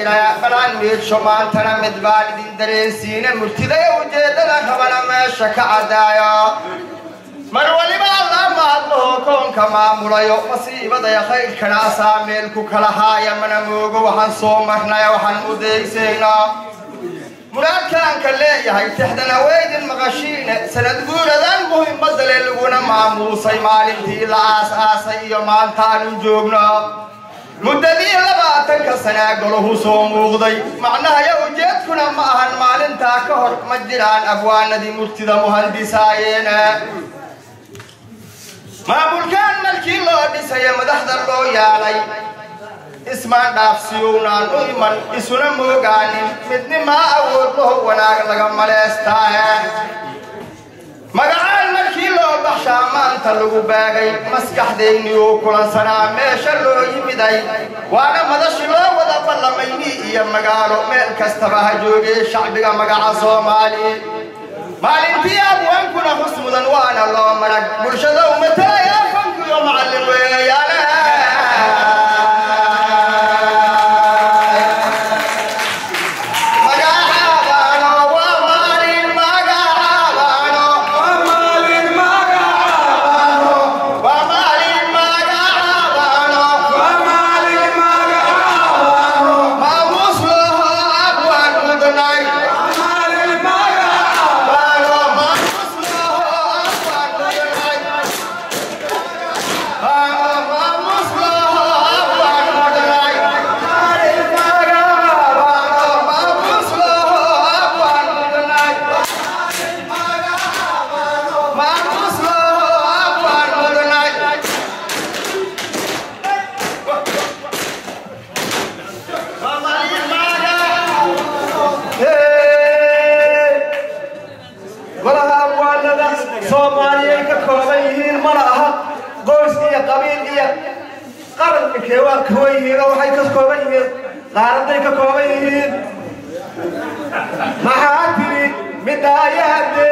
jira balaan miidsho maantana mid baan idin dareensiina murtidaya ujeeddada rabana meesha ka caddaayo mar waliba allaa mahadlaho koonka maamulayo masiibadaya khayrkana asaa meel ku kala haaya mana moogo waxaan soo marnay waxaan u deegsaynaa muraadkaanka leeyahay tixdana weydin maqashiine sanad guuradan muhimadale laguna maamuusay maalintii la aas-aasay iyo maantaanu joogno muddadii labaatanka sanaa golahu soo muuqday macnahaya ujeedkuna ma ahan maalintaa ka hor ma jiraan abwaanadii murtida muhandisaayeene maamulkaan markii loo dhisaya madaxda loo yaalay ismaan dhaafsiyuwnaan u iman isuna moogaanin midnimaa awood laho wanaag laga maleestaaye magacaan markii loo baxshaa maanta lagu baagay maskaxdayniyuu kulansanaa meesha loo yimiday waana madashi loo wada ballamayni iyo magaalo meel kastaba ha joogee shacbiga magaca soomaali maalintii abwaankuna hus mudan waana loo marag bulshada umatalaya fankiyo macallin weeyaane malaha abwaanada soomaaliyay ka kooban yihiin mana aha qoys iyo qabiil iyo qaranka waa kooban yihiin oo waxay ka kooban yihiin qaaraday ka kooban yihiin maxaa tiri midaayahade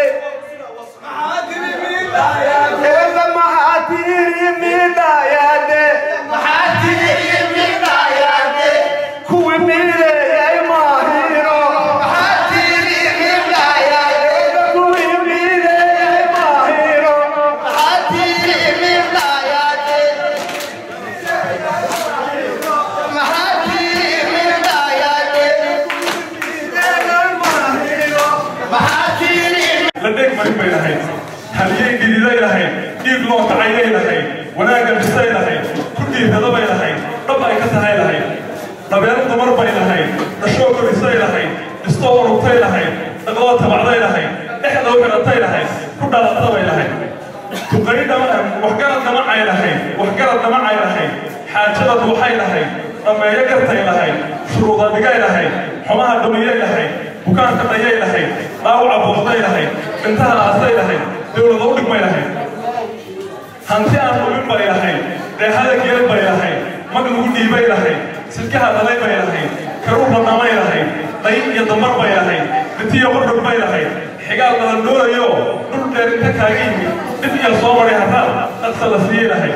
eeba maxaa tiri midaayahade maxaa tiri midaayahade kuwi mideeyay maahiro maxaa tiri midaayahade kuwi mideeyay maahiro maxaa tiri midaayahade maxaa tiri midaayahade ladheeg marin bay lahayd haliyey dhididay lahayd dhiig loo kacaynay lahayd wanaagga dhisay lahayd ku dhiirrada bay lahayd dhab ay ka tahay lahayd dabeero dumar bay lahayd dhashoo korisay lahayd dhistoo urugtay lahayd dhaqloo tabacday lahayd dhexdoo xiratay lahayd ku dhalata bay lahayd tuqari waxgarad dhamacay lahayd waxgarad dhamacay lahayd xaajadad waxay lahayd dhammeeyo gartay lahayd shuruuda dhigay lahayd xumaha dhumiyay lahayd bukaanka dhayay lahayd dhaawaca booqday lahayd dhintaha aasay lahayd dowlada u dhigmay lahayd hanti aan dhumin bay lahayd dheehada geel bay lahayd mag lagu dhiibay lahayd sidkaha dhalay bay lahayd karuur dhadhamay lahayd dhayin iyo damar bay lahayd dhintiyo qordhog bay lahayd xigaal badan doonayo dhul dheer inta kaaga yimid dhib iyo soo maray haraad dhaqsa la siiyey lahayd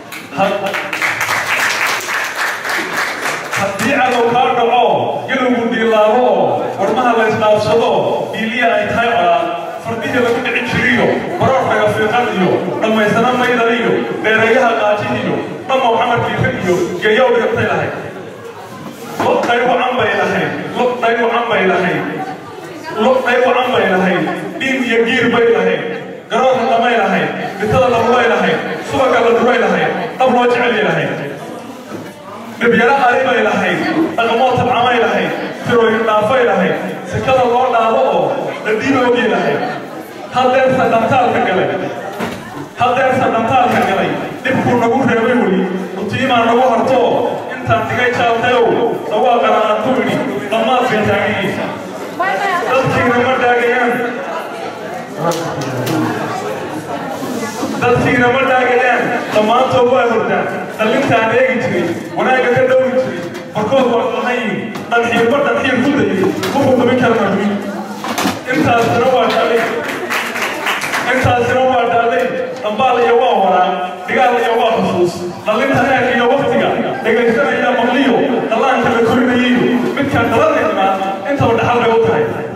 haddii cadow kaa dhaco galowgu dhiilaabo oo warmaha la isdhaafsado dhiiliya ay tahay colaad fardihii lagu dhicin jiriyo baroorkaga fiiqan iyo dhammaysana maydan iyo dheereeyaha qaajin iyo dhammow xamarkiikan iyo geeyow dhigantay lahayd lob dhaywacan bay lahayd lob dhaywacan bay lahayd lob dhaywacan bay lahayd dhiin iyo giir bay lahayd garoonka dhamay lahayd bitada la rubay lahayd subaga la duray lahayd dhab loo jecelyay lahayd dhibyaro ari bay lahayd dhaqamoo tabcamay lahayd tirooyin dhaafay lahayd sekada loo dhaabo oo dhadiinoogii lahayd haddeersa dhantaalka galay haddeersa dhantaalka galay dhibkuu nagu reebay weli rutiimaa nagu harto intaan digay jaaltayow dhawaaqana aan ku idhi dhammaad bay taagiyiisa dadkiina ma dhaagayaan dadkiina ma dhaagayaan dhammaantood waa hordaan dhallintaan eegi jiray wanaagga ka dhowri jiray barkood waa dhahayin dhanxiirba dhanxiir ku dayay wuxuu qabin karna dumin intaasina waa dhaalay intaasina waa dhaalay dhambaal iyo waa waraa dhigaal iyo waa xusuus dhallinta eeg iyo waktiga dhegaysanaya maqliyo dhallaanka la korinayiyo midka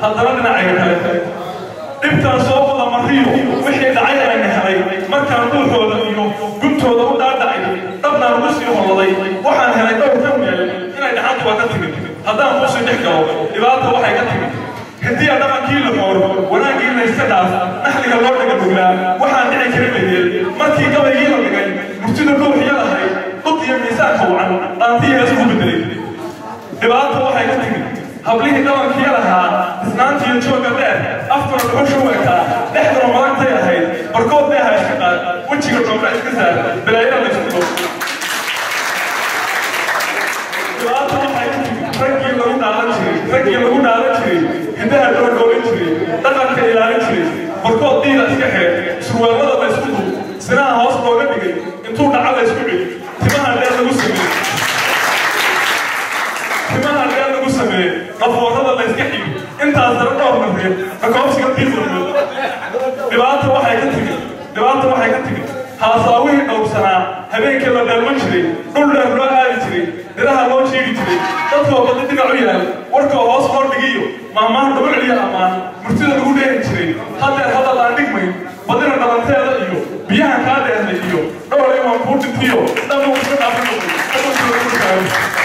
haddana dhinacayga kale dhibtaan soo wada mariyo wixii dhacay ayna helay markaan dhuuxooda iyo guntooda u dhaadhacay dhabnaan ugu sii holladay waxaan helay dhowr ka meel inay dhaxantu waa ka timid haddaan kuusii dhex galo dhibaata waxay ka timid hidiya dhaqankii la xoor wanaaggii la iska dhaaf naxliga loo dhaga dhuglaa waxaan dhici kari mayeel markii gabaygii la dhigay murtida ruuxiya lahayd dhud iyo miisaanka wacan dhaantii heesugu bedelay dhibaata waxay ka timid hablihii dhaqankii lahaa isnaantiiyo jooga dheer afkuna dhuxusha u ekaa dhexduna madantay ahayd barkood dheeha iska qaad wejiga dhoobra iska saar balaayada la isku dhow dhibaata waxay ka timid raggii lagu dhaalan jiray raggii lagu dhaalan jiray hidaha loo dhoolan jiray dhaqanka ilaalin jiray barkood diida iska xeer surwaalada la isku dub sinaha hoos looga dhigay intuu dhaca la isku celi timaha dheer lagu sameeyey timaha dheer lagu sameeyey dhafoorada la iska xigi intaas dara dhowr marreeb dhakoobsiga diidlamood dhibaata waxay ka timid dhibaata waxay ka timid haasaawihii dhowrsanaa habeenkii la dheelman jiray dhul dheer loo aadi jiray dhiraha loo sheegi jiray dadkoo badi dhinac u yaal warkoo hoos loo dhigiyo maamaha dhabu celiya ammaan murtida lagu dheeri jiray haddeer hadal aan dhigmayn badina dhalanteeda iyo biyaha kaa dheernay iyo dhowr imaan kuu dhintiyo dhammu iska dhaafin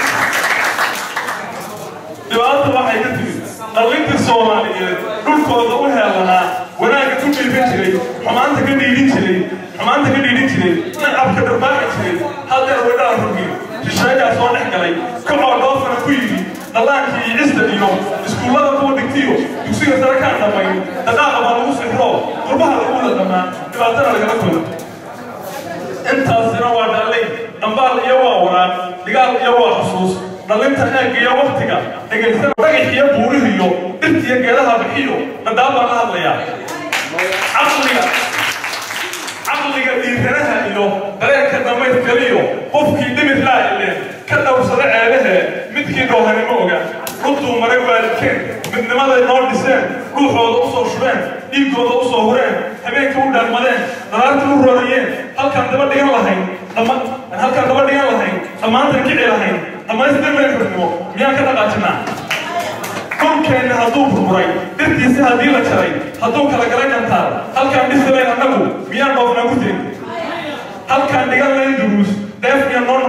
dhibaata waxay ka timid dhallintii soomaaliyeed dhulkooda u heelanaa wanaagga ku dhiibin jiray xumaanta ka dhiidhin jiray xumaanta ka dhiidhin jiray nacabka dharbaaxi jiray haddeer weydhaan rugii shisheeyaa soo dhex galay kacoo dhoofana ku yidhi dhallaankii iyo cista iyo iskuullada kuwa dhigtiyo dugsiga sare kaan dhammayn dhaqaaqa baa lagu sixroo qurbaha lagu wada dhammaa dhibaatana lagala kodo intaasina waa dhallay dhambaal iyo waa waraaq dhigaal iyo waa xusuus dhalinta eeg iyo waktiga dhegaysan dhagax iyo buurihiyo dhirta iyo geedaha bixiyo dhadhaab baan la hadlayaa caqliga caqliga dhiiranaha iyo dareenka dhammaydkaliyo qofkii dhimid laa ileen ka dhowrsada ceebahe midkii dhoohanimo oga runtuu maray waalidkeen midnimaday noo dhiseen ruuxooda u soo shubeen dhiiggooda u soo hureen habeenka u dhaalmadeen daraartii u roorayeen halkaan daba dhigan lahayn halkaan daba dhigan lahayn dhammaantan kici lahayn dhammaystirmeen xurnimo miyaan ka dhaqaajinaa dhulkeenna hadduu burburay dhirtiisi haddii la jaray hadduu kala galay dhantaal halkaan dhisi layn annagu miyaan dhoofnaa ku jirin halkaan dhigan layn duruus dheef iyo noon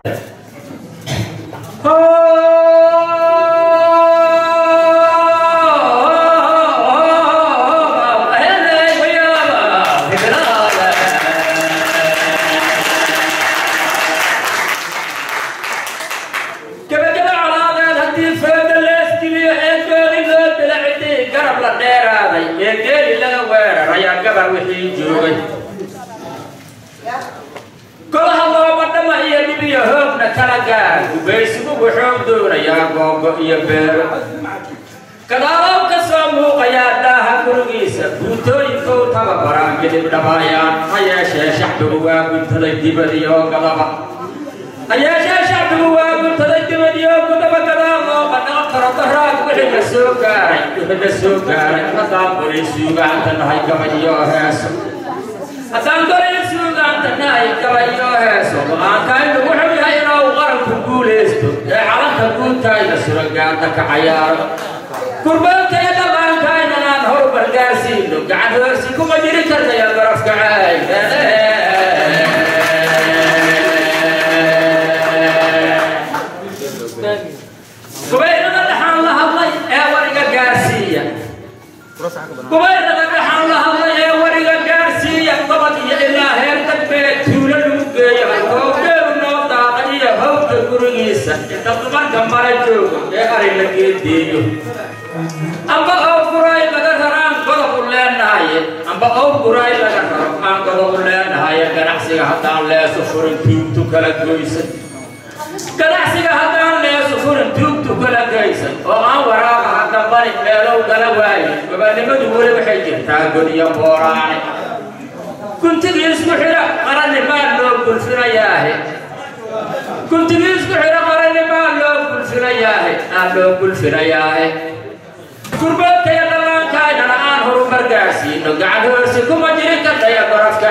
golaha looba dhama iyo dhib iyo hoogna kala gaar gubaysigu wuxuu doonayaa googo iyo beero gadaalow ka soo muuqayaa daaha gurigiisa buutooyinkou tababaraan midib dhabaayaan ha yeeshee shacbigu waa guntaday dibadii oo gadaba ha yeeshee shacbigu waa guntaday dibadii oo gudaba gadaal loo qadhaqa karo daraag wixii la soo gaaray wixii la soo gaaray haddaan qoray suugaanta nahay gabayo heeso haddaan qoray suugaanta nahay gabayo heeso go-aankaynu wuxuu yahay inuu qaranku guulaysto ee calanka guuntayna suragaanta ka cayaaro kurbaanka iyo dhaqaankayna aan horumar gaarsiino gacan hoorsi kuma jiri karnaya barafka caay kubayrada dhaxaan la hadlay ee wariga gaarsiiya kubayrada dhaxaan la hadlay ee wariga gaarsiiya gobol iyo ilaa heer dambeed tuulo lagu geeyo hoogeeru noo daada iyo hawdka gurigiisa inta dumarka mala joogo ee ari la geedeeyo amba oo guray laga raro aan godobu leenahaye amba oo guray laga raro aan godobu leenahaye ganacsiga haddaan leeso furin tuugtu kala goysan ganacsiga haddaan leeso furin tuugtu kala geysan oo aan waraaqa hadambani meelow gala waayo gobannimadu weli waxay jirtaa goniyo booraane kuntigii isku xidha qarannimaa loo gulfinayaahe kuntigii isku xidha qarannimaa loo gulfinayaahe aan loo gulfinayaahe gurbeedkaya dhallaankaynana aan horumar gaarsiino gacan hoorsi kuma jirin kartaya barafka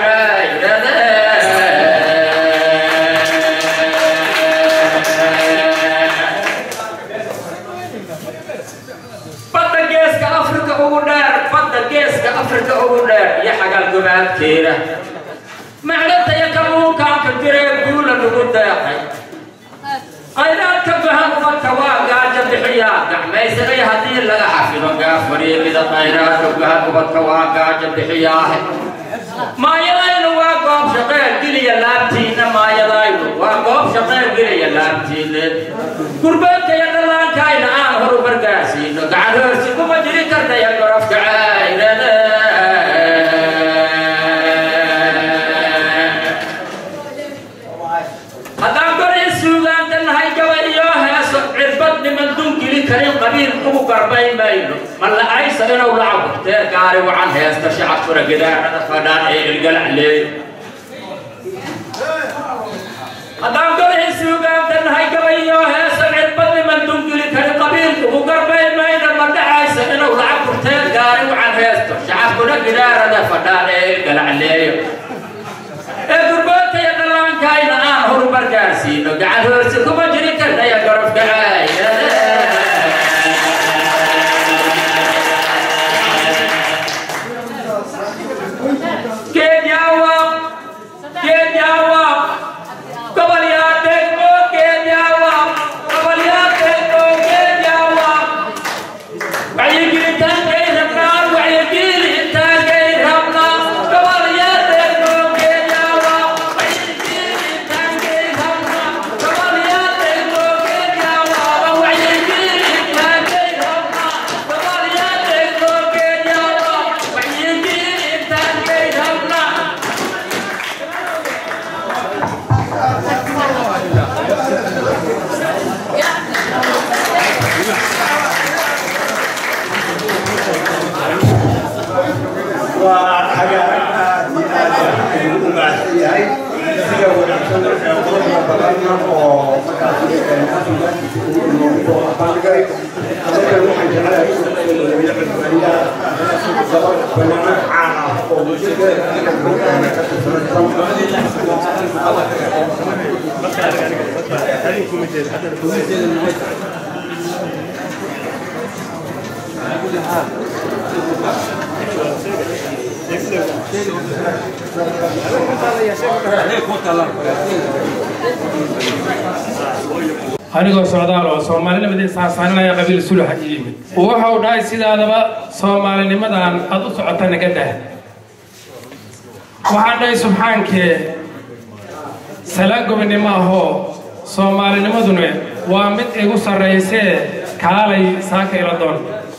badda geeska afrika khayraadkeeda macdantaya kabuunkaanka jiree guula lagu deeqay khayraadka bahan umadka waa gaaja bixiyaa gacmaysanay haddii laga xafido gaafariimida khayraadka bahan ubadka waa gaaja bixiyaahe maayadaynu waa goob shaqeer geliya laabtiinna maayadaynu waa goob shaqeer geliya laabtiinne gurbeedkaya dhallaankayna aan horumar gaarsiino gacan hoorsi kuma jiri karnaya gorofka cayrada haddaan goray suugaanta nahay gaba iyo heeso cirbad niman dungili karin qabiil ugu garbayn mayno ma la-aysa inuu lacagurtee gaari wacan heesta shacabkuna gidaarada fadhaan ee ilgalacleey haddaan goray suugaanta nahay gaba iyo heeso cirbad niman dungili karin qabiil ugu garbayn mayno ma dhacaysa inuu lacagurtee gaari wacan heesto shacabkuna gidaarada fadhaan ee ilgalacleeyo ee gurboodkaya dhallaankayna aan horumar gaarsiino gacan hoorsi kuma jiri karnaya garofka Kenya Kenya gobol yaa degmo Kenya gobol yaa degmo Kenya wacyigelintaankay rabnaa wacyigelintaankay rabnaa gobol yaa degmo Kenya wacyigelintaankay rabnaa gobol yaa degmo Kenya wacyigelintaankay rabnaa gobol yaa degmo Kenya wacyigelintaankay rabnaa waa xaga aad iyo aad ayuu u mahadsan yahay sida wanaagsan ee quruxda badan oo markaas bandhigay anaga waxaan jeclahay cusbaaniyaa gabadh banaana caan ah oo bulshada ka anigoo socdaal oo soomaalinimadii saasaaninaya qabiil sulaxa ii yimid wuxuu dhahay sidaadaba soomaalinimadan aad u socota naga dah waxaan dhahay subxaankee salaan gobinimo ahoo soomaalinimaduna waa mid igu sarraysee kaalay saaka ila doon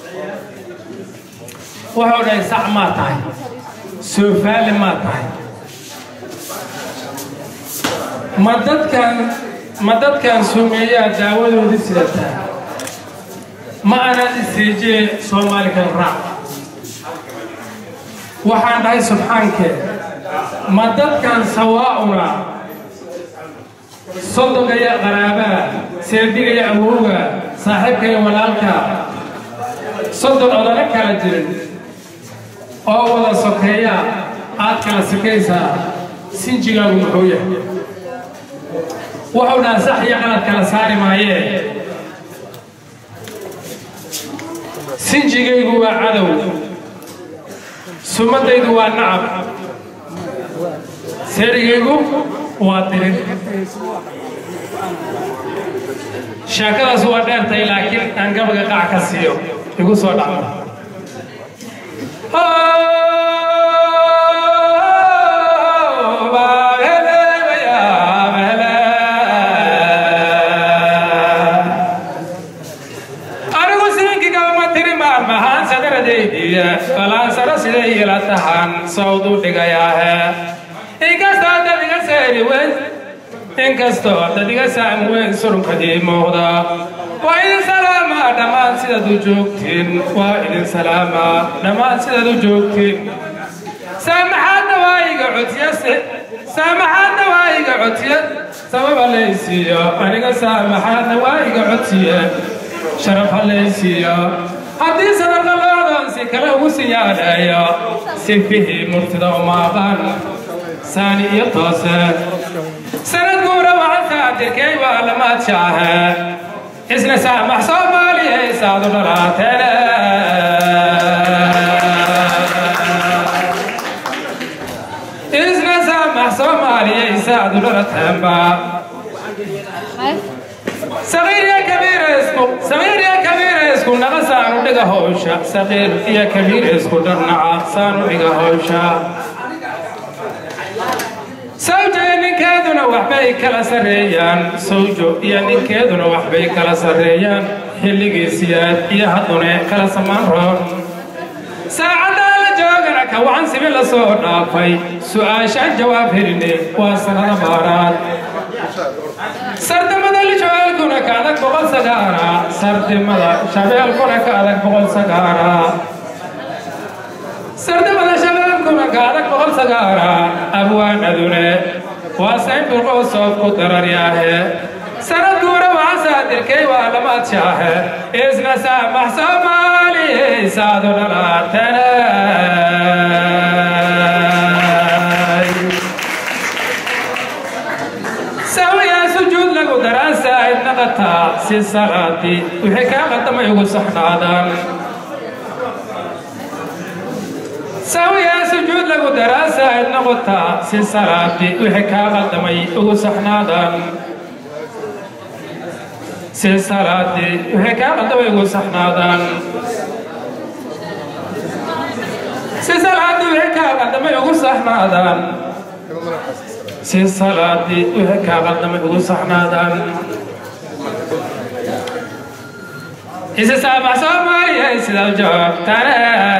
wuxuu dhahay sac maa tahay soofaali maa tahay ma dadkan ma dadkan sumeeyaa daawadoodii sidataa ma anad iseejee soomaali kala raac waxaan dhahay subxaankee ma dadkan sawaa'una sodogaya qaraabaa seedigaya awowga saaxiibkaya walaalka soddon odana kala jirin oo wada sokeeya aad kala sikaysaa sinjigaagu muxuu yahay wuxuu dhaha sax iyo qalad kala saari maayee sinjigaygu waa cadow sumadaydu waa nacab seerigaygu waa dirin sheekadaas waa dheertay laakiin aan gabaga qac ka siiyo igu soo dhacda anigu siinkigama tiri maalmahaan sadaradaydiya balaansaro siday ila tahan sawd u dhigayaahe inkastoo dadiga seeri weyn inkastoo dadiga saam weyn surunkadii muuqda waa idin salaama dhammaan sidaad u joogtiin waa idin salaama dhammaan sidaad u joogtiin saamaxaadna waa iga codsiyase saamaxaadna waa iga codsiye sababa laysiiyo aniga saamaxaadna waa iga codsiye sharaf halaysiiyo haddii sadarka loodan si kale ugu siyaadheeyo sifihii murtida uma aqaan saani iyo toose sanad guura waxaan saatirkay waa lamaad shaahe isna saamax soomaaliya isaadu dhalaateene saad u dhalateenba saqiir iyo kabiir isku saqiir iyo kabiir isku naqa saanu dhiga howsha saqiir iyo kabiir isku dharnaca saanu dhiga howsha sawjo iyo ninkeeduna waxbay kala sarreeyaan sawjo iyo ninkeeduna waxbay kala sarreeyaan xilligiisiyaad iyo haddune kala samaan roon saacaddaa la joogana ka wacan sibi la soo dhaafay su'aashaan jawaab heline waa sanada baaraad sardimada lishabeelkuna ka adag boqol sagaara sardimada shabeelkuna ka adag boqol sagaara sardimada shabeelkuna ka adag boqol sagaara abwaanadune waa saynburqoo soob ku dararyaahe sanad guura waxa saadirkay waa lamaad shaahe isna saamax soomaaliye saadu dhalaatanay sawiyaa sujuud lagu daraasaid naqataa si salaati wixii kaa qadamay ugu saxnaadaan sawiyaa sujuud lagu daraasaid noqotaa si salaati wixii kaa qadamay ugu saxnaadaan si salaati wixii kaa qadamay ugu saxnaadaan si salaati wixii kaa qadamay ugu saxnaadaan si salaadii wixii kaa qaldamay ugu saxnaadaan isi saamax soomaaliya sidaa joogtane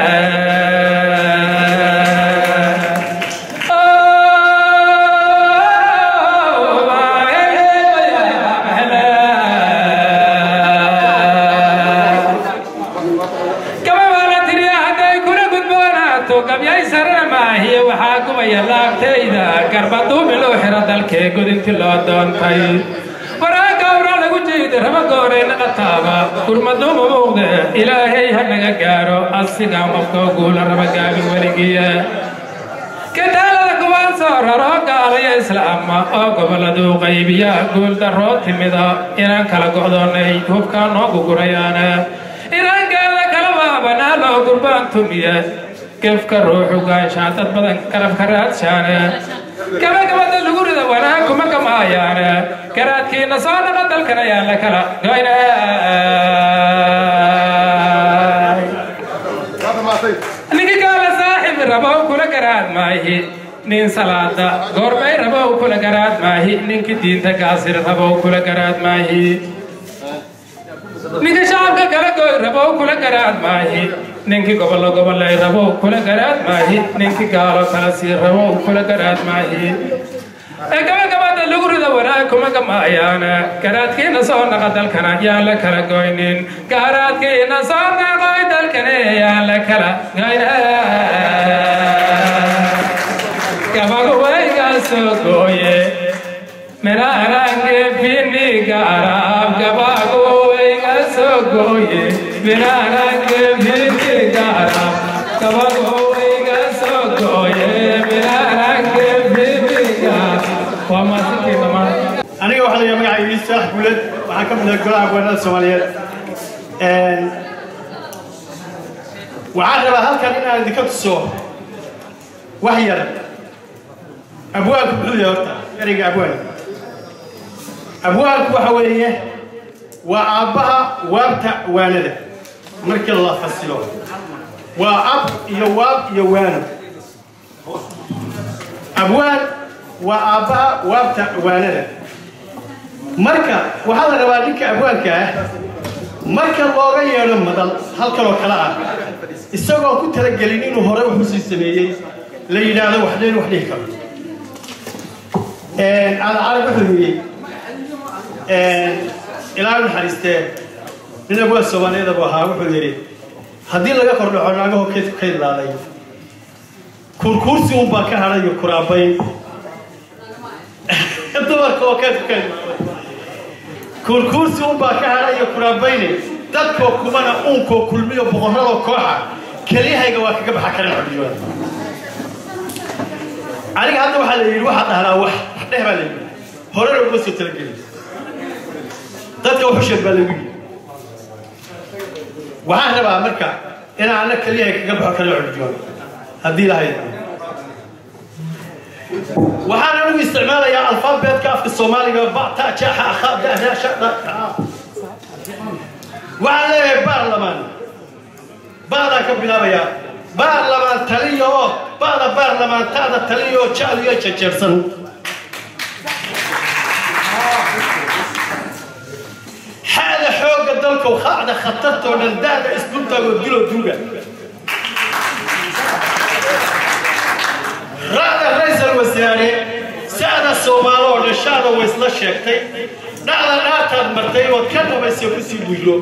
gabyay sarana maahiye waxaa gubaya laabtayda garbaduumi loo xiro dalkee godinti loo doontay waraaga awraa lagu jeeda raba gooreyna qataaba gurmaduuma muuqde ilaahay ha naga gaaro asigaa qofkoo guula raba gaabin weligiya kadaalada kuwaan soo raro gaalaya islaama oo gobolladuu qaybiya guul darroo timida inaan kala go'doonnay hubkaa noo gugurayaana inaan gaala kala waabanaa loo gurbaan tumiya gefka ruuxu gaanshaan dad badan garabka raadshaane gabagabada lagu rida wanaag kuma gamaayaane garaadkiina soo dhaqa dalkan ayaa la kala goyna ninki gaala saaxibi rabow kula garaad maahi nin salaada goorbay rabow kula garaad maahi ninki diinta gaasir rabow kula garaad maahi ninki shacabka kala goy rabow kula garaad maahi ninkii gobollo gobollay rabow kula garaad maahi ninkii gaalo kala sii rabow kula garaad maahi ee gabagabada lagu rida wanaag kuma gamaayaana garaadkiina soo naqa dalkana yaan la kala goynin garaadkiina soo naqoy dalkane yaan la kala goyna gabaguwayga soo gooye minarange biniga arab gabaguwayga soo gooye minarange biniga arab gabaguwayga soo gooye minarange biniga waa maasintii dhammaan aniga waxaa la yidhaha magacayga isaax guuled waxaan ka mid ahay golaha haweenada soomaaliyeed waxaan rabaa halkan inaan idinka tuso wax yar abwaanku muxuu yahay horta ereyga abwaan abwaanku waxa weeye waa aabbaha waabta waanada markii la fasilo waa ab iyo waab iyo waano abwaan waa aabbaha waabta waanada marka waxaa la rabaa ninka abwaanka ah marka looga yeedho madal halkanoo kale ah isagoo ku talagelin inuu hore wuxuu sii sameeyey la yidhaahdo wax leen wax dhihi karo alcarab wuxuu yidhi ilaa naxariistee nin abwaan soomaaliyeed buu ahaa wuxuu yidhi haddii laga kordhaco naagaho keedku ka idlaaday kurkuursi un baa ka hadhay iyo kuraabayn dumarka oo keedku ka idlaaday kurkuursi un baa ka hadhay iyo kuraabayne dadkoo kumana uunkoo kulmiyo boqorradoo kooxa keliyahayga waa kaga baxa karan codiyooda aniga hadda waxaa la yidhi waxaad dhahnaa wax wax dheh baa la yidhi horena uma soo talagelin dadka wuxu sheeg baa lagu yidhi waxaan rabaa marka inaan anna keliyahay kaga baxo karan codiyooda haddii lahayd waxaan anigu isticmaalayaa alfaabeetka afka soomaaliga ba ta jaxa akha da da sha da waxaan leeyahay baarlamaan baadaan ka bilaabayaa baarlamaan taliya oo baada baarlamaan taada taliya oo jecel iyo jejeersan xaada xoogga dalkow qaacda khatartoo dhan daada isdultaagoo dilo duuga ra'da raysal wasaare sa'da soomaalo oo dhashaada way isla sheegtay dhacda dhaartaad martay ood ka dhabaysa ku sii buylo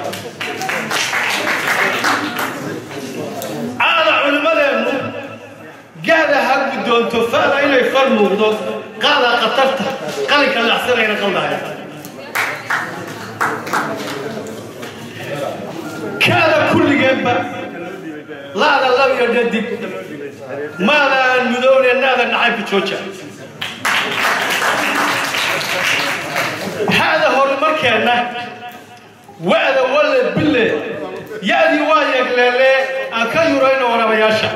caada culimmadeennu gaada ha guddoonto fa'da inay far muuqdo qaada khatarta qalinka lacsanayna qaldahaya kaada kulligeenba laada labiyo dhadig maada aan mudowne naada nacaybka jooja haada horumarkeenna wa'da walle bille ya'dii waa yeegleele aan ka yurayno warabayaasha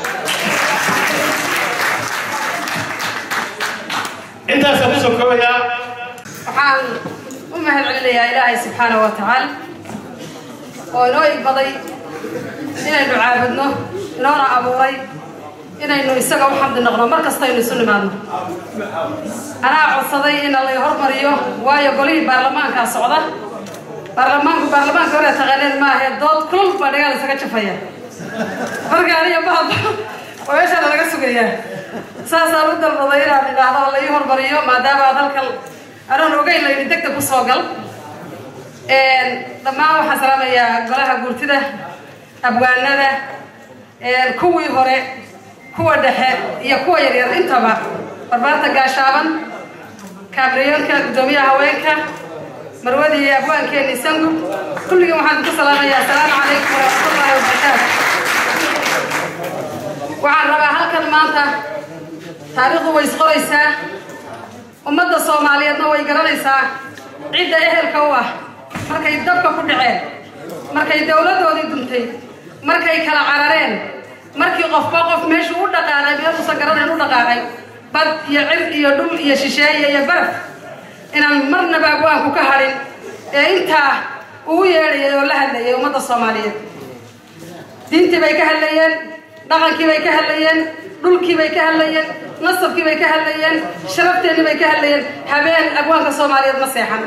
intaasaan ku soo koobayaa waxaan u mahad celinayaa ilaahay subxaana wa tacaala oo inoo igbaday inaynu caabudno inoona abuuray inaynu isaga u xamdi noqno mar kastaynu isu nimaadno anaa codsaday in lay hormariyo waayo golihii baarlamaankaa socda baarlamaanku baarlamaanka hore taqaaneen maahe dood kulul baa dhagaal isaga jafaya marka aniga bahaba oo meeshaana laga sugayaa saasaan u dalbaday inaan idhaahdo la ii hormariyo maadaama aad halkan anoon ogeyn layidhi degdeg ku soo gal dhammaan waxaan salaamayaa golaha guurtida abwaanada kuwii hore kuwa dhexe iyo kuwa yaryar intaba barbaarta gaashaaban kaabriyoonka guddoomiyaha haweenka marwadii abwaankeeni sangu kulligii waxaan ku salaamayaa asalaamu calaykum waraxmatullaahi wabarakaatu waxaan rabaa halkan maanta taariikhdu way isqoraysaa ummadda soomaaliyeedna way garanaysaa cidda ehelka u ah markay dabka ku dhaceen markay dowladdoodii duntay markay kala carareen markii qofba qof meeshuu u dhaqaaqay meeluusan garanayn u dhaqaaqay bad iyo cir iyo dhul iyo shisheeye iyo baraf inaan marnaba abwaanku ka hadhin ee intaa ugu yeedhayay oo la hadlayay ummadda soomaaliyeed diintii bay ka hadlayeen dhaqankii bay ka hadlayeen dhulkii bay ka hadlayeen nasabkii bay ka hadlayeen sharafteenii bay ka hadlayeen habeen abwaanka soomaaliyeed ma seexan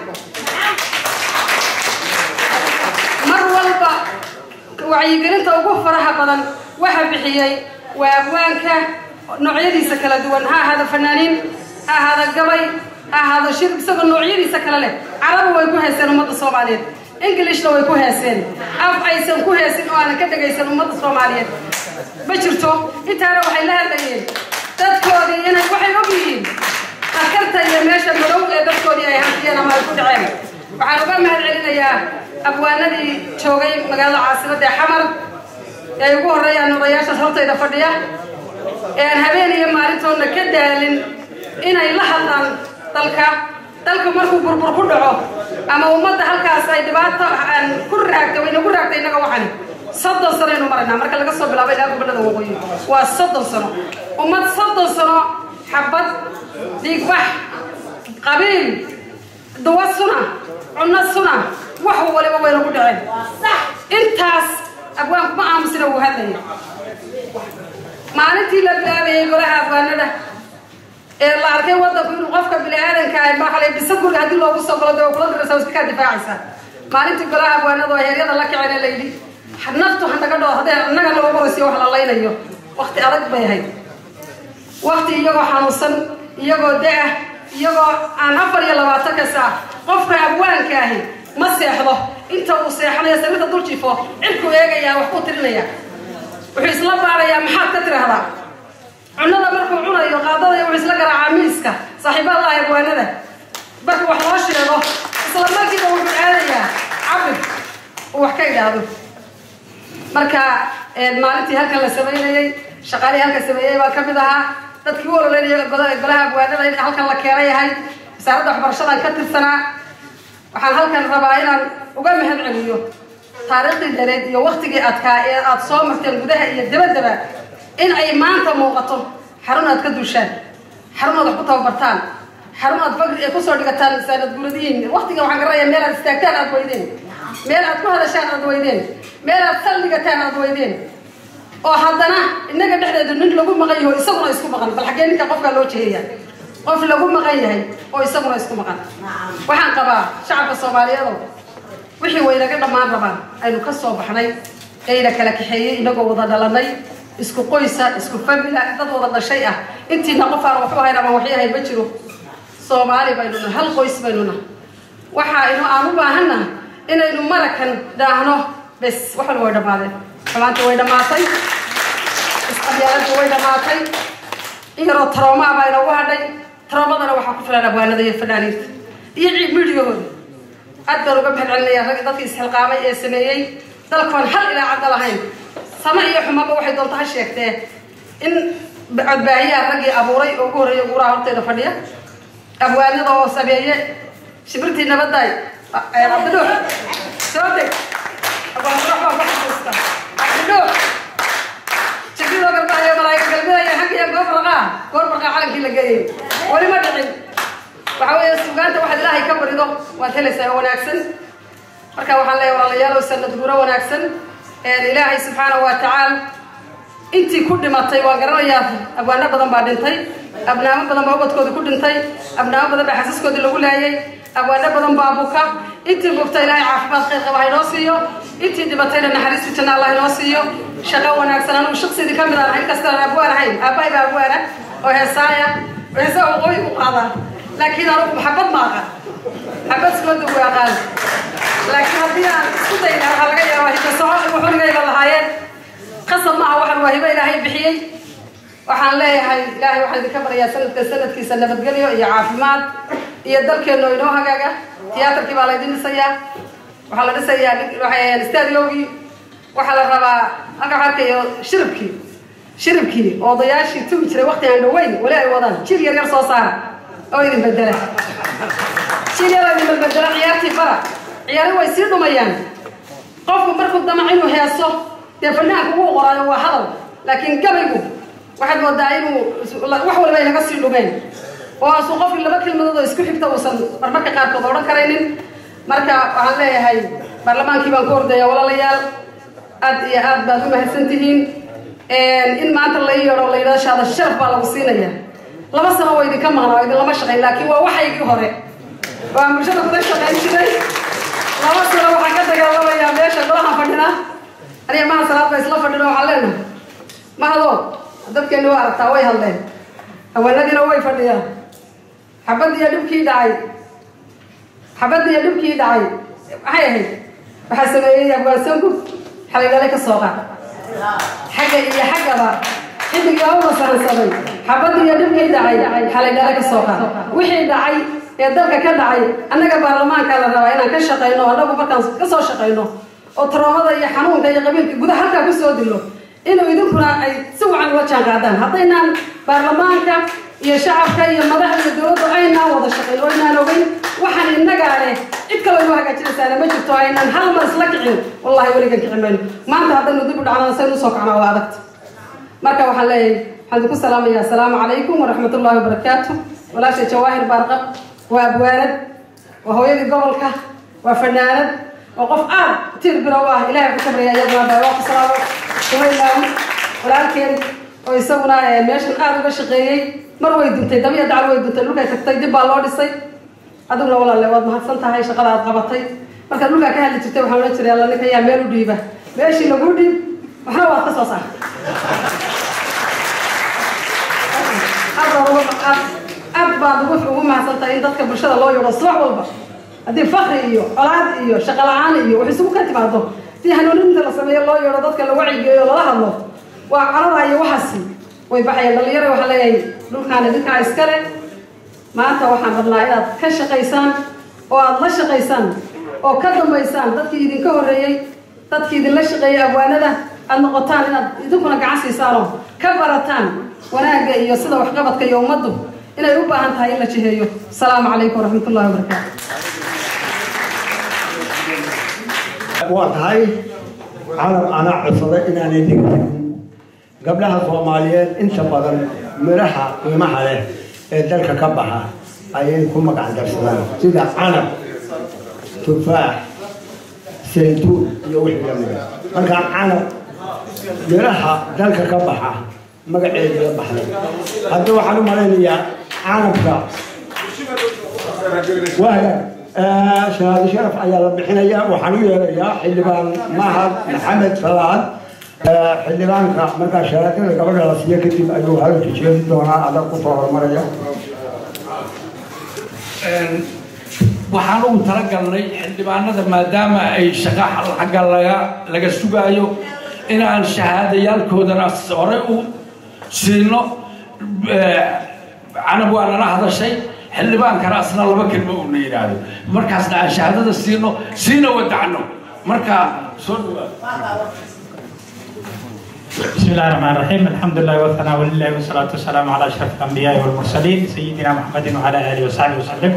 mar walba wacyigelinta ugu faraha badan waxa bixiyey waa abwaanka noocyadiisa kala duwan ha ahaada fanaaniin ha ahaada gabay ha ahaado shir isagoo noocyadiisa kale leh carabi way ku heeseen ummadda soomaaliyeed englishna way ku heeseen af aysan ku heesin oo aanan ka dhegaysan ummadda soomaaliyeed ma jirto intaana waxay la hadlayeen dadkoodii inay waxay og yihiin askarta iyo meesha madow ee dadkoodii ay hantiyeen ama ay ku dhaceen waxaan uga mahad celinayaa abwaanadii joogay magaalada caasimadda ee xamar ee ugu horreeyaan odayaashaas hortayda fadhiya ee aan habeen iyo maalintoodna ka daalin inay la hadlaan dalka dalka markuu burbur ku dhaco ama ummadda halkaas ay dhibaato aan ku raagtay wayna ku raagtay innaga waxani soddon sano aynu maraynaa marka laga soo bilaabo ilaa gobadhada waqooyi waa soddon sano ummad soddon sano xabad dhiigbax qabiil duwa suna cunno suna wax waliba wayna ku dhaceen intaas abwaanku ma aamusina wuu hadlaya maalintii la bilaabayay golaha abwaanada ee la arkay wadanku inuu qofka bini-aadanka ah maxalay bisa guriga haddii loogu soo galo dee kula diraysa iska kaa difaacaysaa maalintii golaha abwaanada oo heeryada la kaceen ee la yidhi naftu hanaga dhoo haddee annaga loo maraysiyo wax la laynayo wakti adag bay ahayd wakti iyagoo xanuunsan iyagoo da-ah iyagoo aan afar iyo labaatanka saac qofka abwaanka ahi ma seexdo inta uu seexanayo sariirta dul jifo cirku eegayaa wax ku tirinaya wuxuu isla baarayaa maxaad ka tiraahdaa cunada markuu cunayo qaadada wuxuu isla garaacaa miiska saaxiibada ah abwaanada marka wax loo sheego isla markiiba wuxuu aadayaa cabir uu wax ka idhaahdo marka maalintii halkan la samaynayey shaqaalihii halkan sameeyey baa kamid ahaa dadkii u ololeynaya golaha abwaanada in halkan la keenay ahay wasaaradda waxbarashadan ka tirsanaa waxaan halkan rabaa inaan uga mahad celiyo taariikhdii dareed iyo waktigii adkaa ee aada soo marteen gudaha iyo dabaddaba in ay maanta muuqato xarun aad ka duushaan xarun aad wax ku tababartaan xarun aad fagri ee kusoo dhigataan saanad guradihiin waqtiga waxaan garanayaa meel aad istaagtaan aad weydeen meel aad ku hadashaan aad weydeen meel aad saldhigataan aad weydeen oo haddana innaga dhexdeeda nin lagu maqan yaho isaguna isku maqan bal xaggee ninka qofkaa loo jeheeya qof lagu maqan yahay oo isaguna isku maqan waxaan qabaa shacabka soomaaliyeedo wixii waynaga dhammaan rabaan aynu ka soo baxnay ayna kala kaxeeyey inagoo wada dhalanay isku qoysa isku famila dad wada dhashay ah intiina qof aan waxu ahayn ama waxyahay ma jiro soomaali baynu nahay hal qoys baynu nahay waxa inu aan u baahannahay inaynu marakan dhaahno bes wax walba way dhammaadeen xumaantii way dhammaatay isqabyaaladii way dhammaatay in yaroo taroomaa baa inoogu hadhay taroomadana waxaa ku filan abwaanada iyo fanaaniinta iyo miidiyahooda aad baan uga mahad celinaya rag dadkii isxilqaamay ee sameeyey dalkoon hal ilaa cadda lahayn sama iyo xumaba waxay doonta ha sheegtee in codbaahiyaha raggii abuuray oo ugu horreeya guuraha horteeda fadhiya abwaanada oo sameeye shibirtii nabadaay cabdidhuux soo deg abwaanadhuux baa ku xasuusta cabdidhuux shibridoo galbaayo malaa'iga galbidaya haggiya goob raqaa goor raqaa calankii la geeyey weli ma dhicin waxa weeye sugaanta waxaad ilaahay ka barido waad helaysaa oo wanaagsan marka waxaan leeyahay walaalayaal oo sanad guuro wanaagsan ilaahay subxaanahu wa tacaala intii ku dhimatay waan garanayaa abwaano badan baa dhintay abnaamo badan baa ubadkoodii ku dhintay abnaamo badan baa xasiskoodii lagu laayay abwaano badan baa buka intii bugta ilaahay caafimaad khayr qaba ha inoo siiyo intii dhibatayna naxariistu janna allah inoo siiyo shaqo wanaagsan anugu shaqsidii ka mid aan ahayn kastaan abwaan ahayn aabbahay baa abwaana oo heesaaya heesaa waqooyi ku qaadaan laakiin anugu maxabad ma aqaan xabad sooda u aqaan laakiin haddii aan isku dayna waxaa laga yaabaa hikasoco igu xunigayba lahaayeen qasab maaha waxaan waa hibo ilaahay bixiyey waxaan leeyahay ilaahay waxaan idinka baryaa sanadka sanadkiisa nabadgelyo iyo caafimaad iyo dalkeenno inoo hagaaga tiyaatarkii baa laydin dhisayaa waxaa la dhisayaa stadiogii waxaa la rabaa halka waxaa arkayo shiribkii shiribkii oo odayaashii tugi jiray waqti aan dhaweyn weli ay wadaan jil yar yar soo saara oo idin bedela jil yar oo idin bedbedela ciyaartii bara ciyaari way sii dhumayaan qofku markuu damac inuu heeso dee fanaanku wuu qoraayo waa hadal laakiin gabaygu waxaad moodaa inuu wax walba ay naga sii dhumeen oo aasuu qofkii laba kelmadood oo isku xigta uusan marmarka qaarkood odhan karaynin marka waxaan leeyahay baarlamaankii baan ku ordaya walaalayaal aad iyo aad baad u mahadsan tihiin in maanta la yeedho la yidhahdo shaada sharaf baa lagu siinaya laba sano waa idinka maqnaa oo idinlama shaqayn laakiin waa waxaygii hore waan bulshada kuda shaqayn jiray laba sano waxaan ka dagaalamayaa meesha golahan fadhina aniga maha salaad ba isla fadhino waxaan leenahay mahado dadkeeni waa aragtaa way hadleen haweenadiina way fadhiyaan xabadiiyo dhibkii dhacay xabadiiyo dhibkii dhacay maxay ahayd waxaa sameeyey abwaansanku xalaydale ka soo qaad xagga iyo xaggaba xilligii oo masahansaday xabadii iyo dhibkii dhacay xalaydale ka soo qaad wixii dhacay ee dalka ka dhacay annaga baarlamaanka la rabaa inaan ka shaqayno annagu markaan ka soo shaqayno oo taroomada iyo xanuunka iyo qabiilka gudaha halkaa ku soo dilo inuu idinkuna ay si wacan ula jaan qaadaan haddaynaan baarlamaanka iyo shacabka iyo madaxda iyo dowladdu aynaan wada shaqayn oo aynaan ogeyn waxaan innagaa leh cid kaloo inoo hagaajinaysaana ma jirto aynaan hal mar isla kicin wallahi weligan kici mayno maanta haddaynu dib u dhacnaan saynu usoo kacnaa waa adagta marka waxaan leeyahay waxaan idinku salaamayaa asalaamu calaykum waraxmat ullahi wabarakaatu walaasha jawaahir baarqab waa abwaanad waa hooyadii gobolka waa fanaanad waa qof aad tiir bilow ah ilahay ku kabraya iyaduna baa ku salaamo sumaylaawi walaalkeen oo isaguna meeshan aad uga shaqeeyey mar way duntay dab iyo dacal way duntay dhulkay tagtay dib baa loo dhisay adiguna walaalle waad mahadsan tahay shaqada aad qabatay markaad dhulkaa ka hadli jirtay waxaan odhan jiray alla ninka yaa meel u dhiiba meeshii lagu dhiib waxna waad ka soo saartay aad baad ugu mahadsantahay in dadka bulshada loo yeedho subax walba haddii fakri iyo colaad iyo shaqo la-aan iyo wax isugu ka timaado haddii hanuuninta la sameeyo loo yeedho dadka la wacyigeeyo lala hadlo waa carada iyo waxaasi way baxayaan dhalinyaro waxaa leeyahay dhulkaan idinkaa iskale maanta waxaan rabnaa inaad ka shaqaysaan oo aad la shaqaysaan oo ka dambaysaan dadkii idinka horreeyey dadkii idinla shaqeeyey abwaanada aad noqotaan inaad idinkuna gacan siisaanoo ka barataan wanaagga iyo sida waxqabadka iyo ummaddu inay u baahan tahay in la jiheeyo asalaamu calaykum waraxmat ullahi wabarakaatu waa tahay calam anaa codsaday inaanay dhigi jirin gabdhaha soomaaliyeed inta badan midhaha qiimaha leh ee dalka ka baxa ayay ku magac darsadaan sida canab tufaax saytuun iyo wixii lamida marka canab miraha dalka ka baxa magaceedii la baxday hadda waxaan u malaynayaa canabka wahga shahaado sharaf ayaa la bixinayaa waxaan u yeerayaa xildhibaan mahad maxamed salaad xildhibaanka markaa shahaadada gabadha la siiyo kadib ayuu hadalka jeedi doonaa adag ku soo horumaraya waxaan ugu talagalnay xildhibaanada maadaama ay shaqa xagga laga laga sugaayo inaan shahaadayaalkoodana hore u siino canab waa nala hadashay xildhibaankana asna laba kelmo uuna yidhaahdo markaasna aan shahaadada siino siina wadacno marka soo dhawaad بسم الله الرحمن الرحيم الحمد لله والثناء لله والصلاة والسلام على أشرف الأنبياء والمرسلين سيدنا محمد وعلى آله وصحبه وسلم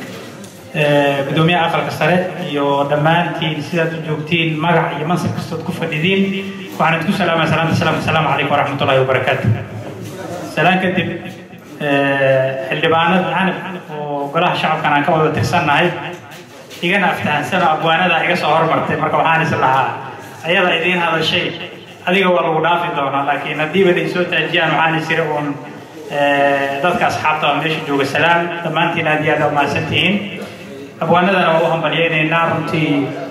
gudoomiyaha aqalka sare iyo dhammaantiin sidaad u joogtiin magac iyo mansab kastood ku fadhidiin waxaan idinku salaamaya salaanta salaam asalaamu calaykum waraxmat ullahi wabarakaatu salaan kadib xildhibaanada canab oo golaha shacabkan aan ka wada tirsannahay igana aftahansano abwaanada iga soo hormartay marka waxaan is lahaa ayada idiin hadashay adiga waa lagu dhaafi doonaa laakiin haddiiba ay soo taajiyaan waxaan is iri uun dadka asxaabta oo meesha jooga salaam dhammaantiin aad iyo aad umahadsan tihiin abwaanadana waa u hambalyaynaynaa runtii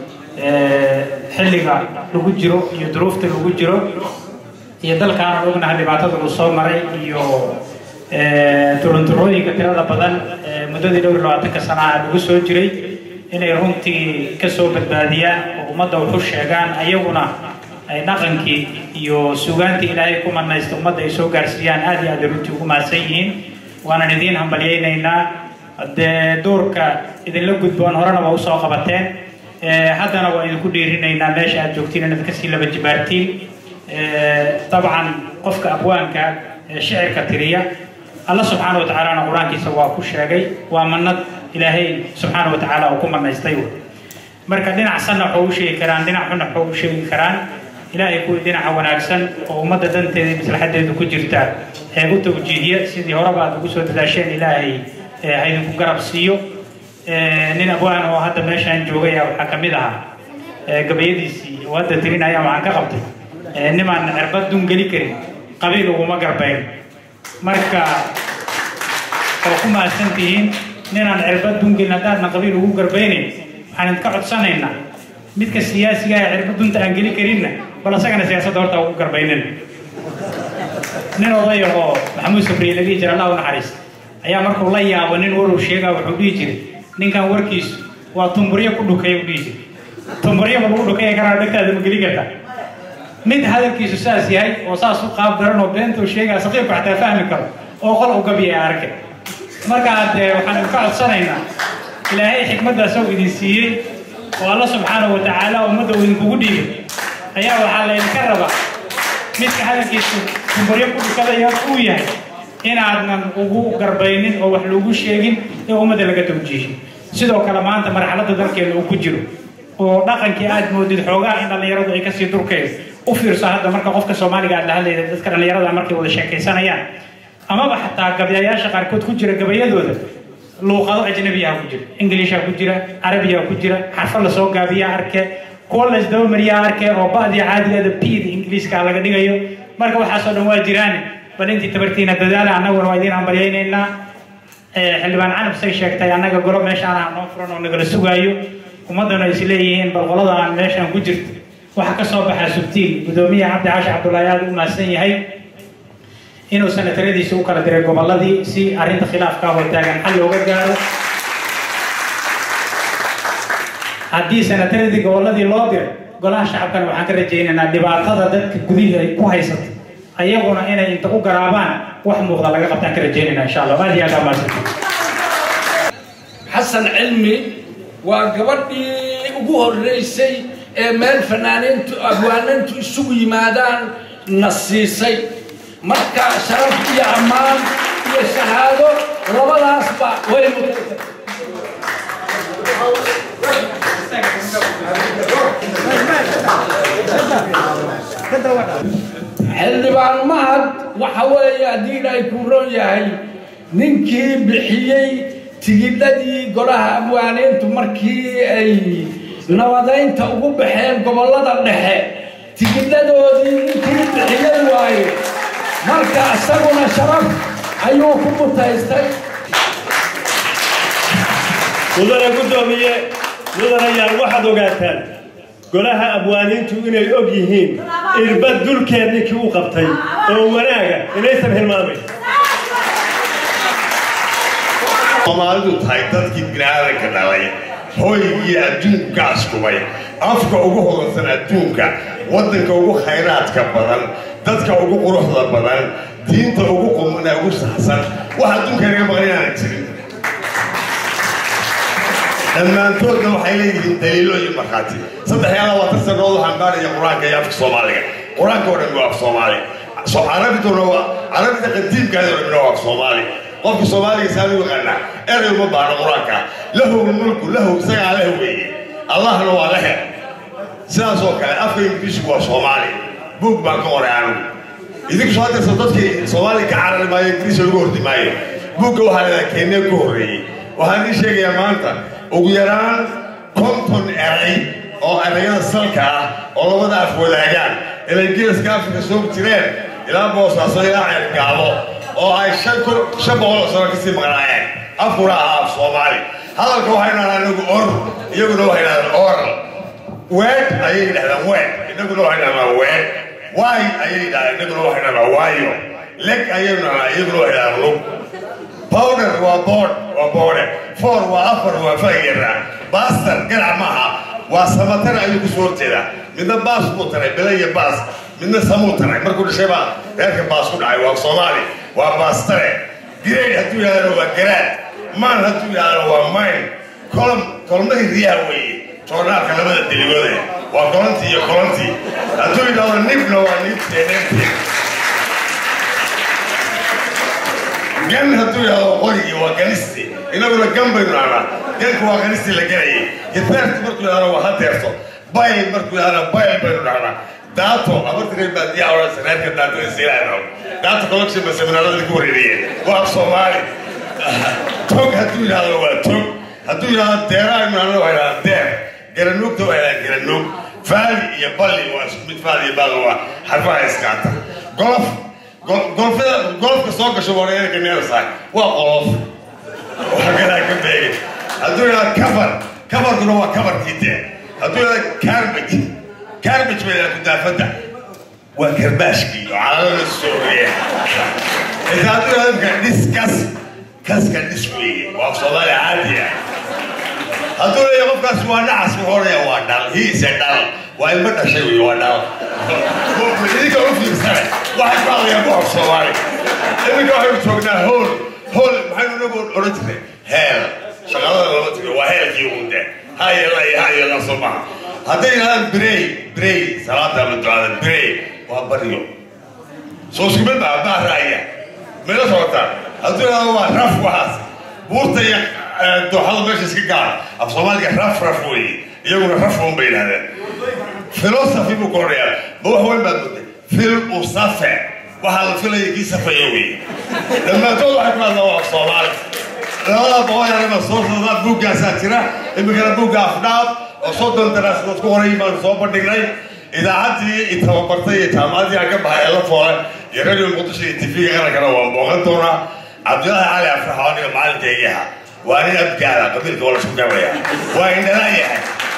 xilliga lagu jiro iyo duruufta lagu jiro iyo dalkaana ognaha dhibaatada uu soo maray iyo turunturooyinka tirada badan muddadii dhowr iyo labaatanka sanaha lagu soo jiray inay runtii ka soo badbaadiyaan oo ummadda wuxu sheegaan ayaguna ay dhaqankii iyo sugaantii ilaahay ku manaysta ummadda ay soo gaarsiiyaan aad iyo aad ay runtii ugu mahadsan yihiin waanan idiin hambalyaynaynaa dee doorka idinla gudboon horena waa usoo qabateen haddana waa idinku dhiirinaynaa meesha aad joogtiin inaad kasii laba jibaartiin dabcan qofka abwaanka shicirka tiriya alla subxaana wa tacaalana qur-aankiisa waa ku sheegay waa manad ilaahay subxaana wa tacaala uu ku manaystay marka dhinac sanna waxuu u sheegi karaan dhinac xunna waxuu u sheegi karaan ilaahay kuwii dhinaca wanaagsan oo ummadda danteeda iyo maslaxadeedu ku jirta ee u tawjiihiya sidii horeba aad ugu soo dadaasheen ilaahay ha idinku garab siiyo nin abwaan oo hadda meeshaan joogaya waxaa ka mid ahaa gabayadiisii oo hadda tirinaya waxaan ka qabtay nimaan cirbad dun geli karin qabiil uguma garbayn marka oo ku mahadsan tihiin ninaan cirbad dun gelin haddaadna qabiil ugu garbaynayn waxaan idinka codsanaynaa midka siyaasiga ee cirbad dunta aan geli karinna bal asagana siyaasadda horta ugu garbaynin nin odaya oo maxamuud sabriye laga jira allah u naxariista ayaa markuu la yaabo nin waruu sheegaa wuxuu dhihi jiray ninkan warkiisu waa tumburyo ku dhukaya u dhihi jiray tumburyo ma lagu dhukaya karaa dhegtaada ma geli karta mid hadalkiisu saas yahay oo saas u qaab daran oo beentuu sheegaa saqiibka xataa fahmi karo oo qol u gabiya arke markaa dee waxaan idinka codsanaynaa ilaahay xikmaddaas oo idin siiyey oo alla subxaanahu wa tacaala ummadda uu idinkugu dhiibay ayaa waxaa laydinka rabaa midka hadalkiisu tumburyo ku dhukadaya uu yahay inaadnan ugu garbaynin oo wax loogu sheegin ee ummadda laga tawjiihin sidoo kale maanta marxaladda dalkeena uu ku jiro oo dhaqankii aad moodid xoogaa in dhallinyaradu ay kasii durkayso u fiirso hadda marka qofka soomaaliga aad la hadlayda dadka dhallinyarada markay wada sheekaysanayaan amaba xataa gabayayaasha qaarkood ku jira gabayadooda luuqado ajnabiyaha ku jira ingiliisha ku jira carabiya ku jira xarfo lasoo gaabiya arke kuwa la isdabamariyaa arke oo ba'dii caadigeeda bida ingiliiska laga dhigayo marka waxaasoo dhan waa jiraan bal intii tabartiina dadaala annaguna waa idiin hambalyaynaynaa xildhibaan canab say sheegtay annaga golo meeshaan aan noo furan oo nagala sugaayo ummaddana is leeyihiin bal qolada aan meeshaan ku jirto waxaa ka soo baxaa subtiil gudoomiyaha cabdi caashi cabdullaahi aad u mahadsan yahay inuu sanataradiisa u kala diray gobolladii si arrinta khilaafka hor taagan xal looga gaaro haddii sanataradii gobolladii loo diray golaha shacabkana waxaan ka rajaynaynaa dhibaatada dadka gudihii ay ku haysatay ayaguna inay inta u garaabaan wax muuqda laga qabtaan ka rajaynayna insha allah aad iyo aad amaadsan xasan cilmi waa gabadhii ugu horreysay ee meel fanaaniintu abwaanantu isugu yimaadaan na siisay marka sharaf iyo ammaan iyo shahaado labadaasba way mutaysa xildhibaan mahad waxa weeye haddii ilaahay kuu roon yahay ninkii bixiyey tigidhadii golaha abwaaniintu markii ay nabadaynta ugu baxeen gobollada dhexe tigidhadoodii ninkii bixiyey waaye marka isaguna sharaf ayuu ku mutaystay mudane guddoomiye mudanayaal waxaad ogaataan golaha abwaaniintu inay og yihiin irbad dulkeed ninkii u qabtay oo wanaaga inaysan hilmaamayn soomaalidu tahay dadkii biniaadanka dhalay hooygii adduunku ka askubay afka ugu hodansan adduunka waddanka ugu khayraadka badan dadka ugu quruxda badan diinta ugu qumana ugu saxsan wax adduunka inaga maqan inaanan jirin dhammaantoodna waxay leeyihiin daliilo iyo markhaati saddex iyo labaatan sannadood waxaan baaraya qur-aanka iyo afka soomaaliga qur-aanka oo dhan waa af soomaali carabiduna waa carabida qadiimkaadi oo dhan waa af soomaali qofka soomaaliga saanu yaqaanaa erey uma baahno qur-aanka lahu mulku lahu isagaa leh weeye allahna waa lehe sidaas oo kale afka ingiriisku waa soomaali buug baan ka qoray anigu idinku soo dirsa dadkii soomaaliga ka carari maayo ingiriis lagu hordi maayo buugga waxaa leedaha kenya ku horreeyey waxaan ii sheegayaa maanta ugu yaraan konton eray oo erayada salka ah oo labada af wadaagaan inay geeska afrika soo jireen ilaa boosaaso ilaa ceergaabo oo ay shan kun shan boqol oo sano kasii maqnaayeen afkuna ahaa af soomaali hadalka waxay dhahdaan inagu or iyaguna waxay dhahdaan oral weed ayay dhahdaan weed inaguna waxay dhahdaan weed waay ayay dhahdaan inaguna waxay dhahdaan waayo leg ayay dhahdaan iyaguna waxay dhahdaan lug powder waa board waa boode four waa afar waa fagera baster ganac maaha waa samatar ayuu ku soo horjeedaa midna baas buu taray bele iyo baas midna samuu taray markuu dhashay baa reerka baas ku dhacay waa soomaali waa baastare grade hadduu yidhahdana waa garaad maan hadduu yidhahdana waa mine kolom kolomnadii riyaha weeye joornaalka labada deligoode waa kolontii iyo kolontii hadduu yidhahdo nibna waa nibtee nibtee gan hadduu yidhahdo qorigii waa ganisti inaguna gan baynu dhahnaa ganku waa ganistii la gelayay hideertu markuu yidhahdo waa hadeerto bayl markuu yidhahdo bayl baynu dhahnaa daato abartiray baadiyaa odhansa reerka daatada silaano daato collection ba seminaarada lagu wareeriyeen waa af soomaali tog hadduu yidhahdo waa tog hadduu yidhahdo deeraa aynu dhahno waa yidhahda deer garanuugta waa yidhahda garanuug faali iyo balli waa isku mid faali iyo balli waa xarfaha iskaata golof golfada golfka soo gasho wareerka neersaay waa qolof waa galaa ka beegay hadduu yidhahdo kabar kabarkuna waa kabarkii dee hadduu yidhahdo carbage carbage bay yidhahda kudaafadda waa karbaashkii oo calalada sooriye inta hadduu yidhahdo imka dhiskas kaska dhis weeye waa soomaali caadi ah hadduu leeyahay qofkaas waa nacas wuxuu odhaya waa dhal hiise dhal waa ilma dhashay wey waa dhal idinka u fiirsane waxay ku hadlayaan boqor soomaali iminka waxaynu joognaa hool hool maxaynu nagu odhan jirnay heel shaqalada lama tiro waa heelkii uunde hayela iyo hayela soo maha hadday yidhahdaan birey birey salaada ama ducada birey waa baryo soo isku mid baa baa raaya meela socotaan hadduu yidhahdo waa raf waxaas buurta iyo dooxada meesha iska gaar af soomaaliga raf raf weeye iyaguna raf un bay yidhahdeen philosophy buu ku odhayaa ma wax weyn baad mooday fil usafe waxaa la filaya kii safaya weeye dhammaantood waxay ku hadlaan waa af soomaali labada boqol yaraba soo socdaa buuggaasaa jira iminkana buugga afdhaab oo soddon daraasadood ku horay baan soo bandhignay idaacaddii i tababartay iyo jaamacaddii aan ka baxay ee la foole iyo radio muqdisho iyo tv-ga qarankana waan booqan doonaa cabdillaahi cali afrax oo aniga macalinkaygii ahaa waa nin abgaala qabiilka waa la isku garaya waa indhala yahay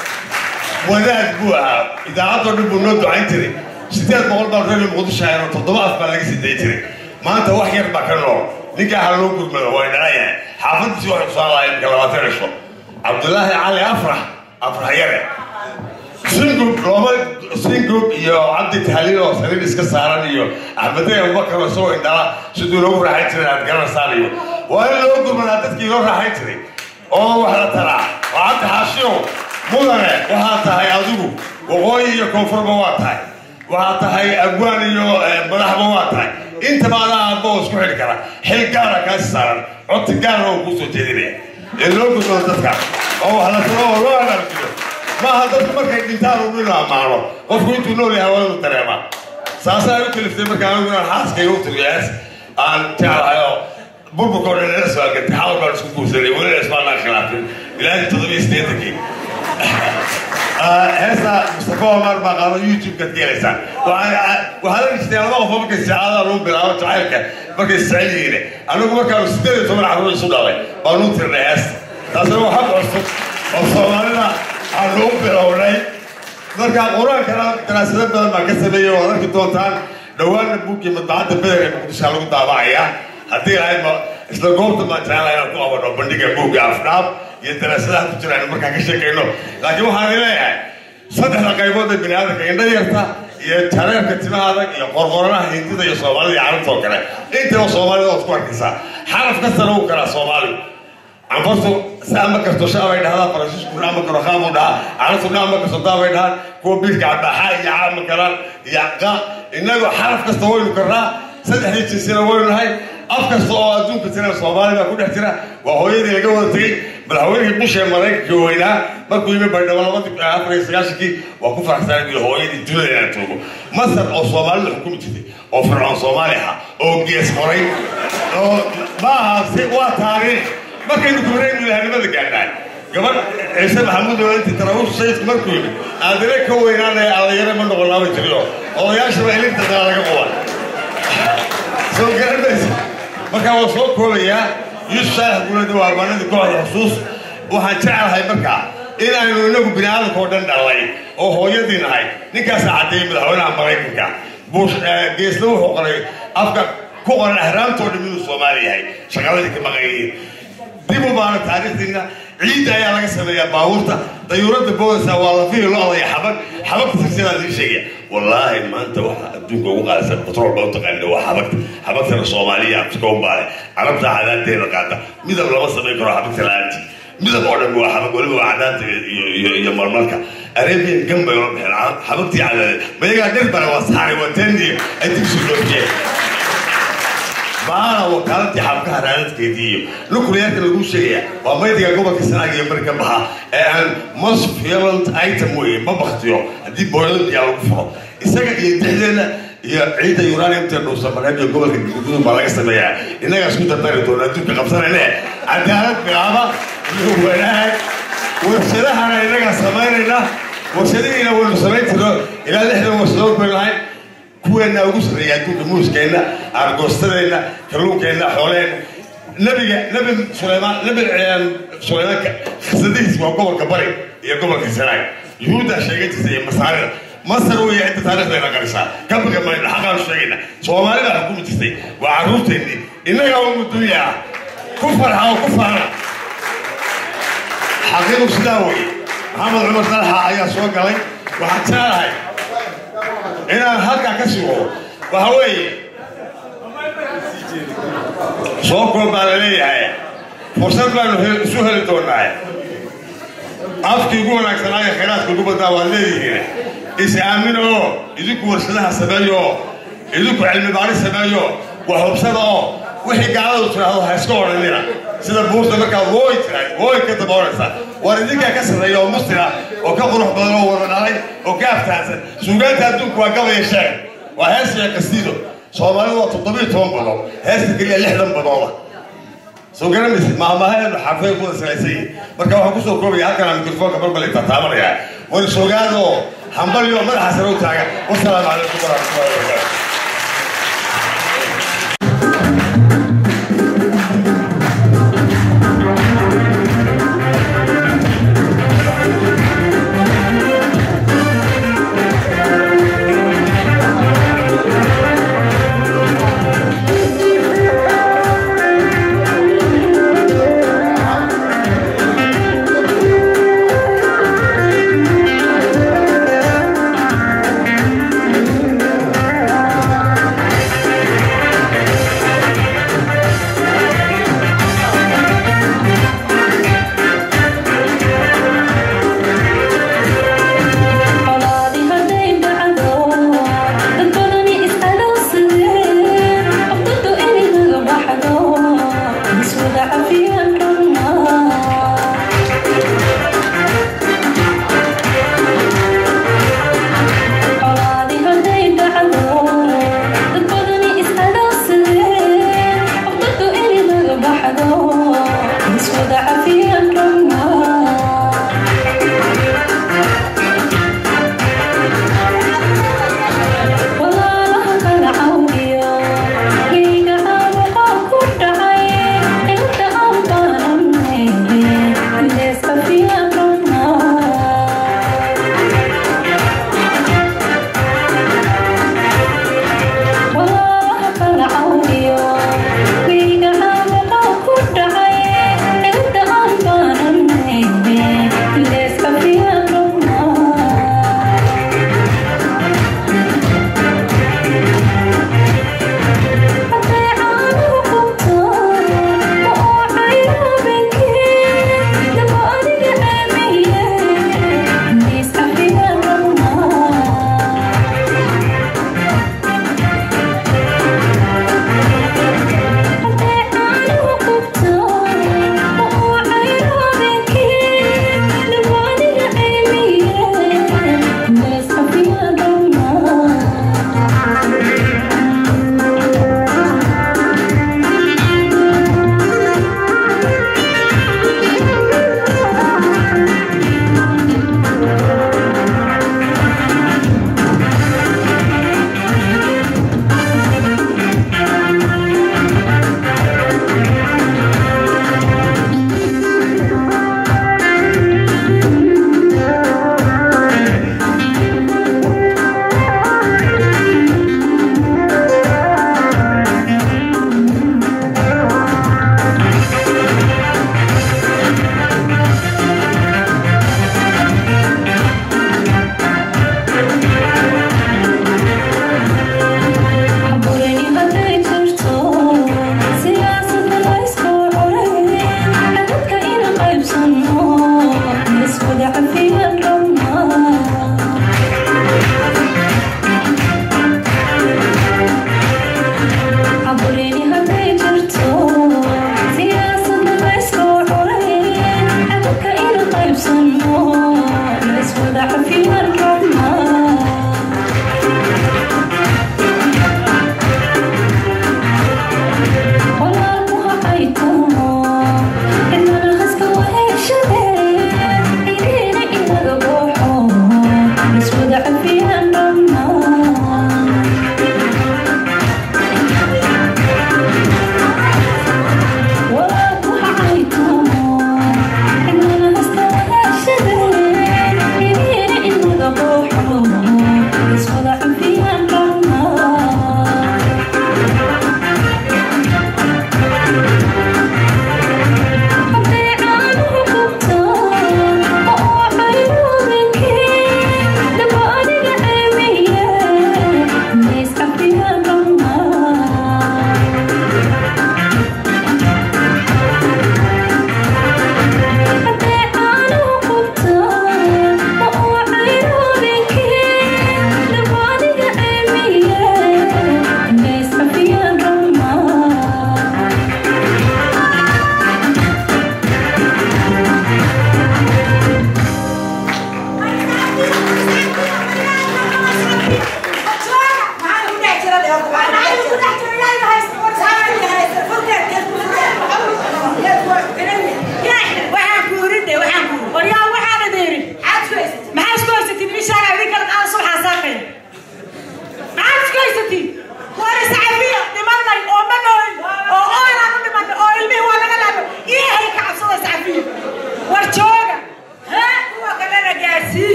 wadaad buu ahaa idaacaddoo dhan buu noo ducayn jiray sideed boqol baan radio muqdisho ahaynoo toddoba af baa laga sii dayi jiray maanta wax yar baa ka nool ninkaa ha loo gurmado waa indhala yahay xaafadiisi waxay kusoo lahay imika labaatan cisho cabdillaahi cali afrax afrax yare singub looma singub iyo cabdi tahliil oo saliid iska saaran iyo axmedey abubakar oo isagoo indhala siduu loogu raaxayn jiray aad garanaysaan iyo waa in loo gurmadaa dadkii loo raaxayn jiray oo wax la taraa waa cabdi xaashiyow mudane waxaa tahay adigu waqooyi iyo koonfurba waa tahay waxaa tahay agwaan iyo madaxba waa tahay intaba adaa aabba oo isku xidhi kara xil gaara kaasi saaran codti gaarna oo kuu soo jeedinaya ee loo gurmado dadka oo wax la taro oo loo anarjiyo maaha dadku markay dhintaan uu inu ammaano qofku intuu nool yahay waa inuu dareemaa saasaa u kaliftay markaa anigu inaan xaaskayga u tiriyo hees aan jeclahay oo burburka oo dhan nala soo algantay xawal baan isku guursanay welina ismaanaan khilaafin ilaahay toddobiyo siddeetankii heesta mustafa omar baa qaado youtube-kaad ka helaysaa waxaad arki jirtay laba qof oo markay saacadaha lagu bilaabo jacaylka markay isjecel yihiin anigu markaanu siddeed iyo toban carruur isu dhalay baanu tirnay heesta taasina waa xaq cusub oo soomaalida aanu u bilownay marka qur-aankana daraasado badan baan ka sameeyey waad arki doontaan dhowaanna buuggii madbacadda bederka muqdishaa lagu daabacayaa haddii lahayd ma isla goobta baan jecelahay inaan ku qabano bandhiga buugga afdhaab iyo daraasadaha ku jiraan markaan ka sheekayno laakiin waxaan leeyahay saddexda qaybood ee bini aadamka indha yarta iyo jareerka timaha adag iyo qorqoranaha hindida iyo soomaalida iyo carabta oo kale intaba soomaalida ood ku arkaysaa xaraf kastana uu kalaa soomaaligu canfartu saama karto shaabay dhahdaa faransiisku dhaama karo qaamuu dhahaa carabtu dhaama karto daabay dhahaan kuwa biilka cadaaxa iyo caama karaan iyo qa innagu xaraf kasta waynu karnaa saddexdii jinsina waynu nahay af kasta oo adduunka jira soomaali baa ku dhex jira waa hooyadii laga wada tegey madaxweynihii bush ee maraykanka weynaa markuu yimi baydhabo labadii afar iyo sagaashankii waa ku faraxsanay buu hooyadii dunida inaan joogo masar oo soomaalida xukumi jirtay oo fircoon soomaali ahaa oo gees qoray oo ma aha si waa taariikh markaynu kubaraynu ilahanimada gaadhaan gabadh ciise maxamuud oo intii taraawush sayidku markuu yimi aadane ka weynaanaya allayare ma noqonaaba jiriyo odayaashaba ilinta dala laga quban soo garanaysa markaa waa soo koobayaa yuusuf saalax guulada waa armaanadii kooxda xusuus waxaan jecelahay markaa in aynu inagu bini aadamka oo dhan dhalay oo hooyadii nahay ninkaasaa caddeeyey madaxweynaha maraykanka bush geesna wuxuu qoray afka ku qoran ahraamtoo dhan inuu soomaali yahay shaqaladii ka maqan yihiin dib u baana taariikhdiina ciidda ayaa laga sameeyaa baabuurta dayuuradda boodaysa waa lafihii lo-da iyo xabag xabagta sirsidaa lii sheegaya wallaahi maanta waxa adduunka ugu qaadaysan batrool baa u taqaanida waa xabagta xabagtana soomaaliya afrika u baale carabta cadaanteeda qaata midab lama samayn karo xabagta la-aantii midab oo dhan waa xabag weliba waa cadaanta iyo iyo iyo marmarka arabian gambay ola bixeen xabagtii cadaadeed mayagaa dhir bale waa saxaray waa teendii ay digsi dhoofiyeen baana wakaaladii xabkaha raadadkeedii iyo nuclearka lagu sheegaya waa maydiga gobolka sanaag iyo bari ka baxa ee aan most violent item weye ma baktiyo haddii booladiyaa lagu furo isaga iyo dexdeena iyo ciidda uraniumta dhuusa mareeb iyo gobolka gududun baa laga sameeyaa innagaa isku dardari doona adduunka qabsanayne cadaalad bilaaba iyo wanaag warshadahana innagaa samaynayna warshadihiina waynu samayn jirno ilaa lixdan warshadood baynu lahayn kuweenna ugu sarreeya adduunka muuskeenna aargoostadeenna kalluunkeenna xooleenna nabiga nabi sulaymaan nabi sulaymaanka khasadihiis waa gobolka bari iyo gobolka sanaag yuhuuddaa sheegan jirta iyo masaarida masar weeye inta taariikhdayna qarisaa ka baga mayno xaqaanu sheegayna soomaalida xukumi jirtay waa carruurteennii innagaa ugu dunya ah ku farxa oo ku faana xaqiiqu sidaa weye maxamed cumar dalxa ayaa soo galay waxaan jeclahay inaan halkaa ka sugo waxa weeye soo koob baa la leeyahay fursad baanu isu heli doonaa afkii ugu wanaagsanaayo khayraadka ugu badnaa waad leedihiin is aamin oo idinku warshadaha sameeyo oo idinku cilmi baari sameeyo wax hubsada oo wixii gaaladu tiraahdo ha iska odhanina sida buurta markaad wooy tiraad wooy ka daba odhanaysaa waar idinkaa ka sarreeya oo mustira oo ka qurux badan oo wada dhalay oo ka aftahansan suugaanta adduunku waa gabaya sheeg waa hees iyo kastiido soomaalidu waa toddobiyo toban badood heesta keliya lixdan badooda soo garanaysid maahmaahaeenu xarfay kuwada salaysan yihin marka waxaan kusoo koobaya halkan aan mikrofoonka balbal taataabanaya war sogaada oo hambalyo madaxa sare u taaga wasalaamu calaykum waraxmatullahi wabarakaatu Thank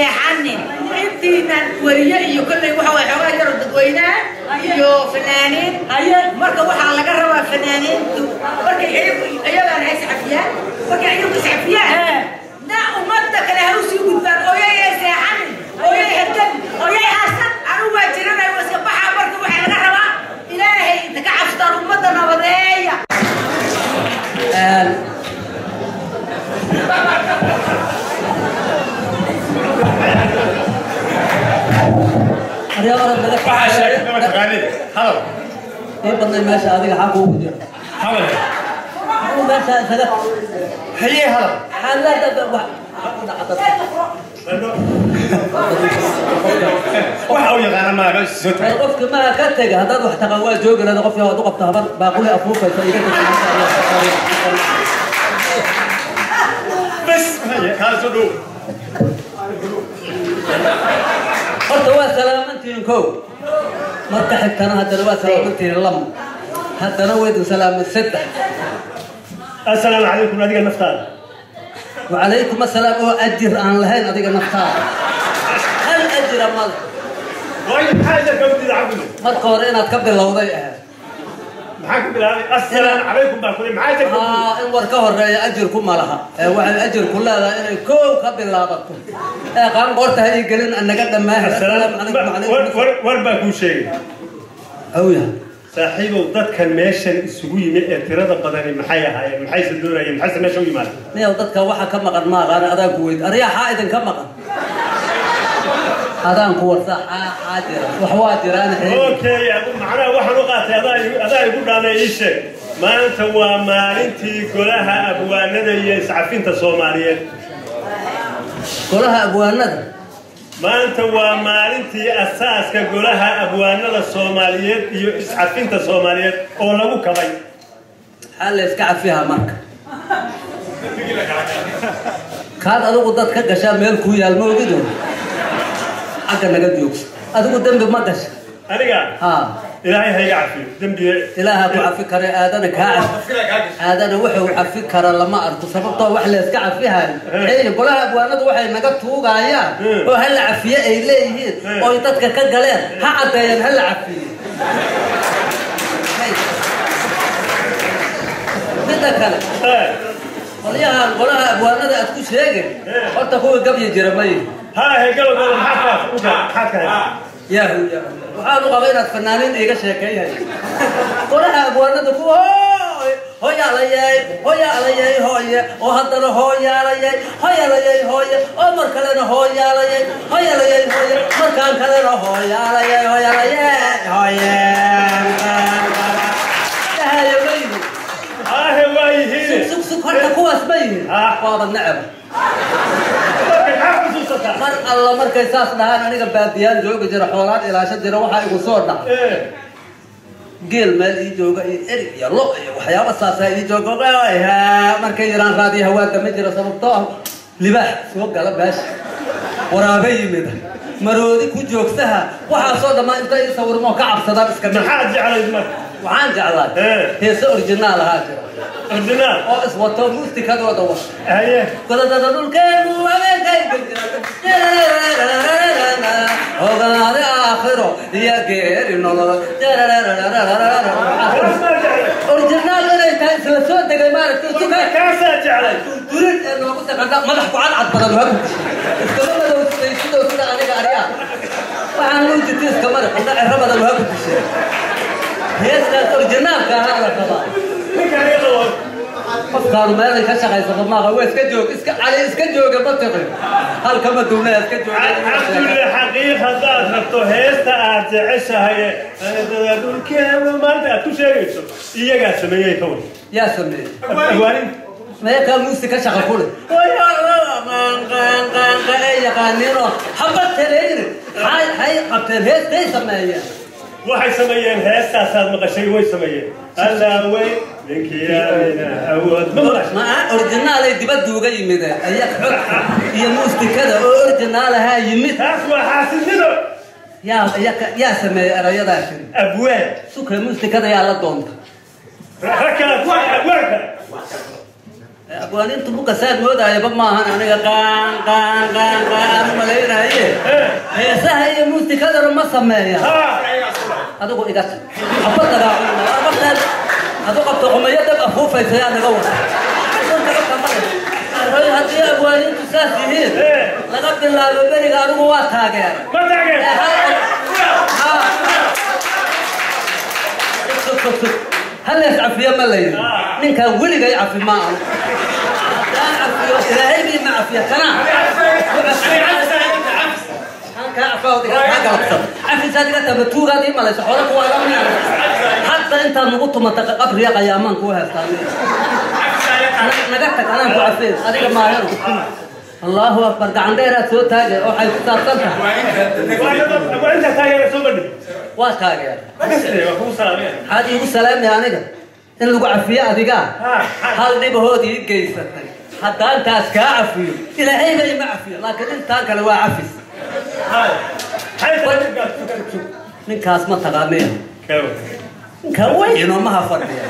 seexanin intiinan weriye iyo kolley waxa way xoogaa yaro dadweynaha iyo fanaaniin marka waxaa laga rabaa fanaaniintu markay iyagu iyagana hay iscafiyaan markay iyagu iscafiyaan na ummadda kale ha usii gudbaan ooyay ee seexanin ooyay herdan ooyay haasan anigu waa jiranay waa iska baxaa marka waxaa laga rabaa ilaahay inta ka cabstaan ummadda nabadeeya in badnay meesha adiga xaq ugu jira meesha isaga haye hadal xaalada wax waxa uu yaqaana maaga soo taag qofka ma ka tega haddaad wax taqaan waa joogi lahada qofka waad u qabta habar baaquli afuufaysa iga bas haye kaal soo dhow horta waa salaamantihiin kow marka xigtana haddana waa salaamantihiin lama haddana weydin salaamin saddex assalaamu calaykum adiga naftaada وعليكم السلام oo ajir aan lahayn adiga naftaada hal ajira male waayo maxaa idin ka wadida cabdi marka hore inaad ka bilowday ahayd maxaa ku bilaabay assalaamu calaykum baa kule maxaa idin ka haa in war ka horeeya ajirku ma laha ee waxay ajirku leedahay inay koow ka bilaabato ee qaan qorta ha ii gelin anaga dhammaan assalaamu calaykum war war baa kuu sheegay hawya saaxiibow dadkan meeshan isugu yimi ee tirada badani maxay ahaayeen maxayse doonayeen maxayse meesha u yimaadeen niyow dadka waxa ka maqan ma aqaan adaan ku weyd aryaa xaa idinka maqan adaan ku warsa xaa xaa jira wax waa jiraan okay adu macnaha waxaan u qaatay adaa igu- adaa igu dhaanay ii sheeg maanta waa maalintii golaha abwaanada iyo iscafinta soomaaliyeed golaha abwaanada maanta waa maalintii asaaska golaha abwaanada soomaaliyeed iyo iscafinta soomaaliyeed oo lagu kabay maxaa la iska cafihaa marka kaad adigu dad ka gashaa meel kuu yaal ma ogido xagga naga joogso adigu dembi ma gasha aniga haa ilaahay ha iga cafiyo dembiga ilaaha ku cafi kare aadana kaa cafi aadana wuxuu cafi kara lama arko sababtoo wax la iska cafihayo xeeyo golaha abwaanadu waxay naga tuugayaan oo hala cafiye ay leeyihiin oo ay dadka ka galeen ha caddeeyaan hala cafiye midda kale qolyahan golaha abwaanada aad ku sheegay horta kuwa gabyi jira mayi haa gabagooda maxaad ka yahu yahu waxaan u qabay inaad fanaaniin iga sheekeeyahay golaha abwaanada kuwa hoyaalayay hoyaalayay hooye oo haddana hooyaalayay hoyaalayay hooye oo mar kalena hooyaalayay hoyaalayay hooye markaan kalena hooyaalayay hoyaalayay hooye dhahayo ma yihin aahe waa yihiin sug sug horta kuwaas ma yihin waaba necab mar alla markay saas dhahaan aniga baadiyaan joogi jira xoolaan ilaasho jira waxaa igu soo dhaca geel meel ii jooga iyo erig iyo lo iyo waxyaaba saasaa ii jooga markay yiraan raadiyo hawaada ma jira sababtoo ah libaax soo gala beesha waraabe yimid maroodi ku joogsaha waxaasoo dhammaan inta ii sawirmo ka cabsadaan iska maxaad jeclayd marka waxaan jeclaa heese originaal ahaa jira originaal oo iswato muusikadooda wata haye godadada dhulkeenu habeenkay ogaade aakhiro iyo geeri nolol originaal inay tahay isla soo degay maaragtay suka kaasaa jeclay durin ee noogu taqanta madax ku cadcad badan waa iskama madow siday sidoo sida aniga aryaa waxaan luu jirta iska madax ina cero badan waa ku dishay heestaas originaalka ahaa la qabaa qofkaanu meelay ka shaqaysata maaha waa iska joog iska cali iska jooga ma tiqin halkama duwnaa iska cabdulle xaqiiq haddaad rabto heesta aad jeceshahay ee dhulkeenu maanta aad ku sheegayso iyagaa sameeyey ka war yaa sameeyey awaanin meekaa muusi ka shaqa kule ay yaqaaniinoo haba taleyni hay hay qabteen heestay sameeyeen waxay sameeyeen heestaasaad maqashay way sameeyeen allaawey ninkii aamina awood ma maqashay ma originaal ay dibadda uga yimideen ayaa xogka iyo muustikada oo originaal ahaa yimid taas waa xaasidnimo yaa yaa yaa sameeyey erayadaa shiri abwaan suka muustikada yaa la doonta rakaad waa abwaanka abwaanintu buka saad moodayaba maahan aniga qaan qaan qaan qaan aan u malaynaye heesaha iyo muusikadana ma sameeya adigu iga tag haba dagaacunmartaad adu qabto qumayo dab afuufaysa yaa naga wada Hoy, haddii abwaanintu saas yihiin laga bilaabo beriga anigu waa taageera hallees cafiyo ma la yidhi ninkaan weligay cafi ma anu haddaan cafiyo ilaahaygii ma cafiya kana cafisaad iga tamba tuugaad ii malayso xoolo kuwaa iga miya hadda intaad nagu tumata qabriya qayaamaan kuu heestaa naga tag anaan ku cafeen adiga maaheer allahu akbar gacan dheeraad soo taagay waxay ku saabsan tahay waa taageer maxaad iigu salaamay aniga in lagu cafiyo adigaa hal dhibahood ii geysatay haddaan taas kaa cafiyo ilaahayba ima cafiyo laakiin intaan kale waa cafis ninkaas ma taqaanaya ninka weynoo maha fadhiya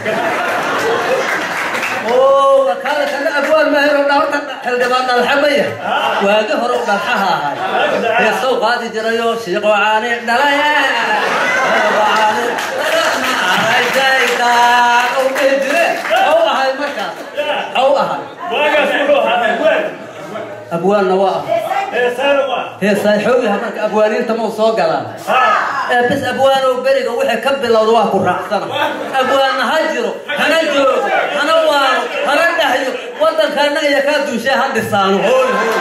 oo kaale kana abwaan mahero dhawrta xildhibaan dhalxamaya waagi hore u dhalxaha ahay heesow qaadi jirayoo shiiqo caani dhalaya caani aragtaydaa u dhihi jire xaw ahay markaas xaw ahay abwaanna waa ah heesaay xoogaha marka abwaaniinta mau soo galaan ee bis abwaanow beriga wixii ka bilowda waa ku raacsana abwaanna ha jiro hana joogo hana waano hana dhahyo waddanka annaga iyo kaa duushee ha dhisaano hooy hooy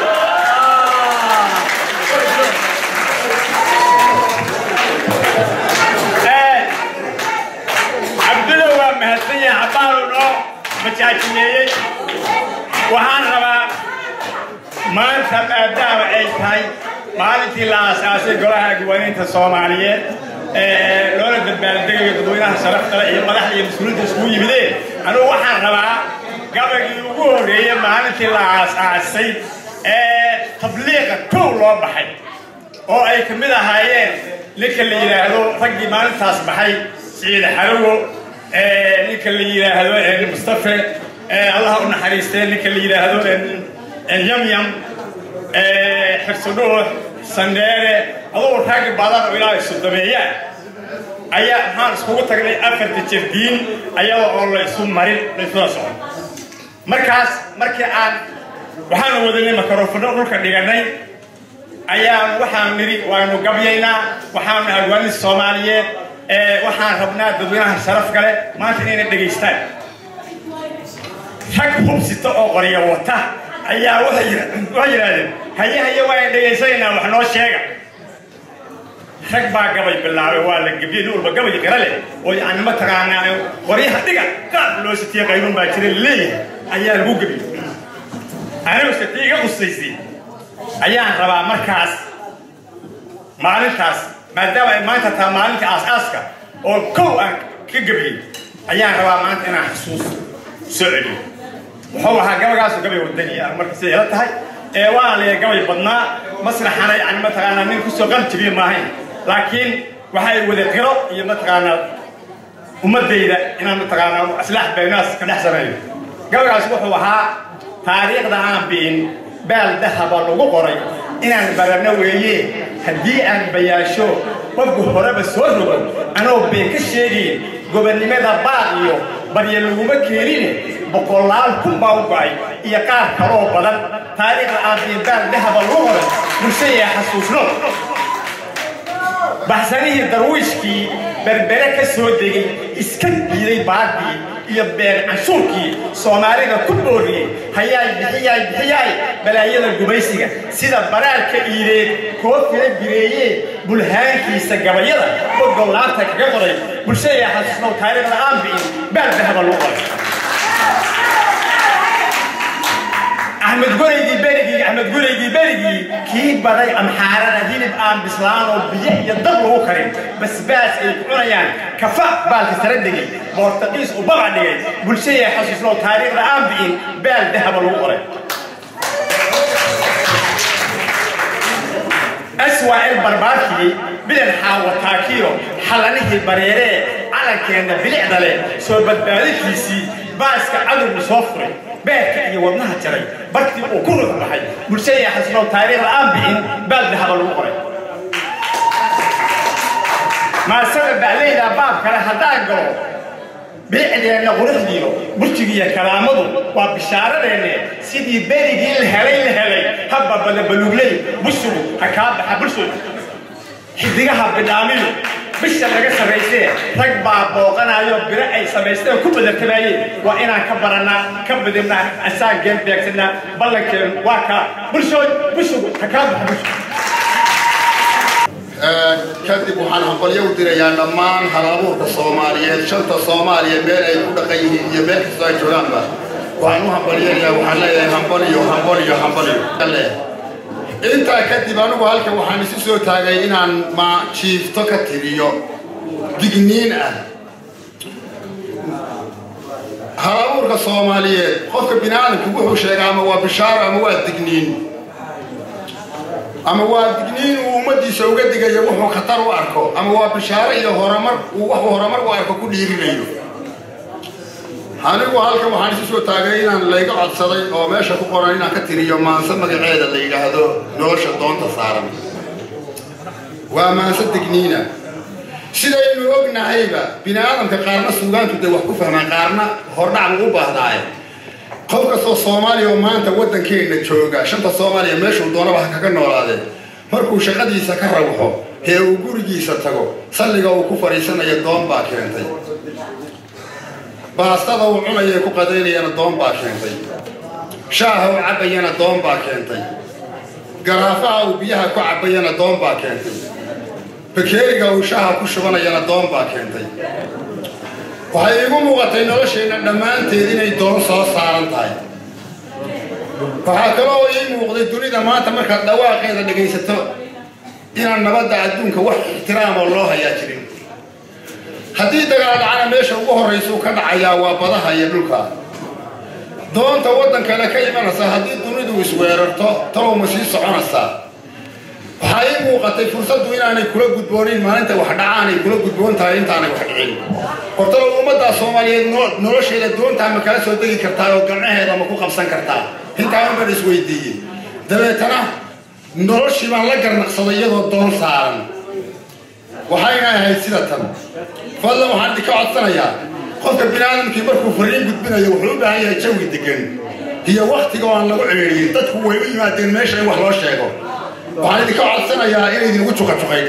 cabdulla waa mahadsan yahay cabbaaru noo majaajineeyey waxaan rabaa maanta maadaama ay tahay maalintii la aasaasay golaha agwaaniinta soomaaliyeed ee loola dabaaldegayo dadweynaha sharafta iyo madaxda iyo mas-uuliinta iskugu yimideen anugu waxaan rabaa gabagii ugu horreeyey maalintii la aasaasay ee tabliiqa kow loo baxay oo ay ka mid ahaayeen ninka la yidhaahdo raggii maalintaas baxay siciid xarawo ninka la yidhaahdo mustafe allah u naxariistee ninka la yidhaahdo yamyam xirsudhuux sandheere adugu rag badan oo ilaahay sodomeeyaan ayaa maxaan iskugu tagnay afarta jardiin ayada oo la isu marin la isula socon markaas markii aan waxaanu wadanay makaroofano dhulka dhiganay ayaan waxaan nidhi waanu gabyaynaa waxaanu agwaanin soomaaliyeed waxaan rabnaa dadweynaha sharaf kale maanta inayna dhegaystaan rag hubsita oo qorya wata ayaa waxay yidhaahdeen haye haye waan dhegaysanaynaa wax noo sheega rag baa gabay bilaabay waa la gebiyey nin walba gabay qira leh oo yani mataqaanaa qoryaha dhiga qaab loo sitiye qaybun baa jira laleeyahay ayaa lagu gebiyey anigu siti iga qusaysay ayaan rabaa markaas maalintaas maadaama ay maanta taha maalinta aas-aaska oo kow aan ka gebiyey ayaan rabaa maanta inaan xasuus soo celiyo wuxuu ahaa gabagaasu gabay wadani ah marka siday ila tahay ee waan leeyahay gabay badnaa masraxana yani mataqaanaa nin kusoo qalin jabiye maahayn laakiin waxay wada qiro iyo mataqaanaa ummadayda inaan mataqaanaa islaax baynaas ka dhex sameeyo gabagaas wuxuu ahaa taariikhda aan biin baal dahaba lagu qoray inaan barano weeye haddii aan bayaasho qofku horeba soo rogo anoo been ka sheegayn gobonnimada baad iyo barya laguma keenine boqolaal kun baa u go'ay iyo qaar kaloo badan taariikhda aan biin baal dahaba lagu qoray bulshaya xasuusno baxsanihii darwiishkii berbere ka soo degay iska diiday baadii iyo been canshuurkii soomaalida ku booriyey hayaay bixiyaay bixiyaay balaayada gumaysiga sida baraarka iideed koofila bireeyee bulhaankiisa gabayada bogow laabta kaga qoray bulshada xasuusnow taariikhda aan bi'in baal dahaba lagu qoray axmed gureygii berigii axmed gureygii berigii kii baday amxaarada hilib aan bislaan oo biyo iyo dab lagu karin basbaas ay ku cunayaan kafa baalka sare degay boortaqiis u babac dhigay bulshaya xasuusnow taariikhda aan bi'in baal dahaba lagu qoray aswaa'il barbaarkii bilan xaawataakiyo xalanihii bareeree calankeenna bilicda leh soo badbaadintiisii baaska cadowgu soo furay beerka iyo wadnaha jaray barkii uu ku ruux baxay bulshada xasnow taariikhda aan bixin baal dahaba lagu qoray maasada bacleyda baab kale haddaan galo bilicdeenna quruxdiyo burjigiiyo karaamadu waa bishaaradeenne sidii berigii la helay la helay habba badabalugley bushugu ha kaa baxa bulshooda xidigaha bidhaamiyo bisha laga sarraysee rag baa booqanayo biro ay samaysteen ku badartamaayeen waa inaan ka barannaa ka badinaa asaan geen beegsanaa ballankeenu waa kaa bulshood bushugu ha kaa baxa bushugu kadib waxaan hambalyo u dirayaa dhammaan halabuurka soomaaliyeed shanta soomaaliya meel ay ku dhaqan yihiin iyo meel kastoo ay joogaanba waxaan u hambalyanayaa waxaan leeyahay hambaliyo hambaliyo hambaliyo intaa kadib anigu halkan waxaan isu soo taagay inaan ma jiifto ka tiriyo digniin ah halabuurka soomaaliyeed qofka bini aadamku wuxuu sheegaa ama waa bishaaro ama waa digniin ama waa digniin uu ummadiisa uga digayo wuxuu khatar u arko ama waa bishaaro iyo horumar uu wuxuu horumar u arko ku dhiirinayo anigu halkan waxaan isu soo taagay inaan layga codsaday oo meesha ku qoran inaan ka tiriyo maanse magaceeda la yidhaahdo nolosha doonta saaran waa maanse digniina sidaynu ognahayba bini aadamka qaarna suugaantu dee wax ku fahmaan qaarna hordhac buu u baahdaaye qof kastoo soomaaliya oo maanta waddankeenna jooga shanta soomaaliya meeshuu doonaba ha kaga noolaadee markuu shaqadiisa ka rawxo ee uu gurigiisa tago salliga uu ku fadhiisanayo doon baa keentay baastada uu cunaya ku qadaynayana doon baa keentay shaaha uu cabbayana doon baa keentay garaafaha uu biyaha ku cabbayana doon baa keentay bakeeriga uu shaaha ku shubanayana doon baa keentay waxay iigu muuqatay nolosheenna dhammaanteed inay doon soo saaran tahay waxaa kaloo ii muuqday dunida maanta markaad dhawaaqeeda dhegaysato inaan nabadda adduunka wax ixtiraamoo loo hayaa jirin haddii dagaal dhacana meesha ugu horraysuu ka dhacayaa waa badaha iyo dhulka doonta waddan kale ka imanaysa haddii dunidu isweerarto talow ma sii soconaysaa waxaa ii muuqatay fursaddu inaanay kula gudboonin maalinta wax dhacaanay kula gudboon tahay intaanay wax dhicin hortalo ummaddaa soomaaliyeed nolosheeda doontaa ma kala soo degi kartaa oo gamcaheeda ma ku qabsan kartaa intaa unbaan isweydiiyey dabeetana noloshii baan la garnaqsaday iyadoo doon saaran waxayna ahayd sida tan fadlan waxaan idinka codsanayaa qofka bini aadamkii markuu fariin gudbinayo wuxuu u baahan yahay jawi degan iyo waktiga oo aan lagu ceeriyin dadku way u yimaadeen meesha in wax loo sheego waxaan idinka codsanayaa inay idinku juqajuqayn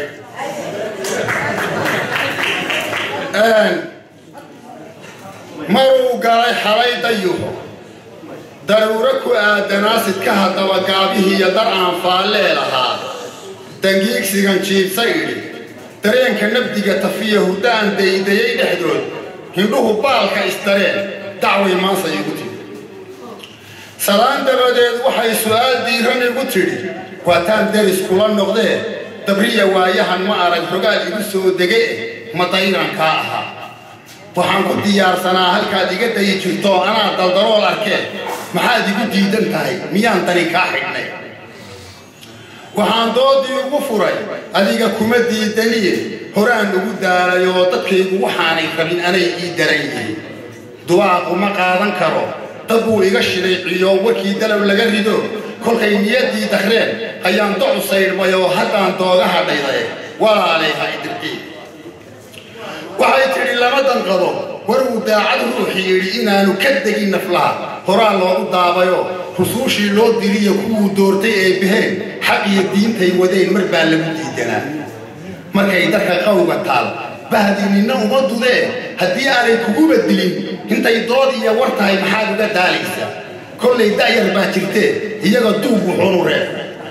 maruu galay xalay dayuxo daruuro ku aadanaasid ka haddaba gaabihii iyo dar aan faallee lahaa dangiigsigan jiibsa idhi dareenka nabdiga tafiya hurdaan daydayay dhexdood hindhuhu baalka isdareen dacway maansa igu tidhi salaan dabadeed waxay su'aal diiran igu tidhi waataan deris kula noqdee dabriya waayahan ma arag rogaal igu soo dege ma dayran kaa ahaa waxaan ku diyaarsanaa halkaad iga dayi jirto anaa daldarool arkeen maxaad igu diidan tahay miyaan dani kaa xidhnay waxaan doodii ugu furay adiga kuma diidaniye horaan ugu daalay oo dadkaygu waxaanay rabin anay ii daran yihiin duwaaqu ma qaadan karo dad buu iga shiday ciyo warkii dalow laga rido kolkay niyaddii dakreen ayaan docu saydhmay oo haddaan dooga hadhayday walaalay ha idirqii waxay tidhi lama danqado war uu daacad ruuxii yidhi inaanu ka degin naflaha horaa loogu daabayo rusuushii loo diriyo kuwuu doortay ee baheen xaq iyo diintay wadeen mar baa lagu diidanaa markay darka qawga taal bahdii ninna uma dudee haddii aanay kuguba dilin intay dood iyo war tahay maxaad uga daalaysaa kollay da'yar baa jirtee iyaga duug wuxuunu reeb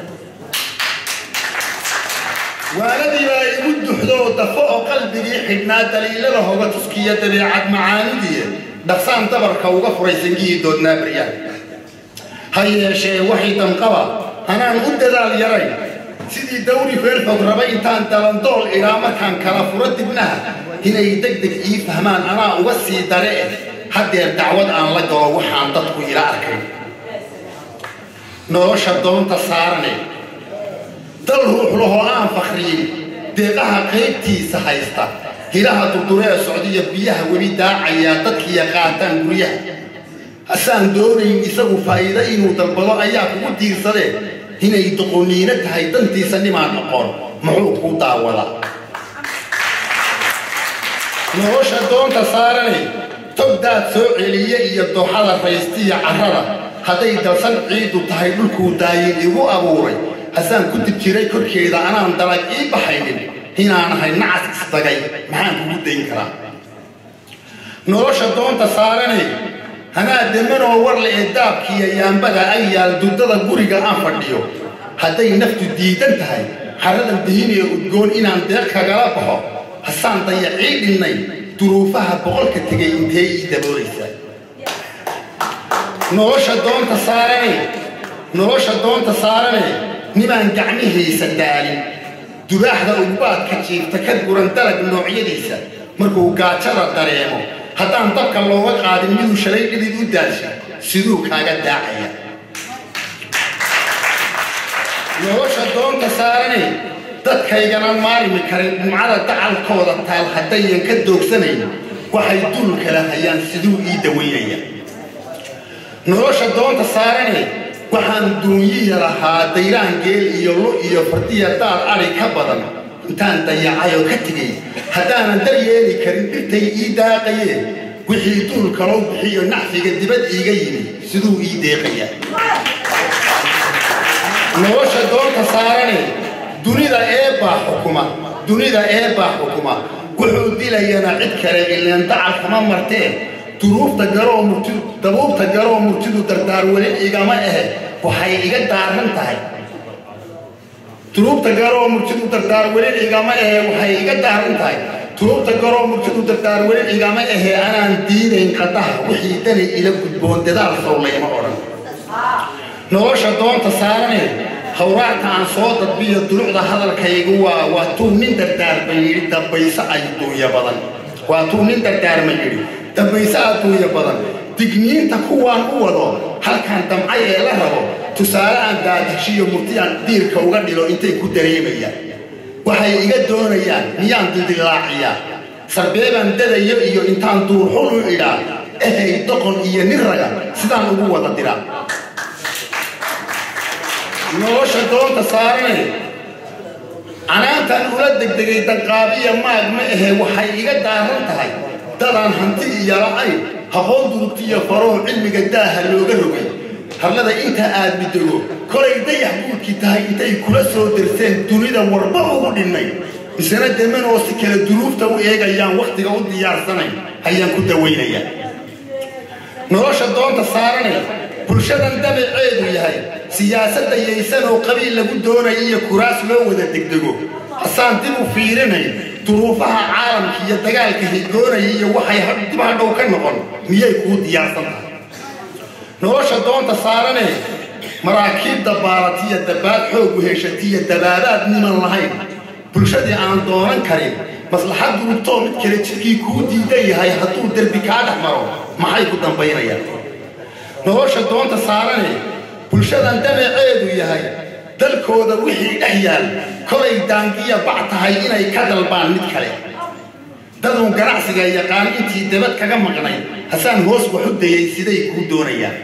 waaladii baa igu duxdoo dafo oo qalbigii xidhnaa daliilada hoga tuskiya dabeecad macaanidii dhaqsaan dabarka uga furay sangihii doodnaa baryaha ha yeeshee waxay danqaba anaan u dadaal yaray sidii dawri feerfog rabay intaan dalandool idhaa markaan kala furo dibnaha inay deg deg ii fahmaan anaa uga sii dare eh haddeer dacwad aan la galo waxaan dadku ila arkay nolosha doonta saarane dal ruux lahoo aan fakriyey deeqaha qaybtiisa haysta hilaha durduree socdiya biyaha weli daacayaa dadkiiya qaataan guryaha hasaan doonayn isagu faa'iido inuu dalbado ayaa kugu diirsadee inay doqoniino tahay dantiisa nimaan aqoon muxuu kuu daawadaa nolosha doonta saaranay togdaad soo celiye iyo dooxada raystiya carrada hadday dalsan ciiddu tahay dhulkuu daayin igu abuuray hasaan ku dib jiray korkeeda anaan dalag ii baxaynin inaan ahay nacas isdagay maxaan kugu dayn karaa nolosha doonta saaranay hanaa demanoo warle ee daabkiiyo yaambada ay yaal duddada guriga aan fadhiyo hadday naftu diidan tahay xaradan dihinee udgoon inaan deeq kagala baxo hasaan dayacii dhinnay duruufaha boqolka tegay intee ii daboolaysaa nolosha doonta saarane nolosha doonta saarane nimaan gacmihiisa daalin dubaaxda ugbaadka jiifta ka guran dalag noocyadiisa markuu gaajada dareemo haddaan dabka looga qaadin miduu shalay dhidid u daasha siduu kaaga daacaya nolosha doonta saarane dadkaygana maalimi karin dhumcada dacalkooda taal haddayan ka doogsanayn waxay dul kala hayaan siduu ii dawaynaya nolosha doonta saarane waxaan duunyiya lahaa dayraan geel iyo lu iyo fardiya daad adhi ka badan intaan dayacayoo ka tegay haddaanan dar yeeli karin dhirtay ii daaqayeen wixii duul kaloo bixiyo nacfiga dibad iiga yimi siduu ii deeqaya nolosha doonta saarane dunida eebbaa xukuma dunida eebbaa xukuma wuxuu dilayana cid kale ileen dacal kama martee duruufta garoo murtidu dabuubta garoo murtidu dardaar weli igama ahe waxay iga daaran tahay duruubta garoo murtidu dardaar weli igama ahe waxay iga daaran tahay duruubta garoo murtidu dardaar weli igama ahe anaan diidayn qadaha wixii dani ila gudboon dadaal sowlayma odhan nolosha doonta saarane hawraarka aan soo dadbiyo dulucda hadalkaygu waa waa tuu nin dardaarma yidhi dambayse adduunya badan waa tuu nin dardaarma yidhi dambayse adduunya badan digniinta kuwaan u wado halkaan damcay ee la rabo tusaale aan daadashiyo murti aan diirka uga dhilo intay ku dareemayaan waxay iga doonayaan miyaan dildillaaciyaa sarbeebaan dadayo iyo intaan duurxul u idhaa ehay doqon iyo nin raga sidaan ugu wada diraa nolosha doonta saarane canaantan ula degdegay danqaabiya maag ma ahe waxay iga daaran tahay dadaan hanti iyo la'ayn haqoon durugtiyo faroo cilmiga daaha looga rogay harlada inta aad midego kolay dayax guudkii tahay intay kula soo darseen dunida warba ugu dhinnay misena deman oo si kale duruufta u eegayaan wakhtiga u diyaarsanay ayaan ku dawaynayaa nolosha doonta saarane bulshadan dabaceedu yahay siyaasadda yaysan oo qabiil lagu doonaya iyo kuraas loo wada degdego hasaan dib u fiirinay duruufaha caalamka iyo dagaalka higoonaya iyo waxay dib hadhow ka noqon miyay kuu diyaarsan tahay nolosha doonta saarane maraakiibda baalatiya dabaad xoogu heshatiya dabaabaad niman lahayn bulshadii aan doonan karin maslaxad durugtoo mid kale jidkii kuu diidan yahay hadduu derbi kaa dhex maro maxay ku dambaynayaan nolosha doonta saarane bulshadan dabaceedu yahay dalkooda wixii dhex yaal kolay daangiya bac tahay inay ka dalbaan mid kale daduun ganacsiga yaqaan intii dabad kaga maqnay hasaan hoos wax u dayay siday kuu doonayaan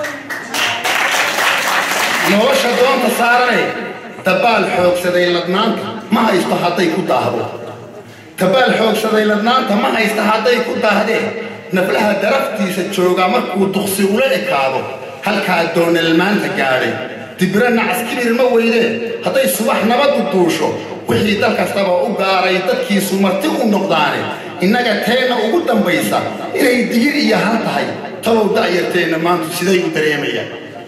nolosha doonta saarane dabaal xoogsaday ladnaanta ma haysto hadday ku daahdo dabaal xoogsaday ladnaanta ma haysta hadday ku daahdeen naflaha daraftiisa jooga markuu duqsi ula ekaado halkaa doonalmaanta gaadhay dibiro nacas kibir ma weydeen hadday subax nabadu duusho wixii dal kastaba u gaaray dadkiisu marti u noqdaane innaga teenna ugu dambaysa inay digir iyo hal tahay talow da'yarteenna maantu siday u dareemayaan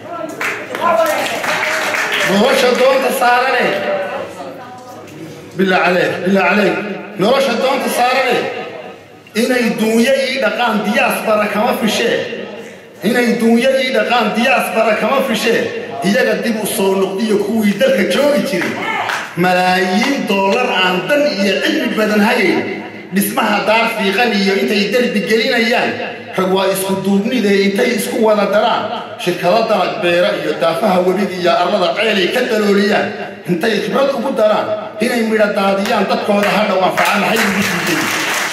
nolosha doonta saarane bilaa caleeg bilaa caleeg nolosha doonta saarane inay duunyo ii dhaqaan diyaas bara kama fishee inay duunyo ii dhaqaan diyaas bara kama fishee iyaga dib u soo noqdiyo kuwii dalka joogi jiray malaayiin doolar aan dan iyo cilmi badan hayayn dhismaha daar fiiqan iyo intay derbi gelinayaan rag waa isku duubnidee intay isku wada daraan shirkado dalag beera iyo daafaha webiga iyo arlada ceelay ka dalooliyaan intay khibrad ugu daraan inay midho daadiyaan dadkooda hadhow anfaca maxay ugu diiday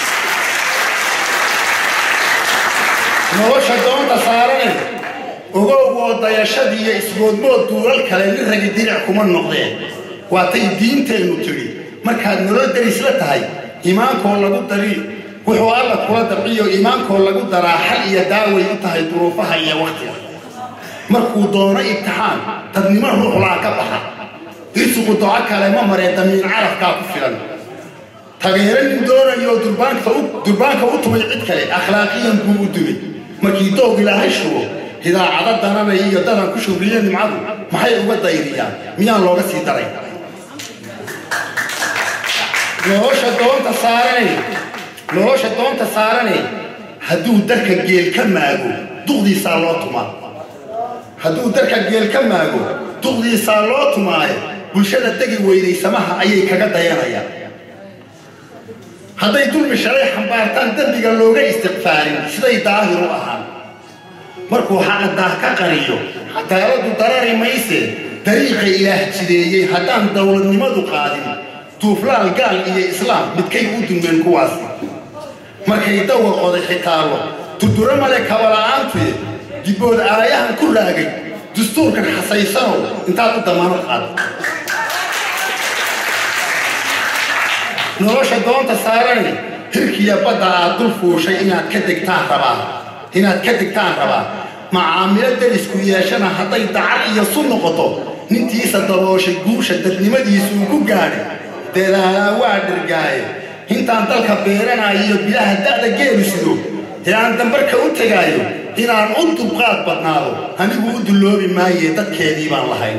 nolosha doonta saarane ogow oo dayashadii iyo ismoodmood duulal kale nin ragi diric kuma noqdeen waatay diinteennu tidhi markaad nolol derisla tahay iimaankoo lagu dari wuxuu alla kula dabciyo iimaankoo lagu daraa xal iyo daaway u tahay duruufaha iyo wakhtiga markuu doono ibtixaan dadnimo ruuxlaa ka baxa irsuqu doco kale ma maree damiin carafkaa ku filan tageero nin doonayo durbaanka u tumay cid kale akhlaaqiyan buu u dumay markii doog ilaahay shugo hidaacado dananay iyo dadan ku shugriye nimcadu maxay uga dayriyaan miyaan looga sii daray nolosha doonta saaranay nolosha doonta saaranay hadduu darka geel ka maago duqdiisaa loo tumaa hadduu darka geel ka maago duqdiisaa loo tumaayo bulshada degi weyday samaha ayay kaga dayanayaan hadday dulmi shalay xambaartaan dembiga looga istiqfaarin siday daahir u ahaan markuu xaqa daah ka qaniyo cadaaladdu darari mayse dariiqa ilaah jideeyey haddaan dowladnimadu qaadin duuflaal gaal iyo islaam midkay u dulmeen kuwaasi markay dawga qoday xitaallo durduro male kabala'aantuye dibbood aayahan ku raagay dastuurkan xasaysanow intaad u damaano qaado nolosha doonta saarani hirkiya badda aad dul fuushay inaad ka degtaan rabaa inaad ka degtaan rabaa macaamilo derisku yeeshana hadday dacar iyo sun noqoto nintiisa dabooshay guusha dadnimadiisuu ku gaadhay dadaalaa waa dhirgaaye intaan dalka beeranayo iyo bilaha da'da geelu sido ee aan dambarka u tegaayo inaan u dulqaad badnaado anigu u dulloobi maaye dadkeedii baan lahayn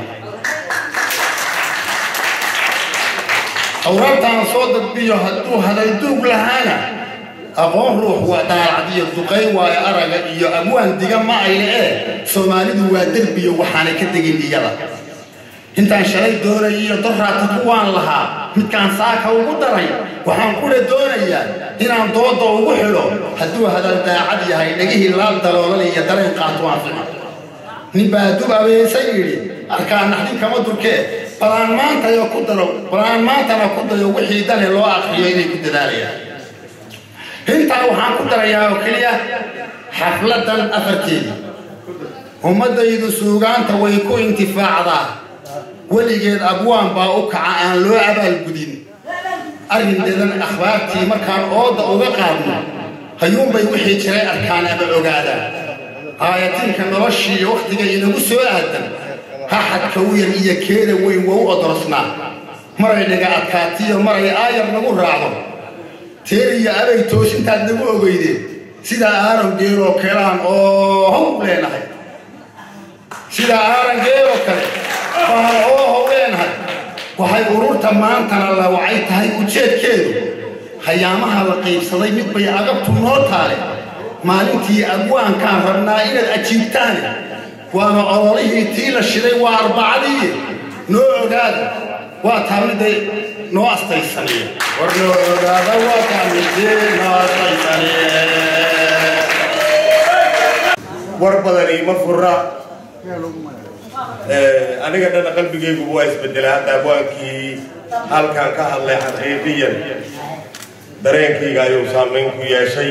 awraabtaan soo dadbiyo hadduu hadalduug lahaana aqoon ruux waa daalacdiyo duqay waayo araga iyo abwaan diga ma ayle ee soomaalidu waa derbiyo waxaanay ka tegin iyada intaan shalay doonay iyo doraata kuwaan lahaa midkaan saaka ugu daray waxaan kula doonayaa inaan dooda ugu xidho hadduu hadal daacad yahay dhegihii laal daloolal iyo dareen qaato aan fica nin baa dub abeesan yidhi arkaan naxdin kama durkee balaan maantayo ku daro balaan maantana ku dayo wixii dane loo akriyo inay ku dadaalayaan intaa waxaan ku darayaa oo keliya xafladan afarteedii ummaddaydu suugaanta way ku intifaacdaa weligeed abwaan baa u kaca aan loo abaalgudin arrindeedan akhbaartii markaan ooda uga qaadno hayuunbay wixii jiray arkaan ama ogaadaan aayatiinka noloshii wakhtiga inagu soo aadan haxadka wiyan iyo keeda weyn waa u odorsnaa maray dhiga adkaatiyo maray aayar nagu raacdo teer iyo abay toosintaad nagu ogeydeen sidaa aaran geeloo kelaan oo how leenahay sidaa aaran geeloo kale baan oo how leenahay waxay ururta maantana la wacay tahay ujeedkeedu hayaamaha la qaybsaday mid bay agabtu noo taale maalintii abwaankaan rabnaa inaad ajiibtaane waana ololihii tii la shiday waa arbacadii noo ogaada waa taamiday noo astaysanee war noo ogaada waa taamidee noo astaysanee war badani ma fura aniga dhana qalbigaygu waa isbedelay hadda abwaankii halkan ka hadlay xaqiiqiyan dareenkayga ayuu saamayn ku yeeshay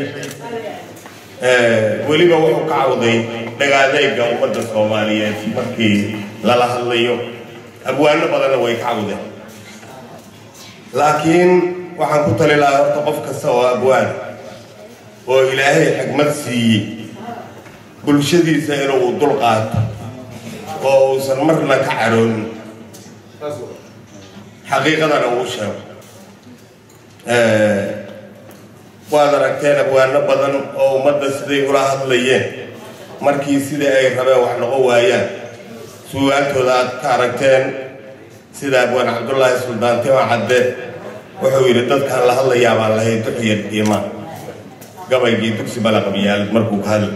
weliba wuxuu ka cawday dhagaadayga ummadda soomaaliyeed markii lala hadlayo abwaano badanna way ka cawdeen laakiin waxaan ku tali lahaa horta qof kasta oo abwaan oo ilaahay xigmad siiyey bulshadiisa inuu dul qaato oo uusan marna ka caroonin xaqiiqadana uu sheego waad aragteen abwaano badan oo ummadda siday ula hadlayeen markii sidai ay rabeen wax noqon waayaan suugaantooda aad ka aragteen sida abwaan cabdullaahi suldaan tima cadde wuxuu yidhi dadkaan la hadlayaa baan lahay duxiya dhiima gabaygii dugsi balaqabiyaal markuu ka hadlay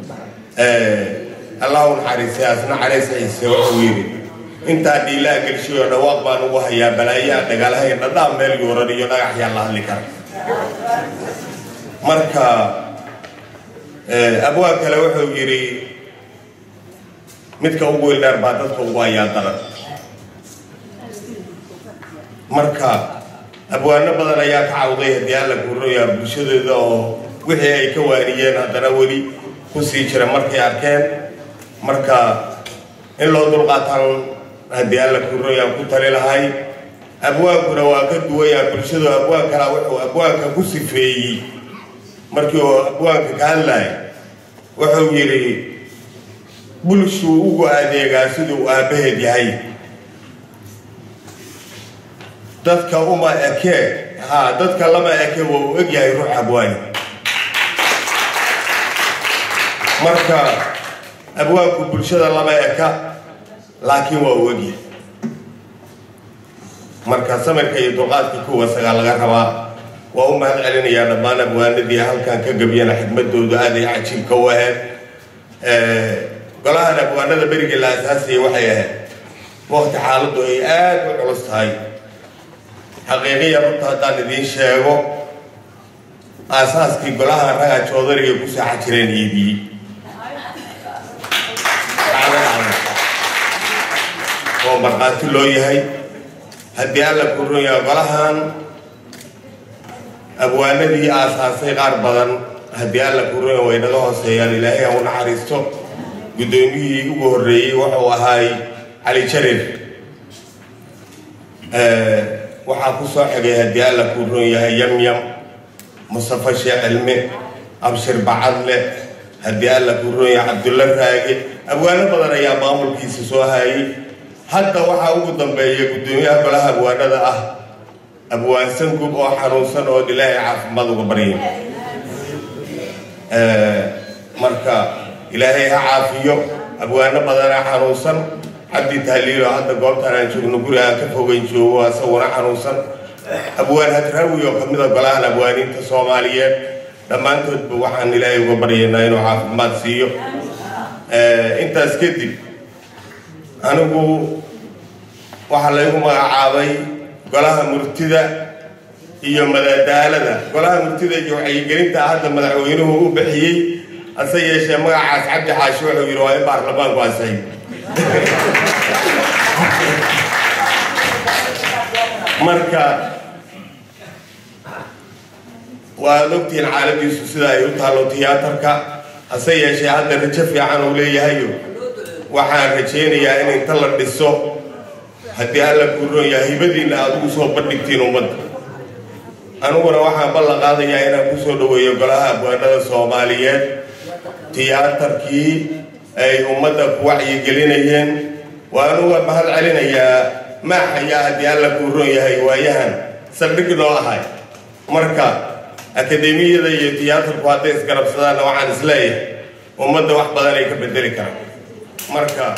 allahu naxariisay asna carays ciise wuxuu yidhi intaa dhiilaa gelshay oo dhawaaq baan ugu hayaa balaayaa dhagaalhay dhadhaan meel yuuran iyo dhagaxyaa la hadli kara marka abwaan kale wuxuu yidhi midka ugu weldheer baa dadka ugu hayaa daran marka abwaano badan ayaa ka cawday haddii alla kuroyaa bulshadooda oo wixii ay ka waaniyeen haddana weli ku sii jira markay arkeen marka in loo dulqaataan haddii alla kuroyaan ku tali lahay abwaankuna waa ka duwayaa bulshadu abwaan kalaa wuxuu abwaanka ku sifeeyey markii uu abwaanka ka hadlaya wuxuu yidhi bulshuu ugu adeegaa siduu aabbaheed yahay dadka uma ekee ha dadka lama eke waa uu eg yahay ruux abwaani marka abwaanku bulshada lama eka laakiin waa uu egyahay marka samirka iyo dulqaadka kuwa sagaa laga rabaa waa u mahad celinayaa dhammaan abwaanadii halkan ka gabyana xigmadooda aad ay cajiibka u ahayd golahan abwaanada berigii la asaasayay waxay ahayd waqti xaaladdu ay aad u culus tahay xaqiiqiya runta haddaan idiin sheego aasaaskii golaha raga joodariga ku saaxa jireen iibiyey oo markhaati loo yahay haddii alla kuroyaa golahan abwaanadii aasaasay qaar badan haddii alla kuroya way naga hooseeyaan ilaahay ha u naxariisto guddoomiyihii ugu horreeyey wuxuu ahaay cali jarir waxaa ku soo xigay haddii alla kuu roon yahay yamyam mustafa sheekh cilme abshir bacadle haddii alla kuu roon yahay cabdulla raage abwaano badan ayaa maamulkiisa soo hayay hadda waxaa ugu dambeeya guddoomiyaha golaha abwaanada ah abwaansan gub oo xanuunsan oo ilaahay caafimaad uga barya marka ilaahay ha caafiyo abwaano badanaa xanuunsan cabdi tahliilo hadda goobtaan aan joogno guri aan ka fogeyn joogo asaguna xanuunsan abwaan hadraawi oo kamida golahan abwaaniinta soomaaliyeed dhammaantoodba waxaan ilaahay uga baryaynaa inuu caafimaad siiyo intaas kadib anigu waxaa laygu magacaabay golaha murtida iyo madadaalada golaha murtida iyo wacyigelinta hadda madaxweynuhu u bixiyey hase yeeshee magacaas cabdi xaashi wuxuu yidhi waa in baarlamaanku ansay marka waad ogtihiin caaladiisu sida ay u taallo tiyaatarka hase yeeshee hadda rajo fiican uu leeyahayo waxaan rajaynayaa in inta la dhiso haddii alla kuu roon yahay hibadiinna aad ugu soo bandhigtiin ummadda aniguna waxaan ballan qaadayaa inaan ku soo dhoweeyo golaha abwaanada soomaaliyeed tiyaatarkii ay ummadda ku wacyigelinayeen waan uga mahad celinayaa maaxayaa haddii alla kuu roon yahay waayahan saldhig noo ahay marka akademiyada iyo tiyaatarku hadday isgarabsadaanna waxaan isleeyahay ummadda wax badan ay ka bedeli karaan marka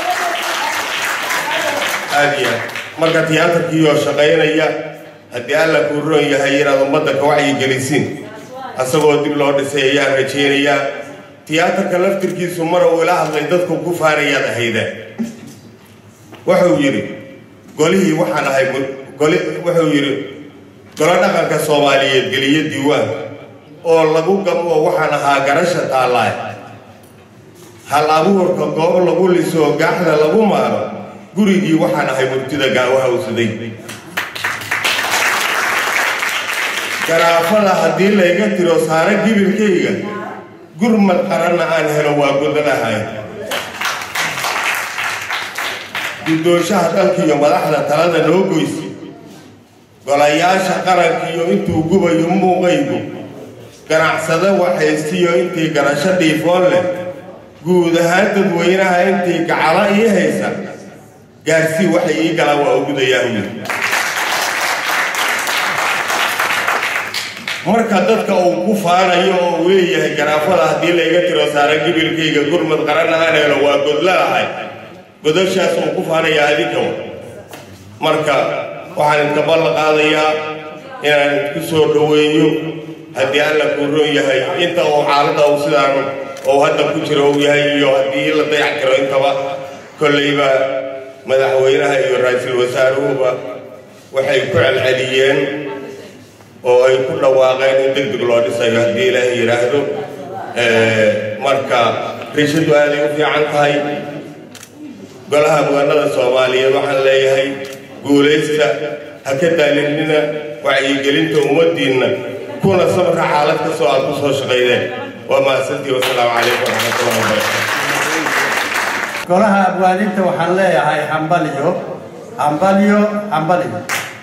aad iyo aad marka tiyaatarkii oo shaqaynaya haddii alla kuu roon yahay inaad ummadda ka wacyigelisiin asagoo dib loo dhisay ayaan rajaynayaa tiyaatarka laftirkiisu mar uu ila hadlay dadku ku faanayaad ahaydeen wuxuu yidhi golihii waxaan ahay goli wuxuu yidhi golo dhaqanka soomaaliyeed geliyo diiwaan oo lagu gamo waxaan ahaa garasha taallaay hal abuurka goob lagu liso gaaxda lagu maaro gurigii waxaan ahay murtida gaawaha usaday garaafada haddii layga tiro saare gibilkayga gurmad qaranna aan helo waa godanahay guddoonshaha dalkiiyo madaxda talada noo goysa golayaasha qarankiiyo intuu gubayo muuqaygu ganacsado waxaystiyo intii garasho dhiifoon leh guud ahaan dadweynaha intii gacalo ii haysa gaarsii waxay ii galaan waa ugudayaa huyir marka dadka uu ku faanayo oo uu leeyahay garaafada haddii layga tiro saara gibilkayga gurmad qaranna aan helo waa godlaahay godashaas uu ku faanayaa adinkawa marka waxaan idinka ballan qaadayaa inaan idinku soo dhoweeyo haddii alla kuu roon yahay inta uu xaaladda uu sidaan uu hadda ku jiro uu yahay iyo haddii la dayac tiro intaba kollayba madaxweynaha iyo ra-iisul wasaaruhuba waxay ku celceliyeen oo ay ku dhawaaqeen in deg deg loo dhisayo haddii ilaahay yidhaahdo marka rishadu aaday u fiican tahay golaha muganada soomaaliyeed waxaan leeyahay guulaysta ha ka daalinina wacyigelinta ummaddiinna kuna sabra xaalad kastoo aad ku soo shaqaydeen waa mahadsantii wasalaamu calaykum waraxmatullahi wabarakaatu golaha abwaadinta waxaan leeyahay hambalyo hambalyo hambalyo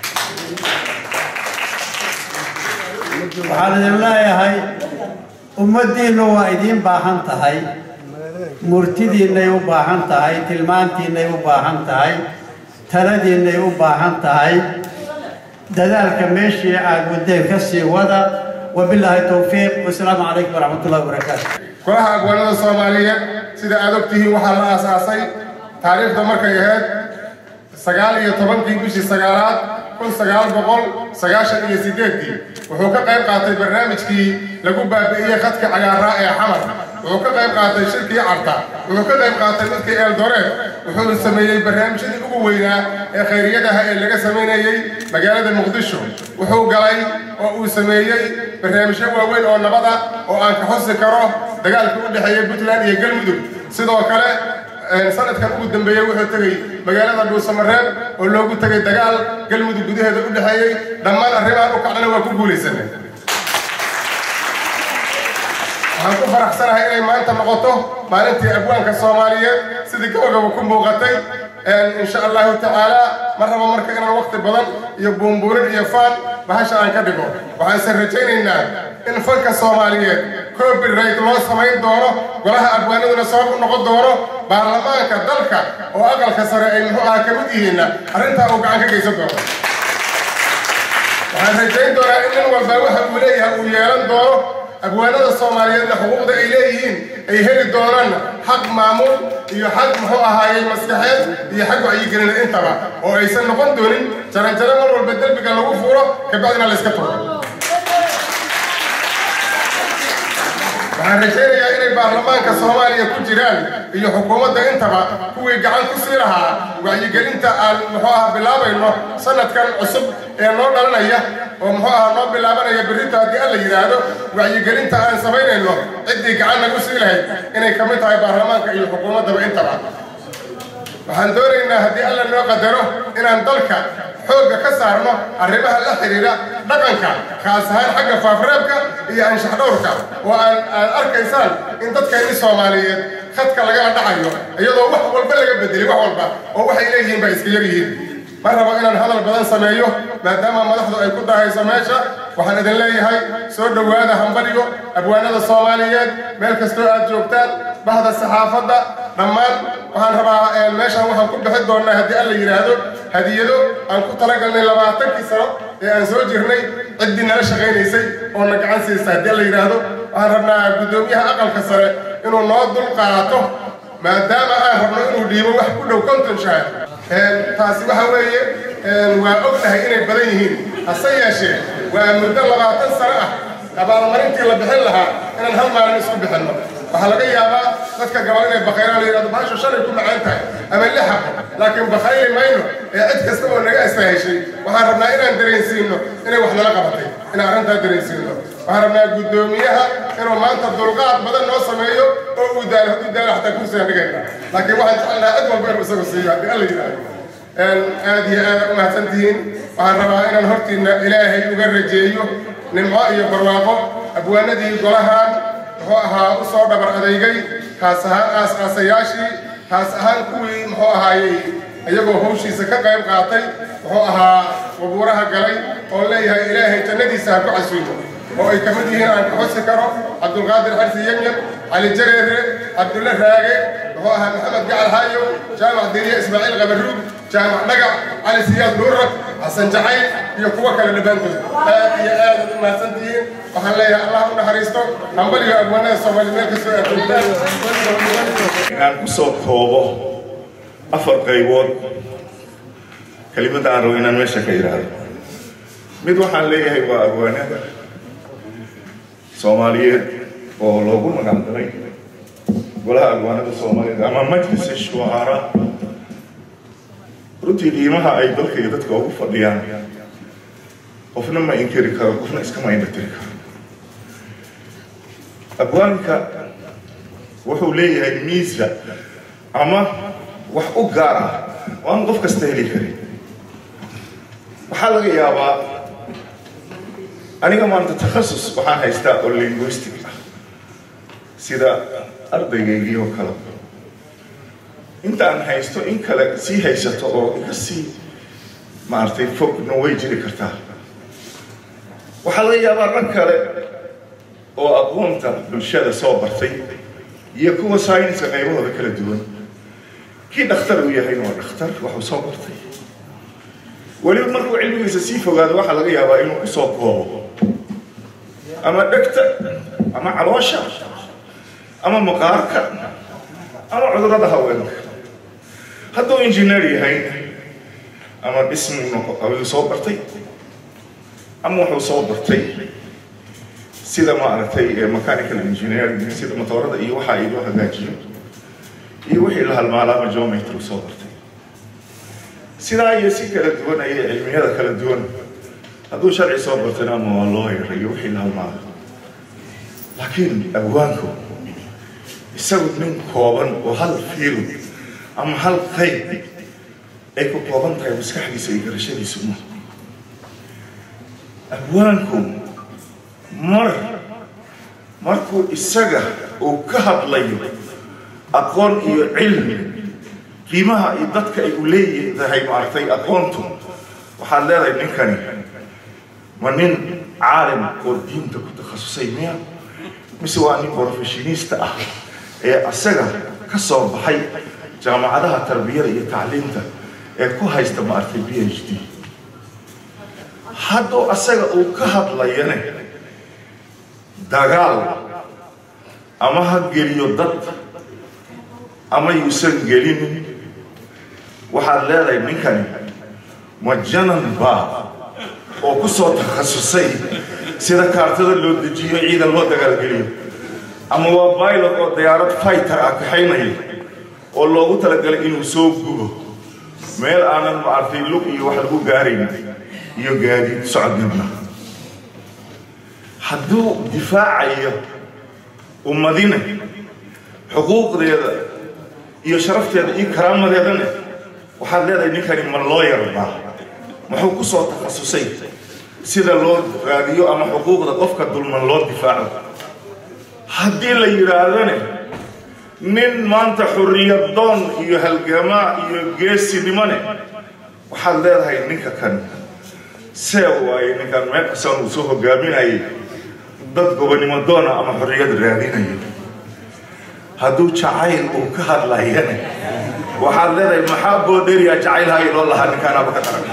waxaan idin leeyahay ummaddiinnu waa idiin baahan tahay murtidiinnay u baahan tahay tilmaantiinnay u baahan tahay taladiinnay u baahan tahay dadaalka meeshii aad waddeen ka sii wada wabilaahi towfiiq wasalaamu calaykum waraxmat ullahi wabarakaatu golaha abwaanada soomaaliyeed sida aad ogtihiin waxaa la aasaasay taariikhda markay ahayd sagaal iyo tobankii bishii sagaalaad kun sagaal boqol sagaashan iyo sideedii wuxuu ka qayb qaatay barnaamijkii lagu baabi'iyey khadka cagaaraa ee xamar wuxuu ka qayb qaatay shirkii carta wuxuu ka qayb qaatay dadkii eeldoreed wuxuu sameeyey barnaamijyadii ugu weynaa ee khayriyadaha ee laga samaynayey magaalada muqdisho wuxuu galay oo uu sameeyey barnaamijyo waaweyn oo nabada oo aan ka xusi karo dagaalka u dhexeeya puntland iyo galmudug sidoo kale sanadkan ugu dambeeyey wuxuu tegey magaalada dhuusamareeb oo loogu tegay dagaal galmudug gudaheeda u dhexeeyey dhammaan arrimahan u kacdana waa ku guulaysanay waxaan ku faraxsanahay inay maanta noqoto maalintii abwaanka soomaaliyeed sidii gabagaba ku muuqatay insha allahu tacaala ma rabo marka inaan waqti badan iyo buumbuurin iyo faan bahasha aan ka dhigo waxaanse rajaynaynaa in fanka soomaaliyeed copyright loo samayn doono golaha abwaanaduna sabab u noqon doono baarlamaanka dalka oo aqalka sare ay muxuu aha ka mid yihiinna arrintaa uu gacan ka geysan doono waxaan rajayn doonaa in nin walba waxa uu leeyahay uu yeelan doono abwaanada soomaaliyeedna xuquuqda ay leeyihiin ay heli doonaan xaq maamul iyo xaq muxuu ahaayey maskaxeed iyo xag wacyigelina intaba oo aysan noqon doonin jaranjaro mar walba derbiga lagu fuuro kabacdina la iska tuuro waxaan rajaynayaa inay baarlamaanka soomaaliya ku jiraan iyo xukuumadda intaba kuwii gacan ku sii lahaa wacyigelinta aan muxuu aha bilaabayno sanadkan cusub ee noo dhalanaya oo muxuu aha noo bilaabanaya berrito haddii alla yidhaahdo wacyigelinta aan samaynayno ciddii gacan nagu sii lahayd inay ka mid tahay baarlamaanka iyo xukuumaddaba intaba waxaan doonaynaa haddii alla noo qadaro inaan dalka xoogga ka saarno arrimaha la xidhiidha dhaqanka khaas ahaan xagga faafreebka iyo anshax dhowrka oo aan aad arkaysaan in dadkeenni soomaaliyeed khadka lagala dhacayo iyadoo wax walba laga bedelay wax walba oo waxay leeyihiin baa iska yar yihiin ma rabo inaan hadal badan sameeyo maadaama madaxdu ay ku dahayso meesha waxaan idin leeyahay soo dhowaada hambadhigo abwaanada soomaaliyeed meel kastoo aad joogtaan bahda saxaafadda dhammaan waxaan rabaa meeshaan waxaan ku bixi doonnaa haddii alla yidhaahdo hadiyado aan ku talagalnay labaatankii sano ee aan soo jirnay ciddii nala shaqaynaysay oo na gacan siisa haddii alla yidhaahdo waxaan rabnaa guddoomiyaha aqalka sare inuu noo dul qaato maadaama aan rabno inuu dhiibo wax ku dhow konton shahaad taasi waxa weeye waa ognahay inay badan yihiin hase yeeshee waa muddo labaatan sano ah abaalmarintii la bixin lahaa inaan hal maalin isku bixinno waxaa laga yaabaa dadka gabal inay bakhayraan la yidhahdo bahashu shalay ku macaan tahay ama lix xabo laakiin bakhayli mayno ee cid kasta oo naga astaheshay waxaan rabnaa inaan dareensiino inay wax nala qabatay inaan arrintaa dareensiino waxaan rabnaa guddoomiyaha inuu maanta dulqaad badan noo sameeyo oo uu daalo hadduu daalo xataa kursiga dhigayna laakiin waxaan jecelnaha cid walba inuu isagu siiyo haddii alla yidhaahdo aad iyo aad u mahadsan tihiin waxaan rabaa inaan hortiinna ilaahay uga rajeeyo nimco iyo barwaaqo abwaanadii golahan muxuu ahaa u soo dhabar adeygay kaas ahaan aas-aasayaashii kaas ahaan kuwii muxuu ahaayey iyagoo hawshiisa ka qayb qaatay muxuu ahaa wabuuraha galay oo leeyahay ilaahay jannadiisa ha ku casuumo oo ay ka mid yihiin aan ka xusi karo cabdulqaadir xarsi yemyem cali jareere cabdulle raage muxuu ahaa maxamed gacal haayow jaamac diriye ismaaciil qabaruug jaamac dhagac cali siyaad nuurrag xasan jacayl iyo kuwo kale dhammaantood aad iyo aad u mahadsantihiin waxaan leeyahay allah u naxariisto hambaliga abwaanada soomaali meel kastoo aad joogtaan inaan ku soo koobo afar qaybood kelimada aan rabo inaan meesha ka idhaahdo mid waxaan leeyahay waa abwaanada soomaaliyeed oo loogu magacdaray golaha abwaanada soomaaliyeed ama majlis shucaraa runtii qiimaha ay dalka iyo dadka ugu fadhiyaan qofna ma inkiri karo qofna iskama indhatiri karo abwaanka wuxuu leeyahay miisa ama wax u gaar ah oo aan qof kasta heli karin waxaa laga yaabaa aniga maanta takhasus waxaan haystaa oo linguistic ah sida ardaygaygii oo kale intaan haysto in kale sii haysato oo iga sii maaragtay fogna way jiri kartaa waxaa laga yaabaa rag kale oo aqoonta bulshada soo bartay iyo kuwa sayniska qaybahooda kala duwan kii dhakhtar uu yahayna waa dhakhtar waxuu soo bartay weliba markuu cilmigiisa sii fogaado waxaa laga yaabaa inuu kusoo koobo ama dhegta ama caloosha ama maqaarka ama cudurrada haweenka hadduu injineer yahay ama dhismu ayuu soo bartay ama wuxuu soo bartay sida maaragtay mechanical engineering sida matoorada iyo waxa ay loo hagaajiyo iyo wixii la halmaalaa ama geometry soo bartay sidaa iyo si kala duwan ayay cilmiyada kala duwan hadduu sharci soo bartana ama waa loo yarayo wixii la halmaala laakiin abwaanku isagu nin kooban oo hal fiil ama hal qayb ay ku kooban tahay maskaxdiisa iyo garashadiisu ma abwaanku mar markuu isaga uu ka hadlayo aqoon iyo cilmi qiimaha iyo dadka ay u leeyahay maaragtay aqoontu waxaad leedahay ninkani ma nin caalim oo diinta ku takhasusay miya mise waa nin professionista ah ee asaga ka soo baxay jaamacadaha tarbiyada iyo tacliinta ee ku haysta maaragtay b h d hadduu asaga uu ka hadlayane dagaal ama ha geliyo dad ama yuusan gelinin waxaad leedahay ninkani ma janan baa oo ku soo takhasusay sida kaartada loo dejiyo ciidan loo dagaalgeliyo ama waa pilot oo diyaarad fighter ah kaxaynaya oo loogu talagalay inuu soo gubo meel aanan maartay lug iyo wax lagu gaarayn iyo gaadiid socodnimna hadduu difaacayo ummadina xuquuqdeeda iyo sharafteeda iyo karaamadeedana waxaad leedahay ninkani ma loo yarbaa muxuu ku soo takhasusay sida loo raadiyo ama xuquuqda qofka dulman loo difaaco haddii la yidhaahdane nin maanta xurriyadoon iyo halgamaa iyo geesinimone waxaad leedahay ninka kan see waaye ninkan meel kastaan uu soo hogaaminayay dad gobonimo doona ama xorriyad raadinayo hadduu jacayl uu ka hadlayane waxaad leedahay maxaa boodheriya jacayl hay loo lahaa ninkaanaaba ka daran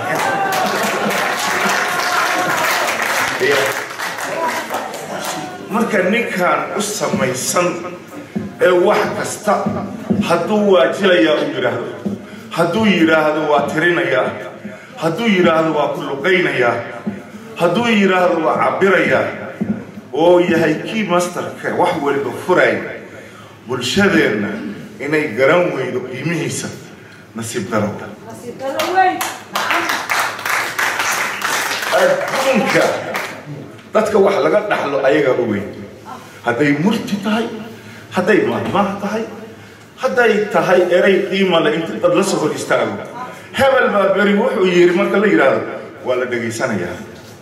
marka ninkan u samaysan ee wax kasta hadduu waajilayaa uu yidhaahdo hadduu yidhaahdo waa tirinayaa hadduu yidhaahdo waa ku luqaynayaa hadduu yidhaahdo waa cabirayaa oo yahay kii masterka wax weliba furay bulshadeenna inay garan weydo qiimihiisa nasiib daro adduunka dadka wax laga dhaxlo ayagaa u weyn hadday murti tahay hadday mahmaah tahay hadday tahay eray qiima le inta dad la soo hor istaago hebel baa beri wuxuu yidhi marka la yidhaahdo waa la dhegaysanayaa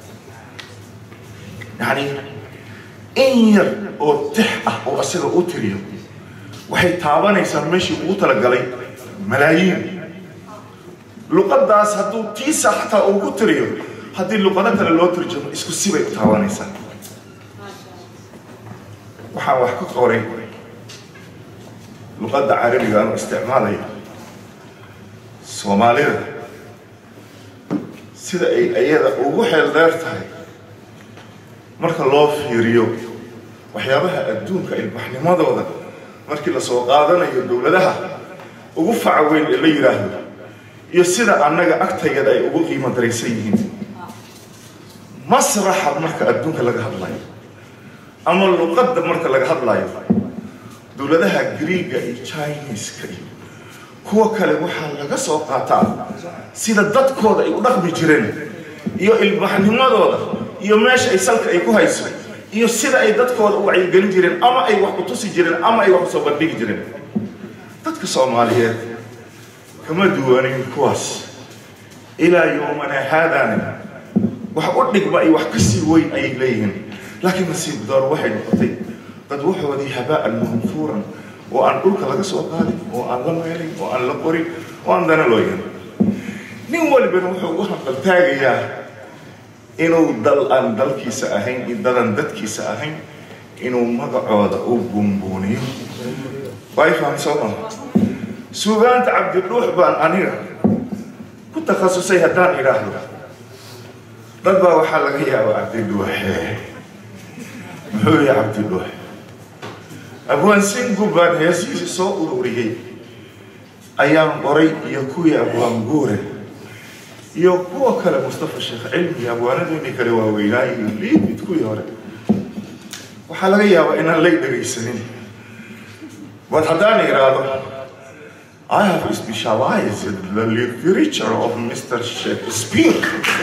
yacni in yar oo tix ah oo asaga u tiriyo waxay taabanaysaa meeshii ugu talagalay malaayiin luqadaas hadduu tiisa xataa uu ku tiriyo haddii luqado kale loo turjamo isku sibay u taabanaysaa waxaan wax ka qoray luqadda carabiga aanu isticmaalayo soomaalida sida ay ayada ugu xeel dheer tahay marka loo fiiriyo waxyaabaha adduunka ilbaxnimadooda markii la soo qaadanayo dowladaha ugu faca weyn ee la yidhaahdo iyo sida annaga agtayada ay ugu qiimo daraysan yihiin masraxa marka adduunka laga hadlayo ama luqadda marka laga hadlayo dowladaha griiga iyo chineska iyo kuwa kale waxaa laga soo qaataa sida dadkooda ay u dhaqmi jireen iyo ilbaxnimadooda iyo meesha ay salka ay ku hayso iyo sida ay dadkooda u wacyigelin jireen ama ay wax u tusi jireen ama ay wax usoo bandhigi jireen dadka soomaaliyeed kama duwanin kuwaas ilaa yowmana haadana wax u dhigma iyo wax ka sii weyn ayay leeyihiin laakiin nasiib door waxay noqotay dad waxoodii habaa'an manfuuran oo aan dhulka laga soo qaadin oo aan la meelin oo aan la qorin oo aan dana loo yeelin nin walibana wuxuu u hanqaltaagayaa inuu dal aan dalkiisa ahayn iyo dadan dadkiisa ahayn inuu magacooda u buunbuuniyo way faham soo maha suugaanta cabdidhuux baan aniga ku takhasusay haddaan idhaahdo dad baa waxaa laga yaaba cabdidhuuxe muxuu yahay cabdidhuux abwaan singu baan heesihiisa soo ururiyey ayaan qoray iyo kuwii abwaan guure iyo kuwa kale mustafa sheekh cilmi abwaanadoodii kale waaweynaa iyo liibid kuwii hore waxaa laga yaabaa inaan lay dhegaysanin bal haddaan idhaahdo I have specialized in the literature of Mr. Shakespeare.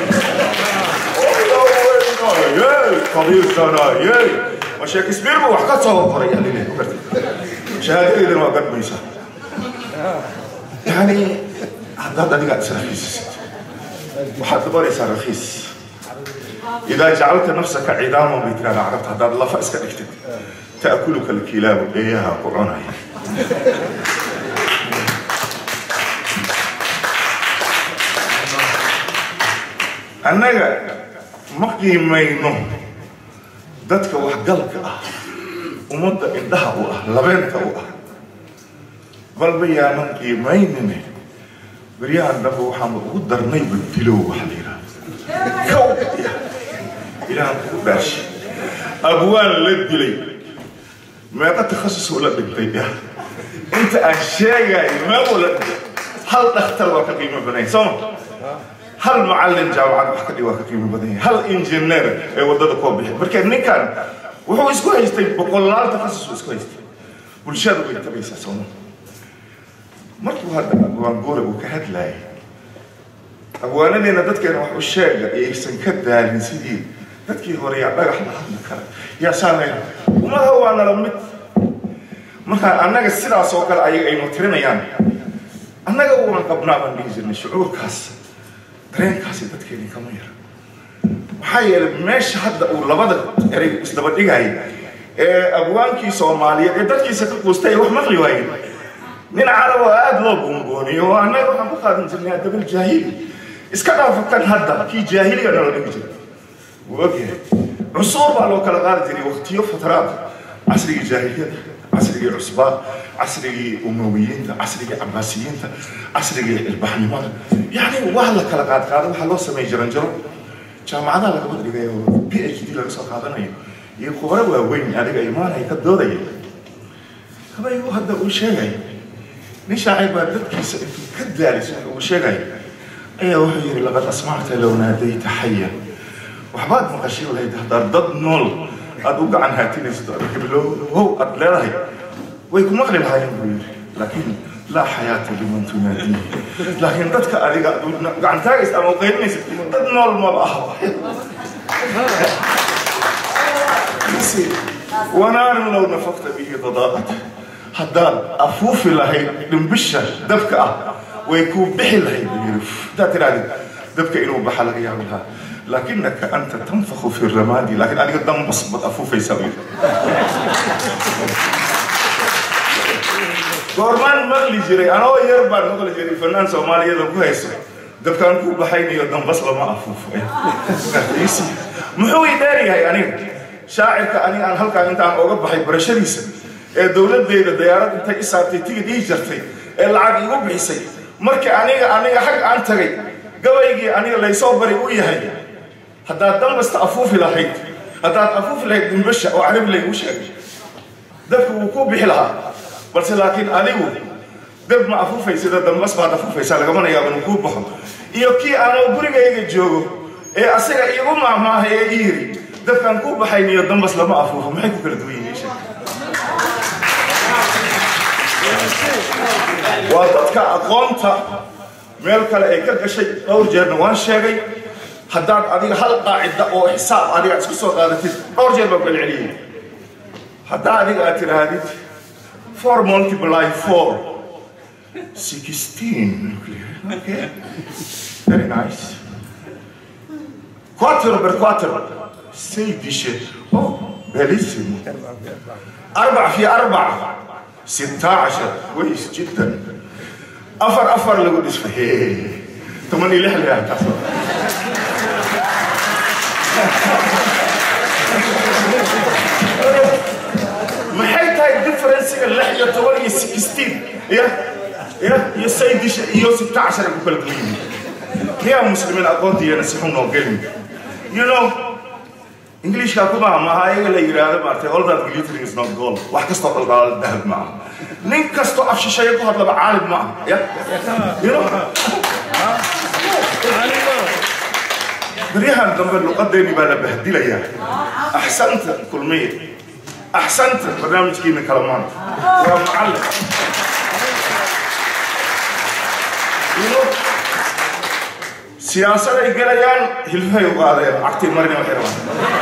ma shakespeare bu wax ka soo qoray shahaadadeedana waa gadmaysaa yani haddaad adiga israfiisisid waxaad dabaraysaa rakiis idaa jacalta nafsaka cidaama bay tirahda carabta haddaad lafa iska dhigtid ta'kuluka alkilaabu eeyaha ku cunaya annaga ma qiimayno dadka waxgalka ah ummadda indhaha u ah labeenta u ah balba yaanan qiimaynine beryahan dambe waxaanu ugu darnayba dilow waxa la yidhahda kow ilaahan kugu dhaashi abwaan la dilay meeqa takhasusoo la dhintay ya inta aan sheegayo meequu la dhintay hal dhakhtar waa ka qiimo badan sooma hal macallin jaamacad wax ka dhig waa ka qiimo badan yahay hal injineer ee waddada koo bixi marka ninkan wuxuu isku haystay boqolaal takhasus isku haystay bulshada way tabaysaa sooma markuu hadda abwaan guura uu ka hadlayay abwaanadeena dadkeena wax u sheega aysan ka daalin sidii dadkii hore yaa dhagax la hadli kara yaa saamey ummadaha waa nala mid markaa annaga sidaas oo kale ayaga aynu tirinayaan annaga waan qabnaa baan dhihi jirnay shucuurkaas dareenkaasi dadkeeni kama yara maxaa yeelay meesha hadda uu labada erey isdaba dhigaya ee abwaankii soomaaliyeed ee dadkiisa ka quustay wax maqli waayeen nin carab oo aada loo buunbuuniyo oo annaga waxaan ku qaadan jirnay adabal jaahili iska dhaafatan hadda kii jaahiliga nala dhigi jiray wuu ogyahay cusuur baa loo kala qaadi jiray waqtiyo fataraad casrigii jaahiliyada casrigii cusbaa casrigii umowiyiinta casrigii cabaasiyiinta casrigii ilbaxnimada yacni waa la kala qaad qaado waxaa loo sameeyey jaranjaro jaamacadaha lagama dhigay oo p h d laga soo qaadanayo iyo khubaro waaweyn adiga imaanaya ka doodaya kabaygu hadda uu sheegaya nin shaacir baa dadkiisa intuu ka daalis waxa uu sheegaya ayaa wuxuu yidhi laqad asmacta low naadayta xaya waxbaad maqashay lahayd haddaad dad nool aad u gacan haatinaysid oo heblow aad leedahay way ku maqli lahaayeen buu yidhi laakiin laa xayaata liman tunaadihi laakiin dadka adiga gacan taagaysa ama qaylinaysid dad nool maba aha wanaarin low nafaqta bihi dadaaqat haddaad afuufi lahayd dhimbisha dabka ah way kuu bixi lahayd buu yidhi haddaad tidhahdid dabka inuu baxa laga yaabi lahaa لكنك أنت تنفخ في الرماد لكن أنا قدام بصبت أفوف يسوي goormaan maqli jiray anoo yar baan maqli jiray fanaan soomaaliyada ku hayso dabkaan ku baxaynayo dambas lama afuufo muxuu i dheer yahay aniga shaacirka aniga aan halkaan intaan oga baxay barashadiisa ee dowladdeeda dayaarad intay i saartay tigid ii jartay ee lacag igu bixisay markii aniga aniga xag aan tagay gabaygii aniga laysoo bari u yahay haddaad dambasta afuufi lahayd haddaad afuufi lahayd dimbasha oo carabi laygu sheegay dabku wuu ku bixi lahaa balse laakiin adigu dab ma afuufaysida dambas baad afuufaysaa lagamana yaabo inuu kuu baxo iyo kii aanoo gurigayga joogo ee asaga iigu maahmaahay ee ii yiri dabkaan kuu baxayn iyo dambas lama afuufo maxay ku kala duwan yihiin sheeg waa dadka aqoonta meel kale ay ka gashay dhowr jeerna waan sheegay haddaad adiga hal qaacida oo xisaab adiga isku soo qaadatid dhowr jeer baan kala celiyey haddaa adiga aad tidhaahdid four multiply four sixteen okay very nice quarter per quarter say dishe oh بليسيمو أربع في أربع ستة عشر كويس جدا أفر أفر لو قلت فيه تمني لحلة يا تصور maxay tahay differencega lix iyo toban iyo sixteen ya ya iyo saydish iyo sita cashar ay ku kala duwan yihiin miyaa muslimiin aqoontiiyana si xun noo gelin you know englishka kuma maaha ayaga la yidhaahdo maartay all that glittering is not gold wax kastoo qalqaala dahab ma aha nin kastoo af shisheeye ku hadlaba caalim ma aha ya you know بريها dambe luqadeeni baa la bahdilayaa axsanta kulmiye axsanta barnaamijkiina kala maanta waa macallin siyaasad ay gelayaan hilfahay u qaadeen cagtii marina waxay rabaan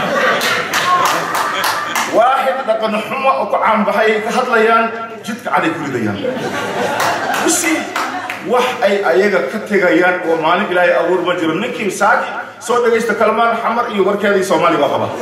waaxid dhaqan xumo oo ku caanbaxay ay ka hadlayaan jidka caday ku ridayaan usi wax ay ayaga ka tegayaan oo maalin ilaahay abuur ma jiro ninkii saaki soo dhegaysta kalmaan xamar iyo warkeedii soomaali baa qaba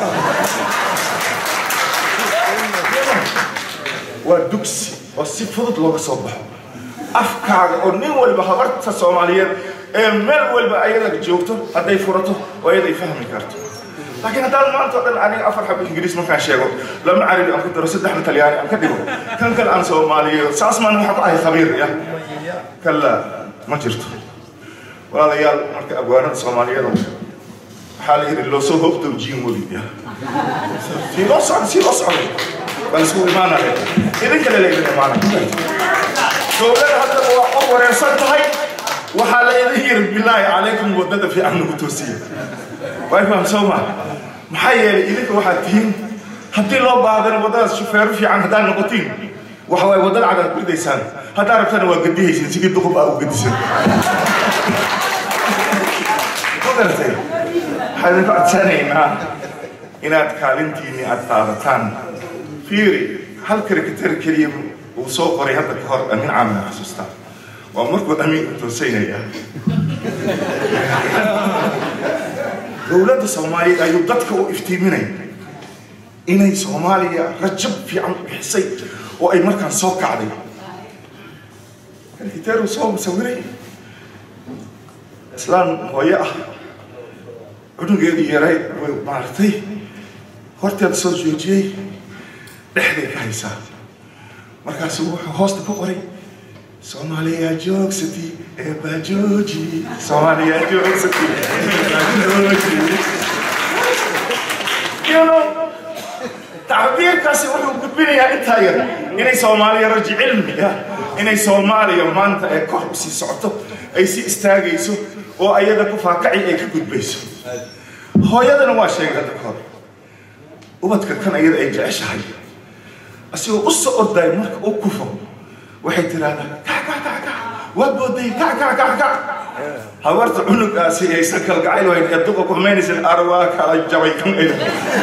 waa dugsi oo si fudud looga soo baxo afkaaga oo nin waliba habarta soomaaliyeed ee meel walba ayada joogto hadday furato oo ayaday fahmi karto laakiin haddaan maanta oo dhan aniga afar xabo ingiriis markaan sheego lama carabi aan ku daro saddexna talyaani aan ka dhigo kan kale aan soomaaliyeeyo saas maan waxa ku ahay khabiir ya kala ma jirto walaalayaal marka abwaanada soomaaliyeed waxaa la yidhi loo soo hoobtow jiin weli ya sii loo socda sii loo socday baan isku imaanaya idin kale laydin imaanaya dowlada haddaba waa qof wareersan tahay waxaa la idin yiri bilaahi calaykum wadada fiican nagu toosiya way faham soo ma maxaa yeelay idinka waxaad tihiin haddii loo baahdan wadadaas shufeero fiican haddaad noqotiin waxa waay wadada cadaad ku ridaysaan haddaa rabtana waa gadihaysin sidii duqub aa u gadisan ma garatay waxaan idinku codsanaynaa inaad kaalintiinni aad qaadataan fiiri hal karikatar keliya uu soo qoray hadda ka hor amin caamina xasuustaa waa markuu amiinka toosaynaya dowladda soomaaliyeed ayuu dadka u iftiiminaya inay soomaaliya rajab fiican u bixisay oo ay markaan soo kacday karikiteeruu soo sawiray islaan hooyo ah cunugeedii yarayd way maartay horteeda soo joojiyey dhexday ka haysaa markaasuu wuxuu hoosta ku qoray soomaaliya joogsati ee baajooji soomaaliya joogsati ee baajooji you know tacbiirkaasi wuxuu gudbinayaa intaa yar inay soomaaliya raji cilmiga inay soomaaliya maanta ee kor u sii socoto ay sii istaagayso oo ayada ku faakaci ay ka gudbayso hooyadana waa sheegay hadda ka hor ubadka kan ayada ay jeceshahay asigoo u soo orday marka uu kufo waxay tiraahdaa kac kac kac kac waa booday kac kac kac kac habarta cunugaasi aysan kalgacayl wayn ee duqa ku xumaynaysan arwaa kala jabay kan ida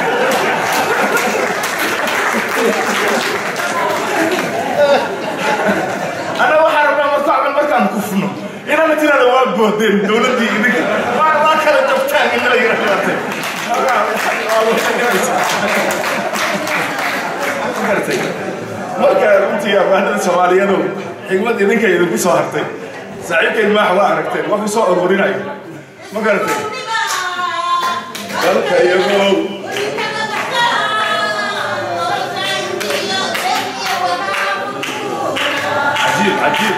ana waxaa rabnaa marka camal markaan kufno inana tirada waa boodeen dowladdii idinka waa waa kala jabtaan in la yiraahdo marka runtii abaanada soomaaliyadu xigmad idinka idinku soo hartay saaxiibkeed maax waa aragteen waa ku soo ururinayo ma garatay dalka iyagow cajiib cajiib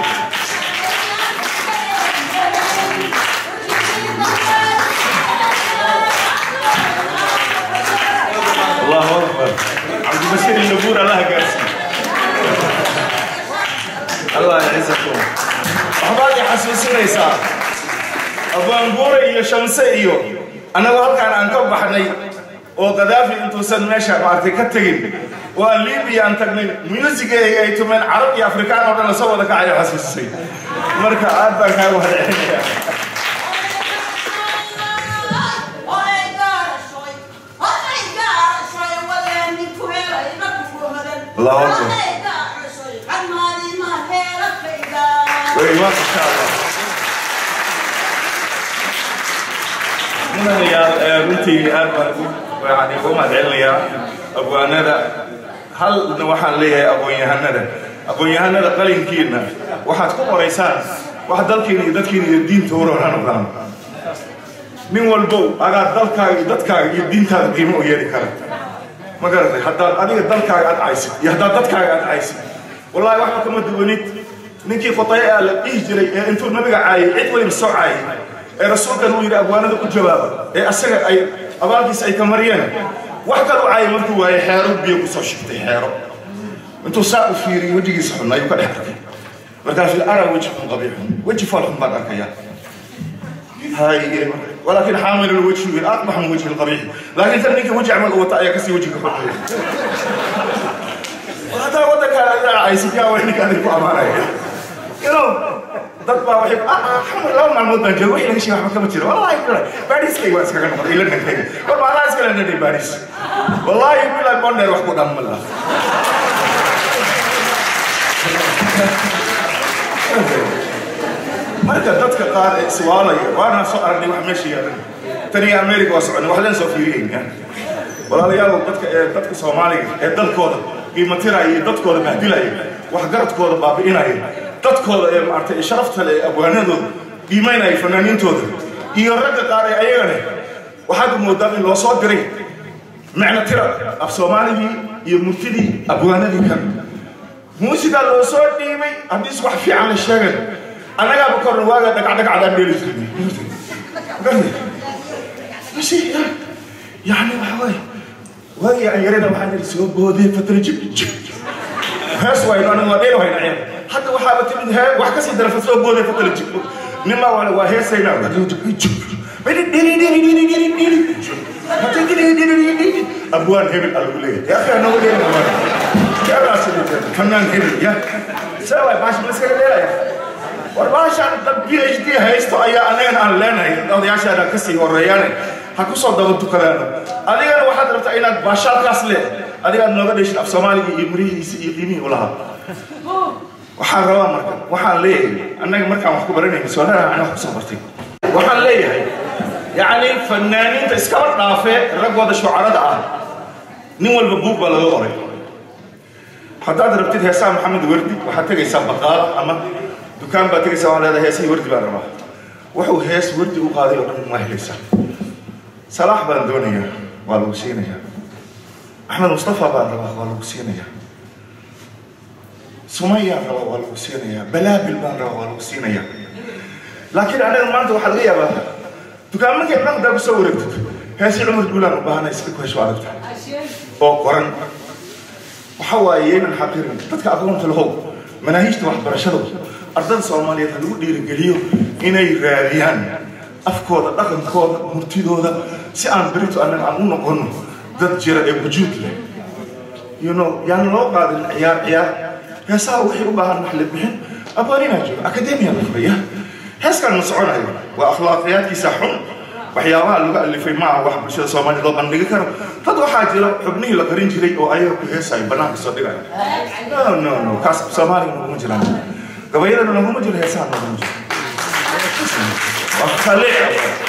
الله اكبر عبد البشير النبور الله قاسي الله يعزكم waxbaad i xasuusinaysaa abaanguure iyo shamse iyo annagoo halkaan aan ka baxnay oo kadaafi intuusan meesha maartay ka tegin oo aan libiya aan tagnay musigeega ay tumeen carab iyo afrikaan oo dhan la soo wada kacayo xasuusisay marka aad baan kaaga mahadcelinayaa الله أكبر وإيمان إن شاء الله من يا بنتي أنا يعني قوم أدعي abwaanada halna waxaan leeyahay aqoon-yahanada aqoon-yahanada qalinkiina waxaad ku qoraysaan wax dalkiina iyo dadkiina iyo diinta uroraan ogaan nin walbow agaa dalkaaga iyo dadkaaga iyo diintaada qiimo u yeeli kara ma garatay haddaad adiga dalkaaga aad caysid iyo haddaad dadkaaga aad caysid wallahi waxba kama duwanid ninkii khutay aa la dhihi jiray ee intuu nabiga caayay cid waliba soo caayay ee rasuulkan uu yidhi abwaanada u jawaaba ee asaga ay abaalkiisa ay ka mariyeen wax kale u caayay markuu waayay xeero biyo kusoo shigtay xeero intuu saa u fiiriyey wejigiisa xun ayuu ka dhex arkay markaasuu araa weji xun qabiixun weji fool xun baan arkaya هاي ولكن حامل الوجه اقبح من وجه القبيح لكن كان نيك وجه عمل وطا يا كسي وجهك حلو وهذا ودك على عايز يا وينك هذه الامانه يلو dad baa waxay xamar laba maalmood baan jooga wixii laga sheegay waxba kama jiro wallahi bilaa baadhiiskayga waa iskaga noqday ila nankayga war maalaha iskala nadhay baadhiis wallahi bilaa bondheer wax ku dhan ma laha marka dadka qaar ee iswaalaya waana soo aragnay wax meesha yaalan tani america waa soconay wax leen soo fiiriyeyna walaalayaal dadka ee dadka soomaaliga ee dalkooda qiimatiraya iyo dadkooda bahdilaya waxgaradkooda baabi'inaya dadkooda ee maartay ee sharafta leh ee abwaanadooda qiimaynaya fanaaniintooda iyo ragga qaar ee ayagana waxaad moodaa in loo soo diray macno tira af soomaaligii iyo murtidii abwaanadii kale muusigaa loo soo dhiibay haddii is wax fiican la sheegay annagaaba korna waaga dhagacdhagacdaan dheeli jirnay yani waxa waaye waagii aan yarada waxaan yidhi soo boodee fatara jib jib hees wayno aniga waa dheel wayna ciyaar hadda waxaaba timid hee wax kasii dara soo boodee fatara jib nimaa wale waa heesaynaa abwaan hebel algu leeyahay yaa kaa nooga dheeli abwaan fanaan hebel ya saa waay baashi ma iskaga dheelaya war baashaan dad b h d haysto ayaa anagana aan leenahay odayaashaada ka sii horeeyaane ha ku soo daba tukadaano adigana waxaad rabtaa inaad baashaalkaas le adigaad nooga dheshin af soomaaliga iyo murihiisa iyo qiimihii ulahaa waxaan rabaa marka waxaan leeyahay annaga markaan wax ku baranayno soolaa ana wax kusoo bartay waxaan leeyahay yacni fanaaniinta iskaba dhaafee raggooda shucarada ah nin walba buug baa laga qoray haddaad rabtid heesaa maxamed werdi waxaad tegaysaa baqaal ama dukaan baa tegaysaa waxaa leedahay heesihii wardi baan rabaa wuxuu hees wardi u qaaday oo dhan waa helaysaa salaax baan doonayaa waa lagu siinayaa axmed mustafa baan rabaa waa lagu siinayaa sumayaan rabaa waa lagu siinayaa balaabil baan rabaa waa lagu siinayaa laakiin anaga maanta waxaa laga yaabaa dukaamanka dhan haddaa kusoo wareegtid heesii cumar guulaan u baahana iska ku hesho aragta oo qoran waxa waaye yaynan xaqirin dadka aqoonta lahow manaahiijta waxbarashada ardada soomaaliyeed ha lagu dhiirigeliyo inay raadiyaan afkooda dhaqankooda murtidooda si aan berito annaga aan u noqono dad jira ee wujuud leh you know yaan loo qaadin ciyaar ciyaar heesaha waxay u baahan wax la bixin abaaninaa jooga akademiya la furaya heeskaan ma soconayo waa akhlaaqiyaadkiisa xun waxyaabaha lagu alifay maaha wax bulshada soomaaliya loo bandhigi karo dad waxaa jira xubnihii la qarin jiray oo ayaga ku heesayo bannaanka soo dhigaya no no no kaas soomaaliga naguma jiraan gabayadana naguma jiro heesaha naguma jiro waa khaliic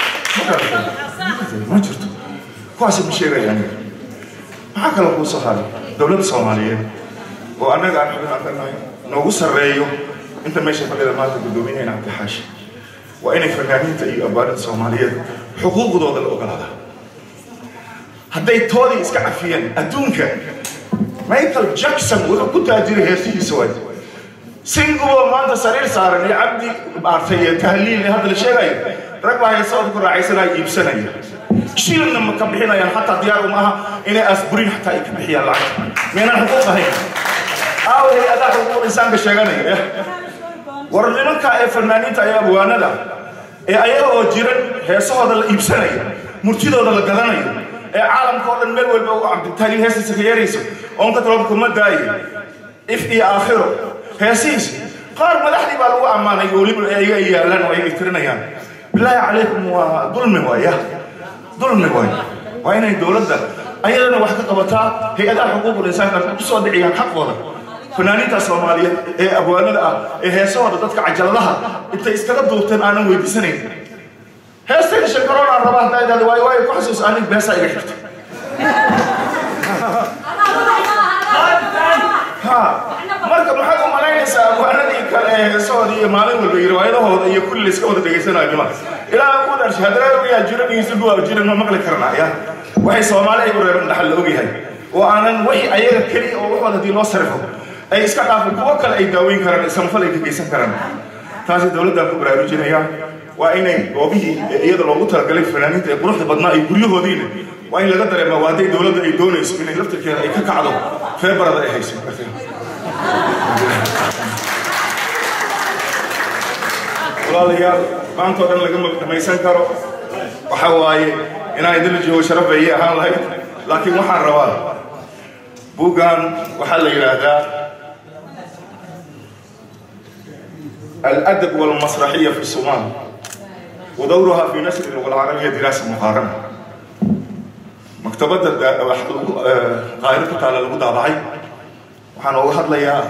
ma jirto kuwaasi ma sheegaya aniga maxaa kale kuu soo haray dowladda soomaaliyeed oo annaga aan xubin aan ka nahay noogu sarreeyo inta meesha fadhida maanta guddoominayna cabdixaashi waa inay fanaaniinta iyo abaarinta soomaaliyeed xuquuqdooda la ogolaada hadday toodii iska cafiyeen adduunka michael jackson wuxuu ku taajiray heesihiisa waay singubo maanta sariir saaran iyo cabdi maartay iyo tahliil iyo hadda la sheegayo rag baa heesooda ku raacaysanaya iibsanaya shilna ma ka bixinayaan xataa diyaar uma aha inay asburin xataa ay ka bixiyaan lacagta meenaan xuquuq ahayn aaway adaa xuquuq insaanka sheeganaya war nimanka ee fanaaniinta ee abwaanada ee ayaga oo jiran heesahooda la iibsanayo murtidooda la gadanayo ee caalamka oo dhan meel walba u cabditaaliin heestiisa ka yeerayso oon ka talabka ma daayo if iyo aakhiro heesihiis qaar madaxdii baa lagu ammaanay oo weliba ayaga ay yaalaan oo ayaga tirinayaan bilaahi calaykum waa dulmi waaya dulmi waay waa inay dowladda ayadana wax ka qabataa hay-adaha xuquuqul insaanka ku soo dhiciyaan xaqooda fanaaniinta soomaaliyeed ee abwaanada ah ee heesahooda dadka cajaladaha intay iskaga duubteen aanan weydiisanayn heestayda shankaroon aan rabaa haddaa idhahda waayo waayo ku xasuus anig beesaa iga xigta ha marka maxaad u malaynaysaa abwaanadii kale ee heesahooda iyo maalin walba iyo riwaayadahooda iyo kulli layska wada dhegaysanayo nima ilaa ku dharshay haddana ogayaa jiran iyo suguwa jiran ma maqli karnaa ya waxay soomaali ay u reeban dhaxal la ogyahay oo aanan wixii ayaga keliya oo waxooda haddii loo sarifo ay iska dhaafin kuwo kale ay daaweyn karaan samafal ay ka geysan karaan taasi dowladdan ku baraarujinaya waa inay goobihii iyada loogu talagalay fanaaniinta ee quruxda badnaa iyo guryahoodiina waa in laga dareemaa waa hadday dowladda ay doonayso inay laftirkeeda ay ka kacdo feebarada ay hayso walaalayaal maantoo dhan lagama dhamaysan karo waxa waaye inaan idinla joogo sharaf bay ii ahaan lahayd laakiin waxaan rabaa buuggan waxaa la yidhaahdaa الأدب والمسرحية في الصومال ودورها في نشر اللغة العربية دراسة مقارنة مكتبة قاهرة تعالى لغة دابعي waxaan uga hadlayaa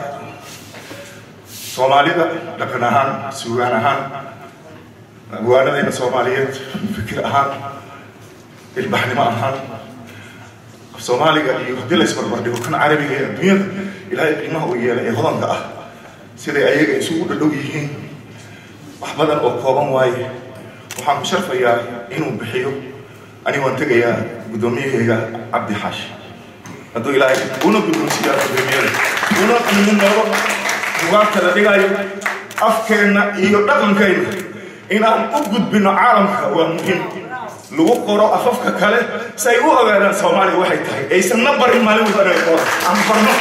soomaalida dhaqan ahaan suugaan ahaan abwaanadayna soomaaliyeed fikir ahaan ilbaxnimo ahaan soomaaliga iyo haddii la isbarbardhigo kan carabiga ee adduunyada ilaahay qiimaha uu yeelay ee hodanka ah siday ayaga isugu dhadhow yihiin wax badan oo kooban waaye waxaan ku sharfayaa inuu bixiyo ani waan tegayaa guddoomiyahayga cabdi xaashi hadduu ilaahay una guddoonsiiyaa guddoomiyada una qiimo noogo bugaagta la dhigayo afkeenna iyo dhaqankeenna inaan u gudbino caalamka waa muhiim lagu qoro afafka kale si ay u ogaadaan soomaaliya waxay tahay aysanna barin maalin walba inay qoro aan barno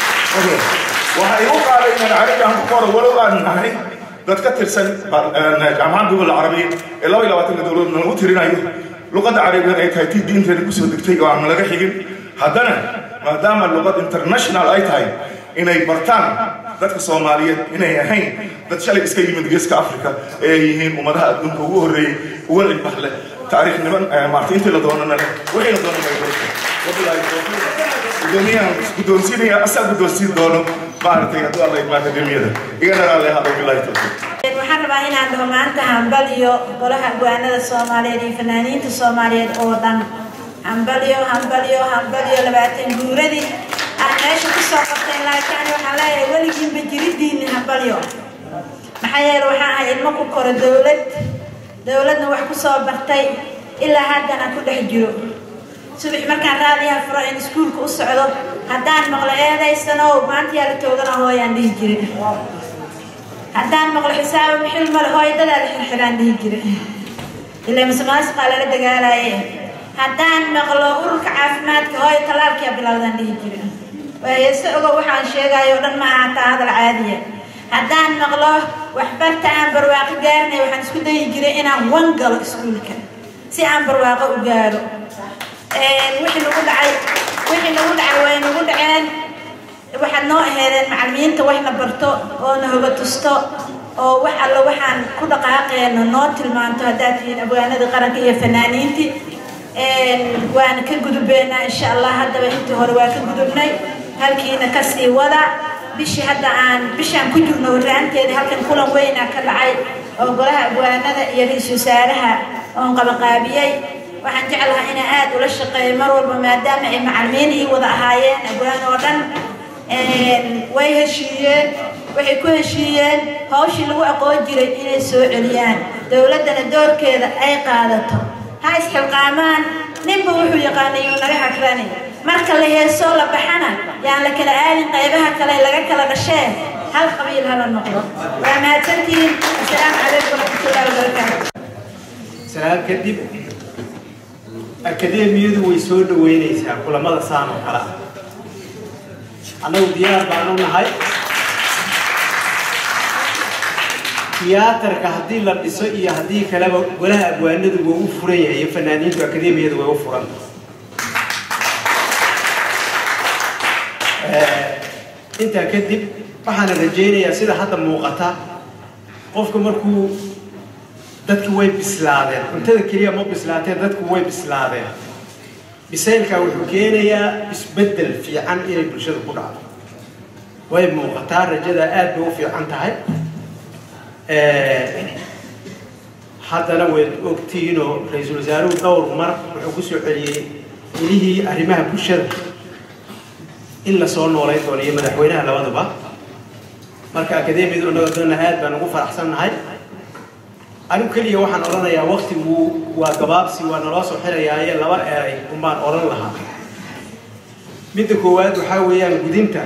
waxa igu qaaday inaan carabi aan ku qoro walow aan nahay dad ka tirsan jaamacadda dowladda carabiya ee laba iyo labaatanka dowladna lagu tirinayo luqadda carabigan ay tahay tii diinteena kusoo degtay oo aan laga xigin haddana maadaama luqad international ay tahay inay bartaan dadka soomaaliyeed inay ahayn dad shalay iska yimid geeska africa ee ay yihiin ummadaha adduunka ugu horreeyey uga ilbax leh taariikh niman maarta intii la doonana leh wixii la doonana ay barta wabilaahi gudoomiyahan guddoonsiinaya asaa guddoonsiin doono maaragtay hadduu alla imaan akademiyada igana raalli ahaado bilaahi tawfiiq waxaan rabaa inaan dhaho maanta hambal iyo golaha gowaanada soomaaliyeed iyo fanaaniinta soomaaliyeed oo dhan hambalyo hambalyo hambalyo labaatan guuradii aan meesha kusoo qabtay laakiin waxaan leeyahay weligiinba jiridiinni hambalyo maxaa yeele waxaan ahay ilmo ku koro dowlad dowladna wax kusoo bartay ilaa haddana ku dhex jiro subax markaan raadiyaha furo in iskuulka u socdo haddaan maqlo eedaysanow maanta yaa la toogana hooyaan dhihi jirin haddaan maqlo xisaabo bixil male hooyadadaa la xirxiraan dhihi jira ilaa masmaasqaa lala dagaalaye haddaan maqlo ururka caafimaadka hooyo talaalkiyaa bilowdaan dhihi jira waayeese ogo waxaan sheegayo o dhan ma ahaataa hadal caadiya haddaan maqlo waxbarta aan barwaaqo gaarinay waxaan isku dayi jiray inaan wan galo iskuulka si aan barwaaqo u gaaro wixii nagu dhacay wixii nagu dhacay way nagu dhaceen waxaad noo aheedeen macallimiinta waxna barto oo na hoga tusto oo wax alla waxaan ku dhaqaaqeeno noo tilmaanto haddaad tihiin abwaanada qaranka iyo fanaaniintii waana ka gudubeynaa insha allah haddaba intii hore waa ka gudubnay halkiina kasii wada bishii hadda aan bishaan ku jirno horraanteeda halkan kulan weynaa ka dhacay oo golaha abwaanada iyo ra-iisul wasaaraha oon qabaqaabiyey waxaan jeclahaa inaan aad ula shaqeeyo mar walba maadaama ay macallimiin ii wada ahaayeen abwaan oo dhan way heshiiyeen waxay ku heshiiyeen hawshii lagu aqoon jiray inay soo celiyaan dowladdana doorkeeda ay qaadato ha isxilqaamaan ninba wuxuu yaqaanay yuu naga hagrani marka la heesoo la baxana yaan la kala aadin qaybaha kale laga kala dhashee hal qabiil hala noqdo waa mahadsantihiin asalaamu calaykum waraxmatullahi wabarakaatu salaam kadib akademiyadu way soo dhaweynaysaa kulamada saan oo kale ah annagu diyaar baanu nahay tiyaatarka haddii la dhiso iyo haddii kaleba golaha abwaanadu waa u furan yahay iyo fanaaniintu akademiyadu way u furan intaa kadib waxaana rajaynayaa sida hadda muuqata qofka markuu dadki way bislaadeen cuntada keliya ma bislaateen dadku way bislaadeen bisaylkaa wuxuu keenayaa isbeddel fiican inay bulshada ku dhacdo way muuqataa rajada aad bay u fiican tahay haddana wayd ogtiinoo ra-iisul wasaaruhu dhowr mar wuxuu ku soo celiyey ilihii arrimaha bulshada in la soo noolayn doono iyo madaxweynaha labaduba marka akademiyada unagadona aad baan ugu faraxsannahay anigu keliya waxaan odhanayaa waktigu waa gabaabsi waa naloo soo xirayaaye laba eray unbaan odhan lahaa midda koowaad waxaa weeyaan gudinta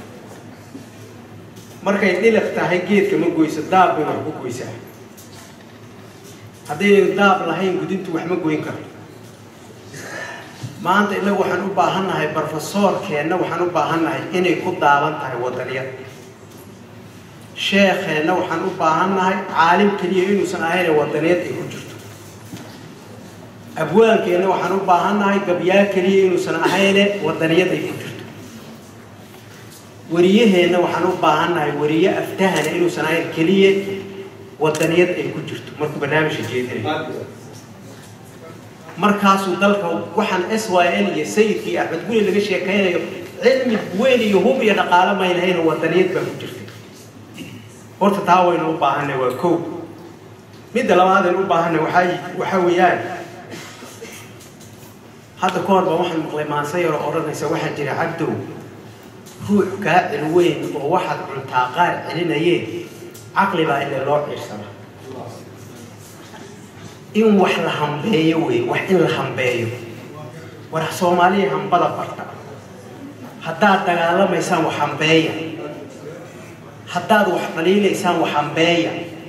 markay dhiliq tahay geedka ma goyso daab bay wax ku goysaa haddaynan daab lahayn gudintu wax ma goyn karto maanta innagu waxaan u baahannahay barofesoorkeenna waxaan u baahannahay inay ku daaban tahay wadaniyad sheekheenna waxaan u baahannahay caalim keliya inuusan ahayn wadaniyad ay ku jirto abwaankeenna waxaan u baahannahay gabyaa keliya inuusan ahayne wadaniyad ay ku jirto wariyaheenna waxaan u baahannahay wariye aftahana inuusan ahayn keliya wadaniyad ay ku jirto markuu barnaamijka jeedinay markaasuu dalka waxaan s y l iyo sayidkii axmed guli laga sheekaynayo cilmi weyn iyo hub iyo dhaqaalo may lahayn wadaniyad baa ku jirtay horta taa waynu u baahanay waa kow midda labaad aynu u baahanay waxaa waxaa weeyaan hadda ka hor baa waxaan maqlay maanse yaroo odhanaysa waxaa jira cabdow ruux kaa cil weyn oo waxaad cuntaa qaar celinayeen caqli baa ile loo ciirsana in wax la hambeeyo wey wax in la hambeeyo war soomaaliya hambada barta haddaad dagaalamaysaan wax hambeeya haddaad wax dhaliilaysaan wax hambeeya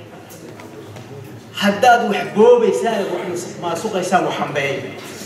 haddaad wax boobaysaan wax maasuqaysaan wax hambeeya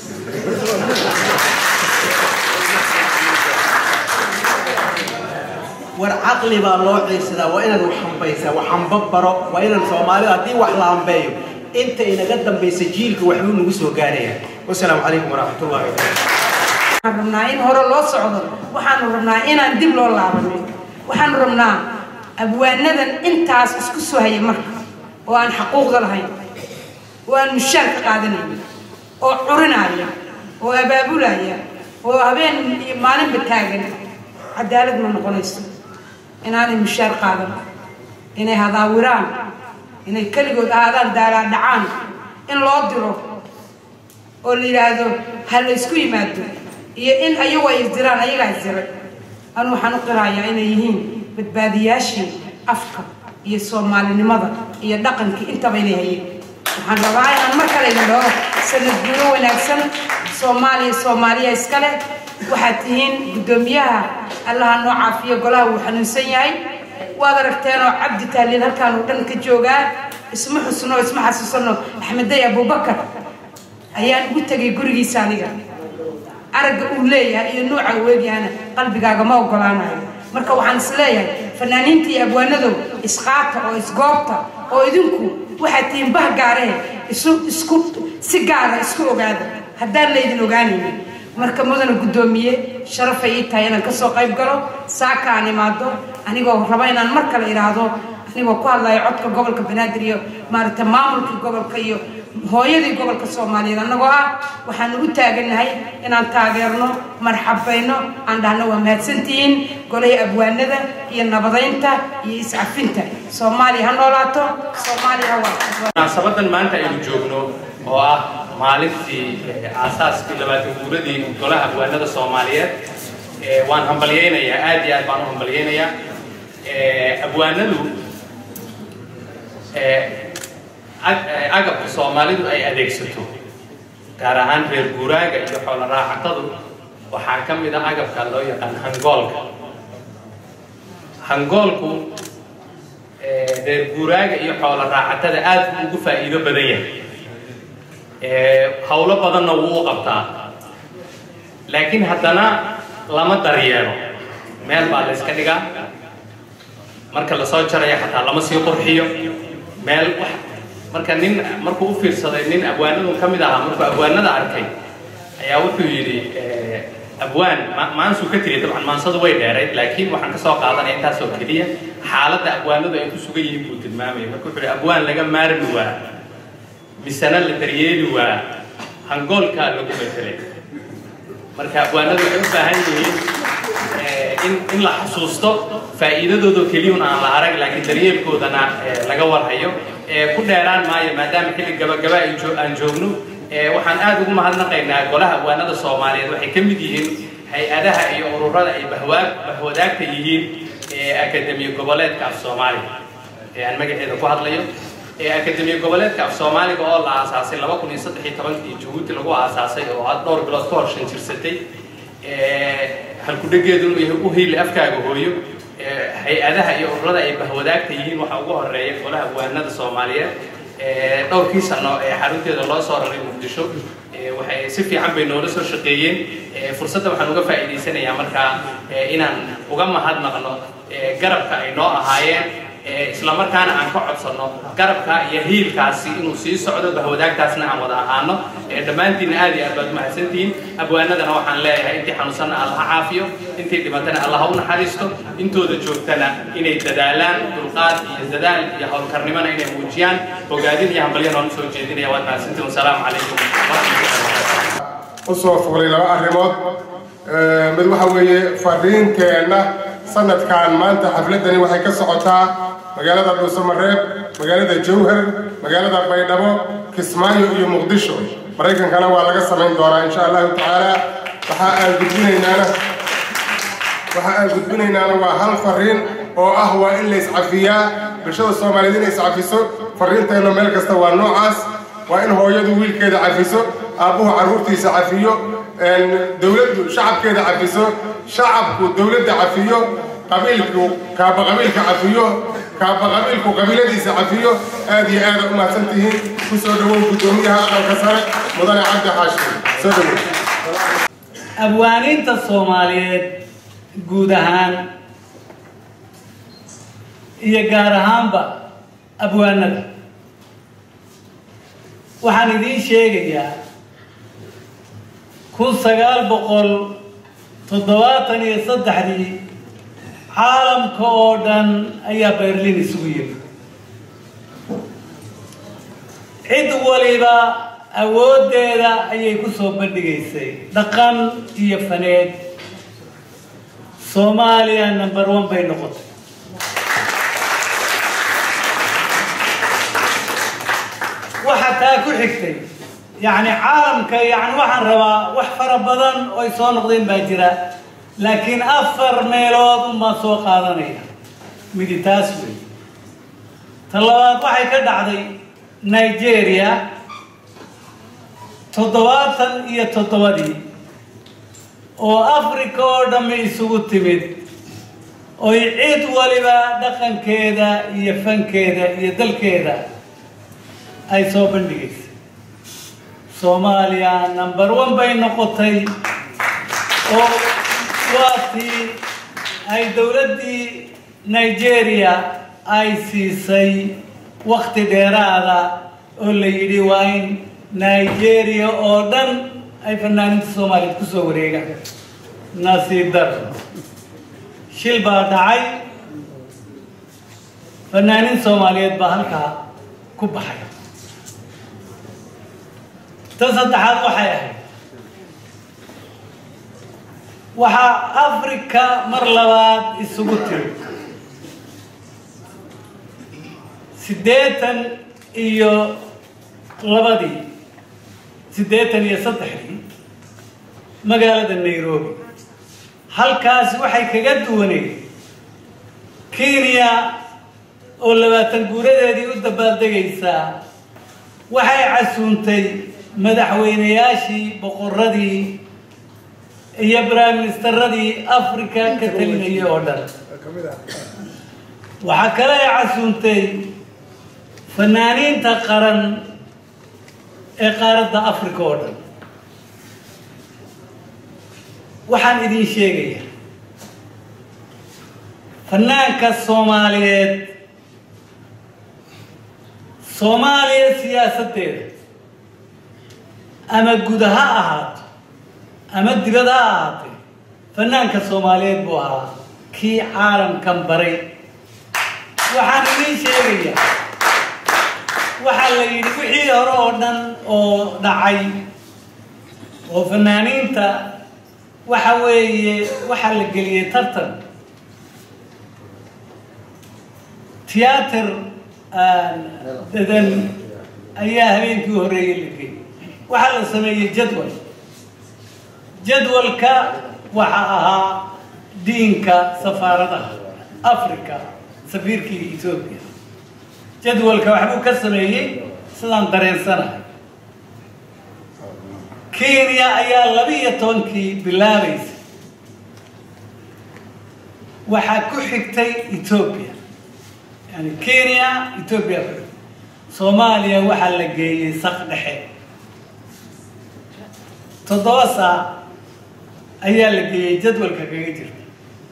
war caqli baa loo ciirsadaa waa inaad wax hambaysaa wax hamba baro waa inaan soomaalida haddii wax la hambeeyo inta inaga dambaysa jiilka waxbuu nagu soo gaaraya wasalaamu calaykum waraxmat ullahi waxaan rabnaa in hore loo socdo waxaanu rabnaa inaan dib loo laabanin waxaanu rabnaa abwaanadan intaas isku soo haya marka oo aan xaquuqda lahayn oo aan mushaar ka qaadanayn oo curinaya oo abaabulaya oo habeen iyo maalinba taagan cadaalad ma noqonayso inaanay mushaar qaadan inay hadaawiraan inay keligood ahaadaan daalaa dhacaan in loo diro oo la yidhaahdo ha la ysku yimaado iyo in ayagu ay isdiraan ayagaa isdiray anu waxaan u qirayaa inay yihiin badbaadiyaashii afka iyo soomaalinimada iyo dhaqankii intaba inay hayeen waxaan rabaa inaan mar kale idin dhaho sanad guuro wanaagsan soomaaliya soomaaliya iskale waxaad tihiin guddoomiyaha allaha noo caafiyo golaha wuu xanuunsan yahay waad aragteenoo cabdi taaliil halkaan oo dhan ka joogaa isma xusno isma xasuusano axmeday abubakar ayaan ugu tegay gurigiisa aniga aragga uu leeyahay iyo nuuca uu eegyahana qalbigaaga ma ogolaanayo marka waxaan is leeyahay fanaaniinta iyo abwaanadow isqaata oo isgoobta oo idinku waxaad tihiin bah gaaree isu isku si gaara isku ogaada haddaan laydin ogaanaynin marka mudana guddoomiye sharafay ii tahay inaan kasoo qayb galo saaka aan imaado anigoo raba inaan mar kale idhaahdo anigoo ku hadlayo codka gobolka banaadir iyo maaragta maamulkii gobolka iyo hooyadii gobolka soomaaliyeed annagoo ah waxaanu u taagannahay inaan taageerno marxabayno aan dhahno waa mahadsantihiin golahii abwaanada iyo nabadaynta iyo iscafinta soomaaliya ha noolaato soomaaliya ha waa munaasabadan maanta aynu joogno oo ah maalintii aasaaskii labaatan guuradii golaha abwaanada soomaaliyeed waan hambalyaynayaa aad iyo aad baan u hambalyaynayaa abwaanadu agabka soomaalidu ay adeegsato gaar ahaan reer guuraaga iyo xoolo raacatadu waxaa ka mid ah agabka loo yaqaan hangoolka hangoolku reer guuraaga iyo xoolo raacatada aad buu ugu faa'iido badan yahay howlo badanna wuu u qabtaa laakiin haddana lama daryeelo meel baa la iska dhigaa marka lasoo jaraya xataa lama sii qurxiyo meel wax marka nin markuu u fiirsaday nin abwaanadu ka mid ahaa markuu abwaanada arkay ayaa wuxuu yidhi abwaan maansuu ka tegay dabcan maansadu way dheerayd laakiin waxaan kasoo qaadanaya intaasoo keliya xaaladda abwaanadu ay ku sugan yihiin buu tilmaamaya marka wuxuu yidhi abwaan laga maarmi waa misena la daryeeli waa hangoolkaa lagu bedelay marka abwaanadu waxay u baahan yihiin in in la xasuusto faa'iidadooda keliyun aan la arag laakiin daryeelkoodana laga warhayo ku dheeraan maayo maadaama xilli gabagaba aan joogno waxaan aad ugu mahadnaqaynaa golaha abwaanada soomaaliyeed waxay ka mid yihiin hay-adaha iyo ururada ay bahwaag bahwadaagta yihiin ee akademiya goboleedka af soomaaliga ee aan magaceeda ku hadlayo ee akademiya goboleedka af soomaaliga oo la aasaasay laba kun iyo saddex iyo tobankii jabuuti lagu aasaasay oo had dhowr bilood ka hor shan jirsatay halkudhegeedu inuu yahay u hiili afkaaga hooyo hay-adaha iyo ururada ay bahwadaagta yihiin waxaa ugu horeeya golaha abwaanada soomaaliyeed dhowrkii sano ee xarunteeda loo soo raray muqdisho waxay si fiican bay noola soo shaqeeyeen fursadda waxaan uga faa'iidaysanayaa markaa inaan uga mahadnaqno garabka ay noo ahaayeen isla markaana aan ka codsanno garabka iyo hiilkaasi inuu sii socdo bahwadaagtaasna aan wada ahaano dhammaantiinna aad iyo aad baad umahadsantihiin abwaanadana waxaan leeyahay intii xanuunsanna allaha caafiyo intii dhimatana allaha u naxariisto intooda joogtana inay dadaalaan dulqaad iyo dadaal iyo howlkarnimona inay muujiyaan ogaadin iyo hambalyo noonu soo jeedinaya waad mahadsantiin wasalaamu calaykum u soo fuulay laba arrimood mid waxa weeye fariinteenna sanadkan maanta xafladani waxay ka socotaa magaalada dhuusamareeb magaalada jowhar magaalada baydhabo kismaayo iyo muqdisho maraykankana waa laga samayn doonaa insha allahu tacaala waxa aan gudbinaynaana waxa aan gudbinaynaana waa hal fariin oo ah waa in la iscafiyaa bulshada soomaaliyeed inay iscafiso fariinteenna meel kasta waa noocaas waa in hooyadu wiilkeeda cafiso aabbuhu carruurtiisa cafiyo dowladdu shacabkeeda cafiso shacabku dowladda cafiyo qabiilku kaaba qabiilka cafiyo kaaba qabiilku qabiiladiisa cafiyo aad iyo aada u mahadsan tihiin ku soo dhawow guddoomiyaha aqalka sare mudane cabdi xaashim soo dhawow abwaaniinta soomaaliyeed guud ahaan iyo gaar ahaanba abwaanada waxaan idiin sheegayaa kun sagaal boqol toddobaatan iyo saddexdii caalamka oo dhan ayaa berlin isugu yimi cid waliba awooddeeda ayay ku soo bandhigaysay dhaqan iyo faneed soomaaliya number one bay noqotay waxa taa ku xigtay yacni caalamka yacni waxaan rabaa wax fara badan oo ay soo noqdeen baa jira laakiin afar meelood unbaan soo qaadanaya midi taas wey ta labaad waxay ka dhacday nigeria toddobaatan iyo toddobadii oo africa oo dhammi isugu timid oy cid waliba dhaqankeeda iyo fankeeda iyo dalkeeda ay soo bandhigaysay soomaaliya number one bay noqotay oo waatii ay dowladdii nigeria ay siisay wakti dheeraada oo la yidhi waa in nigeria oo dhan ay fanaaninta soomaaliyeed ku soo wareegaan nasiib dar shil baa dhacay fanaanin soomaaliyeed baa halkaa ku baxay ta saddexaad waxay ahayd waxaa africa mar labaad isugu tiri siddeetan iyo labadii siddeetan iyo saddexdii magaalada nairobi halkaasi waxay kaga duwaneed kenya oo labaatan guuradeedii u dabaaldegaysaa waxay casuuntay madaxweynayaashii boqoradii iyo prime ministeradii africa ka talinayay oo dhan waxaa kale ay casuuntay fanaaniinta qaran ee qaaradda africa oo dhan waxaan idin sheegayaa fanaanka soomaaliyeed soomaaliya siyaasaddeeda ama guda ha ahaato ama dibad ha ahaatee fanaanka soomaaliyeed buu ahaa kii caalamkan baray waxaan idiin sheegayaa waxaa la yidhi wixii hore oo dhan oo dhacay oo fanaaniinta waxa weeye waxaa la geliyey tartan tiyaatar dadan ayaa habeenkii horeeyey la geeyey waxaa la sameeyey jadwal jadwalka waxa ahaa diinka safaaradaha africa safiirkii etoobiya jadwalka waxbuu ka sameeyey sidaan dareensanahay kenya ayaa labiiyo tobankii bilaabaysa waxaa ku xigtay etoobiya yani kenya etoobiya ku xigtay soomaaliya waxaa la geeyey saq dhexe toddoba saac ayaa la geeyey jadwalka kaga jirta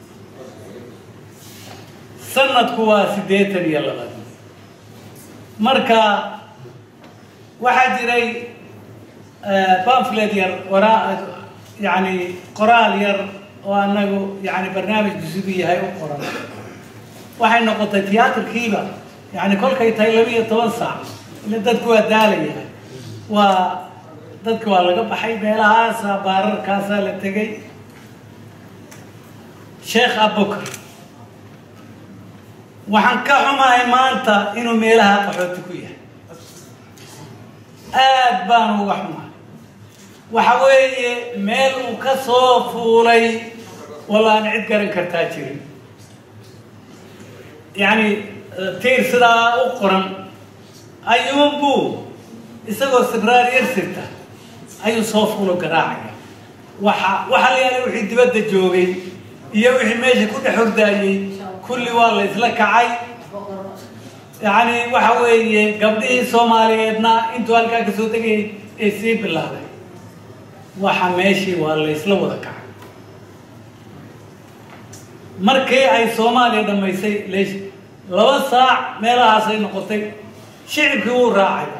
sanadku waa siddeetan iyo labaad marka waxaa jiray pamflet yar waraa yani qoraal yar oo anagu yani barnaamij dusugu yahay u qoran waxay noqotay tiyaatarkiiba yani kolkay tahay laba iyo toban saac ila dadku waa daalaya waa dadka waa laga baxay meelahaasa baararkaasaa la tegay sheekh abubakar waxaan ka xumahay maanta inuu meelaha qaxooti ku yahay aad baan uga xumahay waxa weeye meel uu ka soo fuulay wallaan cid garan kartaa jirin yacni tiir sidaa u qoran ayuunbuu isagoo sibraar yar sirta ayuu soo fuulo garaacaya waxa waxa la yaalay wixii dibadda joogay iyo wixii meesha ku dhex hordaayey kulli waa la isla kacay yacni waxa weeye gabdhihii soomaaliyeedna intuu halkaa ka soo degayay ee sii bilaabay waxa meeshii waa la isla wada kacay markii ay soomaaliya dhammaysay leesh laba saac meelahaasay noqotay shicibkii wuu raacay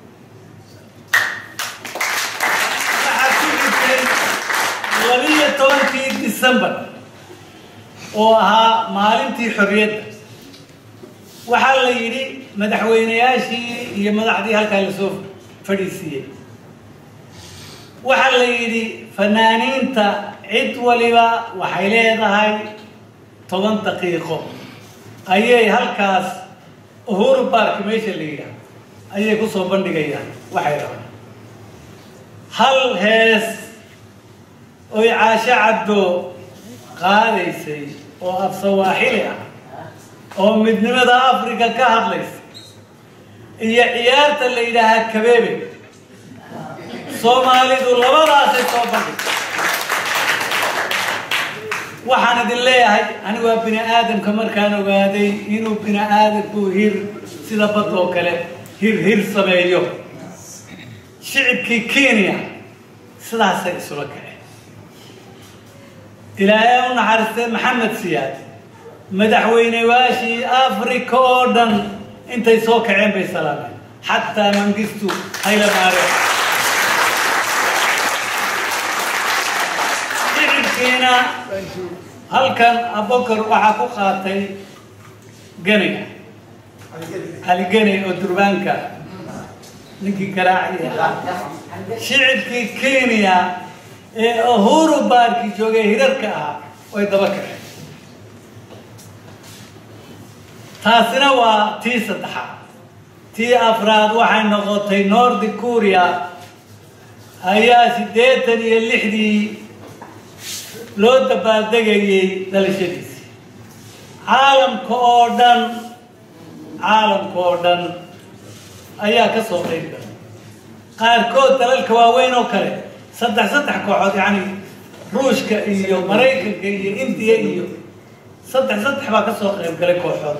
waxaa ku jirtay labiyo tobankii december oo ahaa maalintii xorriyadda waxaa la yidhi madaxweynayaashii iyo madaxdii halkaa lasoo fadhiisiiyey waxaa la yidhi fanaaniinta cid waliba waxay leedahay toban daqiiqo ayay halkaas uhuru bark meesha la yidhaah ayay ku soo bandhigayaan waxay rabaan hal hees oy caasho cabdo qaadaysay oo af sawaaxili ah oo midnimada africa ka hadlaysa iyo ciyaarta la yidhaahaa kabeebe soomaalidu labadaasay soo bandhigtay waxaan idin leeyahay anigu waa bini aadamka markaan ogaaday inuu bini aadamku hir sida bad oo kale hir hir sameeyo shicibkii kenya sidaasay isula kaceen ilaahay u naxariistay maxamed siyaad madaxweyneyaashii africa oo dhan intay soo kaceen bay salaameen xataa mangistu hayla maare shicibkiina halkan abokar waxaa ku qaatay ganiga cali geni oo durbaanka ninkii garaaci ahaa shicibkii kenya ee uhuru baarki joogay hirarka ahaa way daba kaceen taasina waa tii saddexaad tii afraad waxay noqotay north korea ayaa siddeetan iyo lixdii loo dabaaldegayey dhalashadiisii caalamka oo dhan caalamka oo dhan ayaa ka soo qayb galay qaarkood dalalka waaweyn oo kale saddex saddex kooxood yacni ruushka iyo maraykanka iyo indiya iyo saddex saddex baa ka soo qayb galay kooxood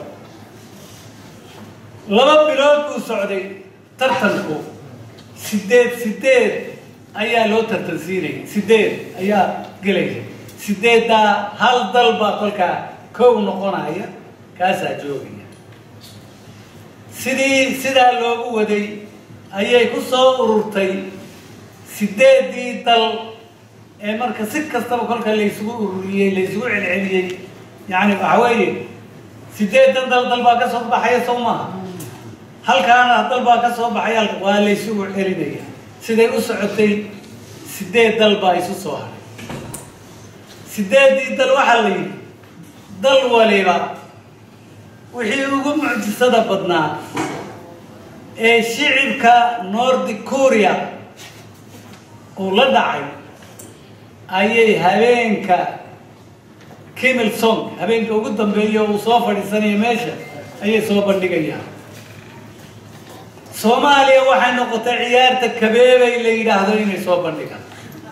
laba bilood buu socday tartanku sideed sideed ayaa loo tartansiinayay sideed ayaa gelaya sideeddaa hal dal baa kolkaa kow noqonaya kaasaa joogaya sidii sidaa loogu waday ayay ku soo ururtay sideeddii dal ee marka si kastaba kolka laysugu ururiyey laysugu celceliyey yacni waxa weeye sideedan dal dal baa ka soo baxaya sow maaha halkaana dal baa ka soo baxay halka waa laysugu celinaya siday u socotay sideed dal baa isu soo haray sideeddii dal waxaa la yidhi dal waliba wixii ugu mucjisada badnaa ee shicibka north korea uu la dhacay ayay habeenka kimil song habeenka ugu dambeeya uu soo fadhiisanaya meesha ayay soo bandhigayaan soomaaliya waxay noqotay ciyaarta kabeebay la yidhaahdo inay soo bandhigaan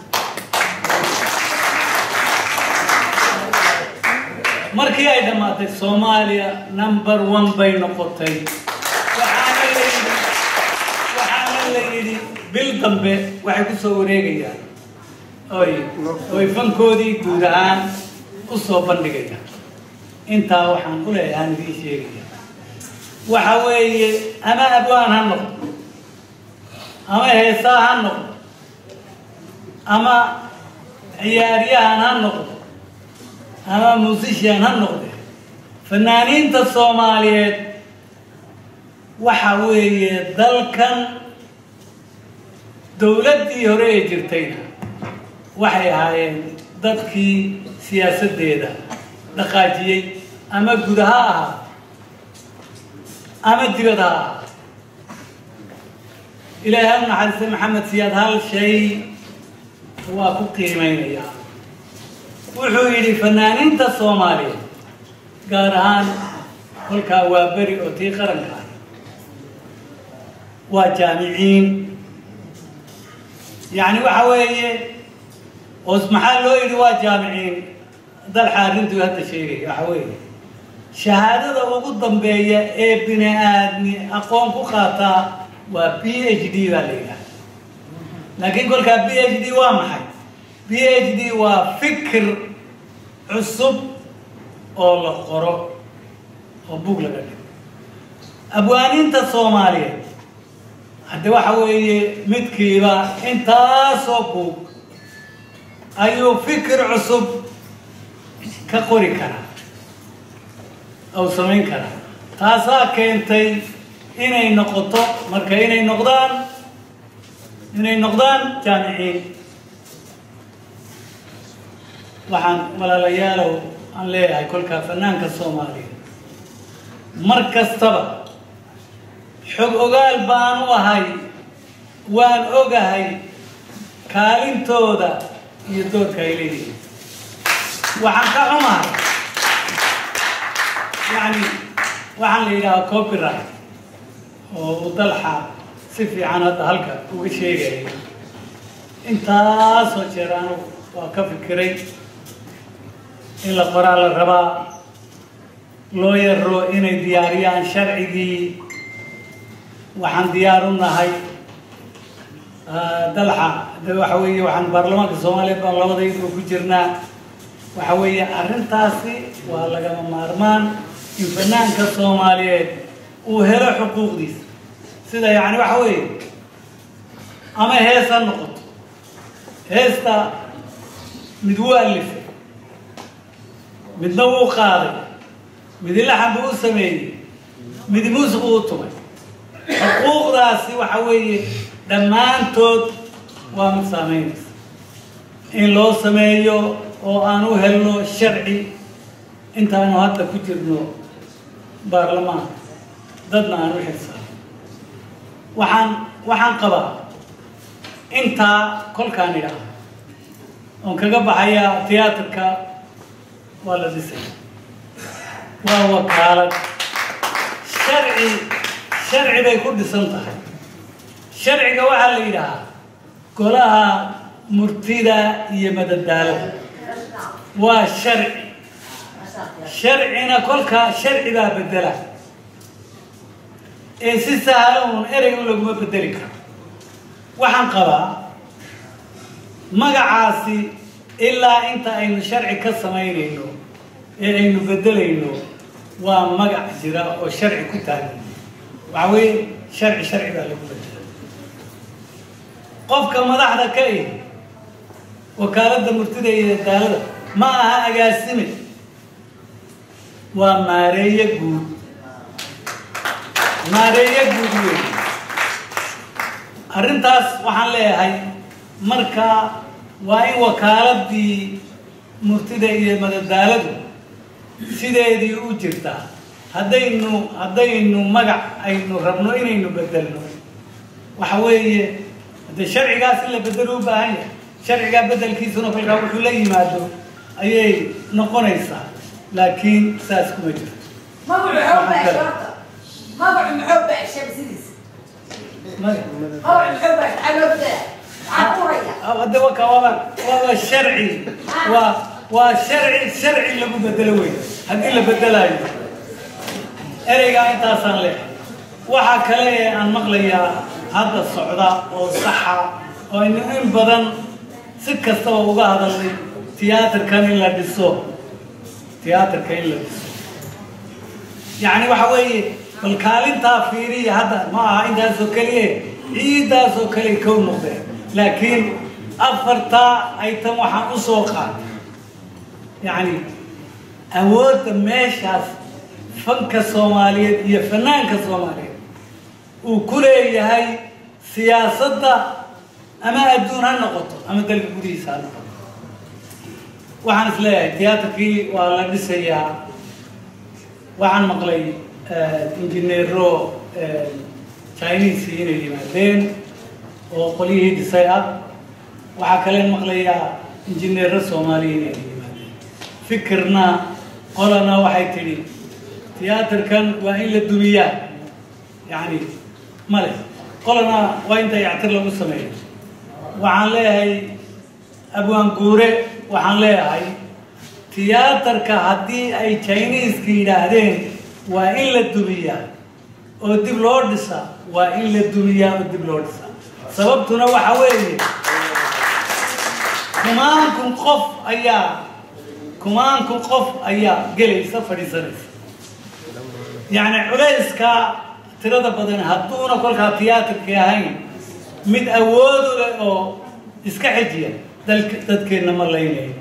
markii ay dhammaatay soomaaliya number one bay noqotay waxaana la yidhi waxaana la yidhi bil dambe waxay ku soo wareegayaan oy oy fankoodii guud ahaan u soo bandhigayaan intaa waxaan u leeyahay aan idiin sheegaya waxa weeye ama abwaan ha noqdo ama heesaa ha noqdo ama ciyaaryahan ha noqdo ama musician ha noqde fanaaniinta soomaaliyeed waxa weeye dalkan dowladdii hore ee jirtayna waxay ahaayeen dadkii siyaasaddeeda dhaqaajiyey ama guda ha ahaa ama dibad ha ahaa ilaahay u naxariistay maxamed siyaad hal shay waa ku qiimeynaya wuxuu yidhi fanaaniinta soomaaliya gaar ahaan kolkaa waa beri oo tii qaranka ah waa jaamiciin yacni waxa weeye oos maxaa loo yidhi waa jaamiciin dalxa arrintuu hadda sheegaya waxa weeye shahaadada ugu dambeeya ee bini aadmi aqoon ku qaataa waa b h d baa la yidhaha laakiin kolkaa b h d waa maxay b h d waa fikir cusub oo la qoro oo bug laga dhigo abwaaniinta soomaaliyeed hadde waxa weeye midkiiba intaasoo buug ayuu fikir cusub ka qori karaa ou samayn karaa taasaa keentay inay noqoto marka inay noqdaan inay noqdaan jaamiciin waxaan walaalayaalow aan leeyahay kolkaa fanaanka soomaaliya mar kastaba xog ogaal baan u ahay waan ogahay kaalintooda iyo doorka ay leeyihiin waxaan ka xumahay yani waxaan la yidhahaa copyright oo uu dalxa si fiican hadda halka uga sheegaya intaasoo jeer anugu waa ka fikiray in la qoraa la rabaa loo yaro inay diyaariyaan sharcigii waxaan diyaar u nahay dalxa de waxa weeye waxaan baarlamaanka soomaaliyeed baan labadaydu ku jirnaa waxa weeye arrintaasi waa lagama maarmaan in fanaanka soomaaliyeed uu helo xuquuqdiisa sida yacni waxa weeye ama hees ha noqoto heesta mid wuu alifay midna wuu qaaday midi laxan buu u sameeyey midi muusiq uu tumay xuquuqdaasi waxa weeye dhammaantood waa mid saameynaysa in loo sameeyo oo aan u helno sharci intaanu hadda ku jirno baarlamaanka dadna aan u xilsaano waxaan waxaan qabaa intaa kolkaan idhaah oon kaga baxayaa tiyaatarka waa la dhisay waa wakaalad sharci sharci bay ku dhisan tahay sharciga waxaa la yidhahaa golaha murtida iyo madadaalada waa sharci sharcina kolkaa sharci baa bedela ee si sahlan uun erey un laguma bedeli karo waxaan qabaa magacaasi ilaa inta aynu sharci ka samaynayno ee aynu bedelayno waa magac jira oo sharci ku taagan waxa weeye sharci sharci baa lagu bedela qofka madaxda ka ihi wakaaladda murtida iyo daalada ma aha agaasime waa maareeye guud maareeye guud wey arrintaas waxaan leeyahay marka waa in wakaaladii murtida iyo madadaaladu sideedii u jirtaa haddaynu haddaynu magac aynu rabno inaynu bedelno waxa weeye haddee sharcigaas in la bedelo u baahan yahay sharcigaa bedelkiisuna kolkaa wuxuu la yimaado ayay noqonaysaa laakiin saas kuma jirto magacu muxuu baxshay horta magacu muxuu baxshay sidiis magacu muxuu baxshay maxaa loo bedelaa maxaa kuraya hadda waka waaba waaba sharci waa waa sharci sharci lagu bedelo wey haddii la bedelaayo ereygaa intaasaan leehay waxaa kale ee aan maqlayaa hadda socda oo saxa oo aynu in badan si kastaba uga hadalnay tiyaatarkan in la dhiso tiyaatarka in la dhiso yacni waxa weeye bal kaalintaa fiiriya hadda ma aha intaasoo keliye ciidaasoo kale kow noqdeen laakiin afartaa aytan waxaan u soo qaatay yacni awoodda meeshaas fanka soomaaliyeed iyo fanaanka soomaaliyeed uu ku leeyahay siyaasadda ama adduun ha noqoto ama dalka gudihiisa ha noqoto waxaan is leeyahay tiyaatarkii waa la dhisayaa waxaan maqlay injineero chinese inay yimaadeen oo qolyihii dhisay ah waxaa kaleen maqlayaa injineero soomaaliya inay yimaadeen fikirna qolana waxay tidhi tiyaatarkan waa in la dumiyaa yacni male qolana waa inta yactir lagu sameeyo waxaan leeyahay abwaan guure waxaan leeyahay tiyaatarka haddii ay chineeska yidhaahdeen waa in la dumiyaa oo dib loo dhisaa waa in la dumiyaa oo dib loo dhisaa sababtuna waxa weeye kumaankun qof ayaa kumaankun qof ayaa gelaysa fadhiisanaysa yacni culayska tirada badan hadduuna kolkaa tiyaatarkii ahayn mid awoodu leh oo iska xejiya dalk dadkeenna ma laynayo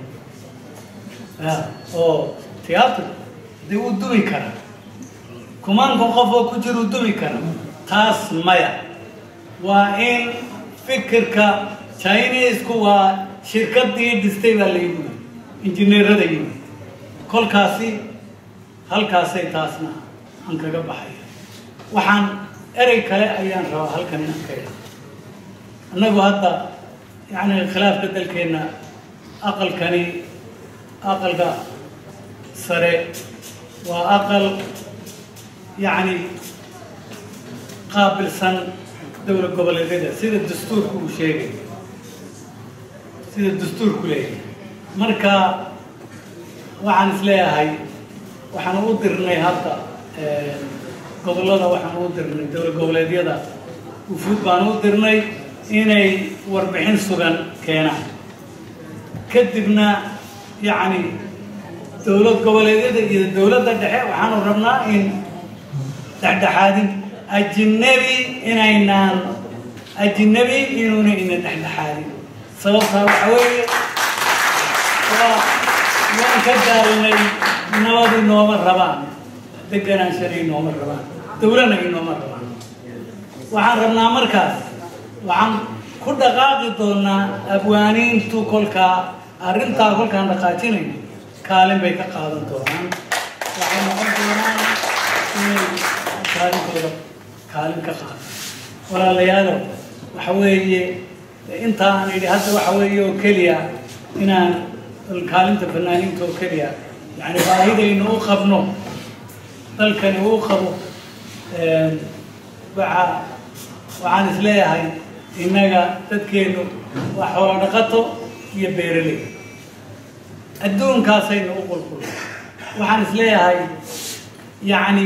ya oo tiyaatar dee wuu dumi karaa kumaankun qof oo ku jira uu dumi kara taas maya waa in fikirka chinesku waa shirkadii dhistay baa la yimid injineerada yimid kolkaasi halkaasay taasna aan kaga baxaya waxaan erey kale ayaan rabaa halkan inaan ka ida annagu hadda yacni khilaafka dalkeenna aqalkani aqalka sare waa aqal yacni qaabilsan dowlad goboleedyada sida dastuurku uu sheegay sida dastuurku leeyahay marka waxaan is leeyahay waxaan u dirnay hadda gobollada waxaan u dirnay dowlad goboleedyada ufuud baan u dirnay inay warbixin sugan keenaan kadibna yacni dowlad goboleedyada iyo dowladda dhexe waxaanu rabnaa in dhexdhexaadin ajinabi inaynaan ajinabi inuuna ina dhexdhexaadin sababtaa waxa weeye waa waan ka daalnay nabad inooma rabaan deganaanshan inooma rabaan dowlana inooma rabaan waxaan rabnaa markaas waxaan ku dhaqaaqi doonaa abwaaniintu kolkaa arrintaa kolkaan dhaqaajinayno kaalin bay ka qaadan doonaan waxay noqon doonaan inay kaalintooda kaalin ka qaadan walaalayaalow waxa weeye intaa aan idhi hadda waxa weeye oo keliya inaan kaalinta fanaaniinta oo keliya yani baahidaynu u qabno dalkani uu qabo waxa waxaan is leeyahay innaga dadkeenu waa xoolo dhaqato iyo beeraley adduunkaasaynu u qulqul waxaan is leeyahay yacni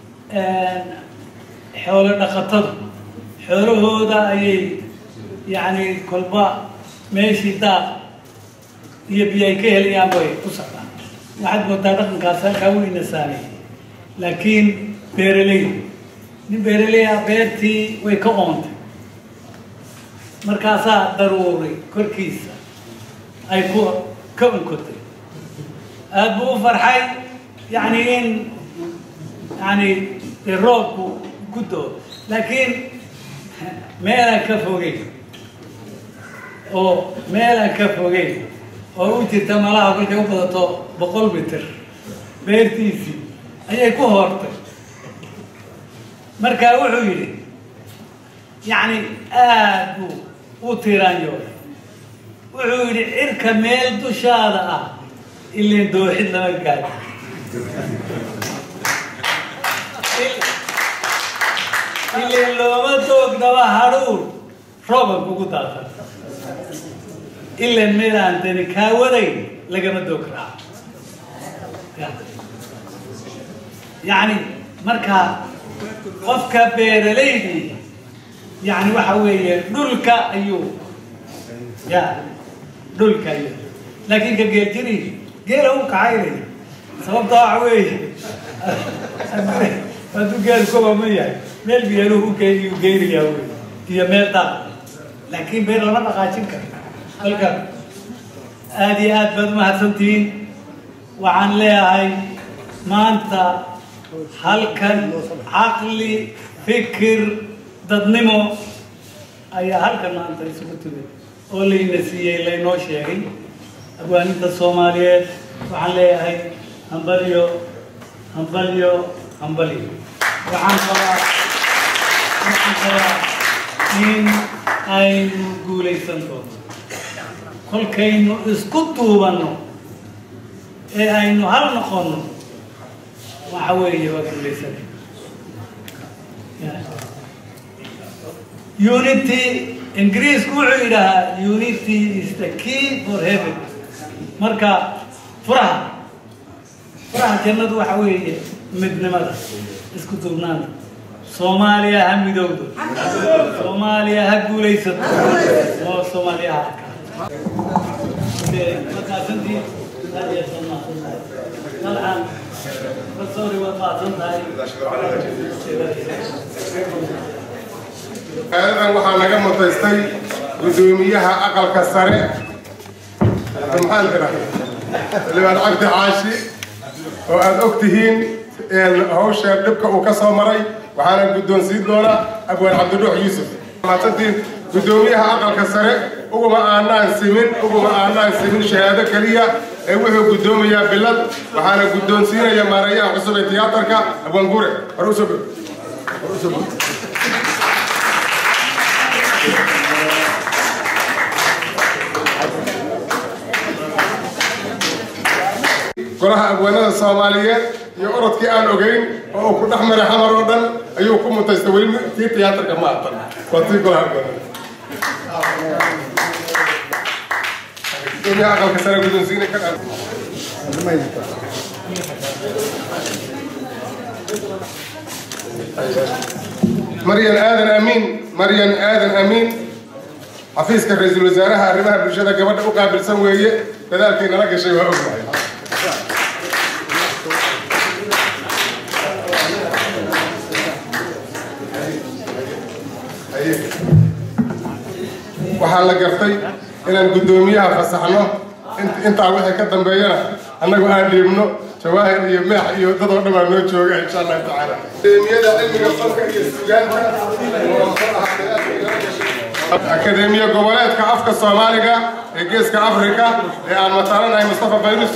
xoolo dhaqatadu xoolahooda ayay yacni kolba meeshii daaq iyo biyo ay ka helayaan bay u socdaan waxaad moodaa dhaqankaas halkaa weyna saameeyey laakiin beeraley nin beeraley ah beertii way ka oontay markaasaa daruuray korkiisa ay ku ka unkotay aada buu u farxay yacni in yani dee roobku ku doo laakiin meelaan ka fogeyn oo meelaan ka fogeyn oo u jirta malaha kolkay u badato boqol mitir beertiisii ayay ku hoortay markaa wuxuu yidhi yacni aada buu u tiiraanyooday wuxuu yidhi cirka meel dushaada ah ileen dooxid lama gaadho ileen looma doogdaba hadhuur rooban kugu daatan ileen meel aan dani kaa wadayn lagama doog raaco yacni marka qofka beeralaydii yani waxa weeye dhulka ayuu ya dhulka ayuu laakiin ka geeljiri geela u kacaynaya sababta waxa weeye hadduu geel koba ma yahay meel biyaluhu u geyn u geynayaa wey iyo meel daaq laakiin beer lama dhaqaajin karo halka aada iyo aad baad umahadsantihiin waxaan leeyahay maanta halkan caqli fikir dadnimo ayaa halkan maanta isugu timid oo layna siiyey laynoo sheegay abwaaninta soomaaliyeed waxaan leeyahay hambalyo hambalyo hambalyo waxaan qabaa waxaan qabaa in aynu guulaysan doono kolkaynu isku duubanno ee aynu hal noqonno waxa weeye waa guulaysanay unity ingiriisku wuxuu yidhahaa unity is the key for heaven marka furaha furaha jannadu waxa weeye midnimada isku duubnaanta soomaaliya ha midowdo soomaaliya ha guulaysato oo soomaaliya ha maqaasantii aad iyo aad mahadsantahay dalcan sorry waad mahadsantahay magaaladan waxaa naga mutaystay gudoomiyaha aqalka sare maxaan tira xildhibaan cabdi caashi oo aad og tihiin hawsha dhibka uu ka soo maray waxaana guddoonsiin doona abwaan cabdidhuux yuusuf mahadsantiin gudoomiyaha aqalka sare uguma aanaan simin uguma aanaan simin shahaado keliya ee wuxuu guddoomayaa bilad waxaana guddoonsiinaya maareeyaha cusub ee tiyaatarka abwaan gure hore usoo hore usoo golaha abwaanada soomaaliyeed iyo orodkii aan ogeyn oo uu ku dhex maray xamar oo dhan ayuu ku mutaystay weli tii tiyaatarka ma atan waa tii golaha abwaanada gudoomiyaha aqalka sare guddoonsiina ka maryan aadan amiin maryan aadan amiin xafiiska ra-iisul wasaaraha arrimaha bulshada gabadha u qaabilsan weeye dadaalkay nala gashay waa ognahay waxaa la gartay inaan guddoomiyaha fasaxno intaa wixii ka dambeeyana annagu aan dhiibno jawaahir iyo meex iyo dad oo dhan baa noo jooga insha allahu tacaala akademiyada cilmiga fanka iyo sugaanta akademiya goboleedka afka soomaaliga ee geeska afrika ee aan mataalanahay mustafa bayrus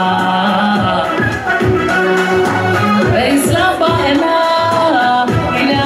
Islam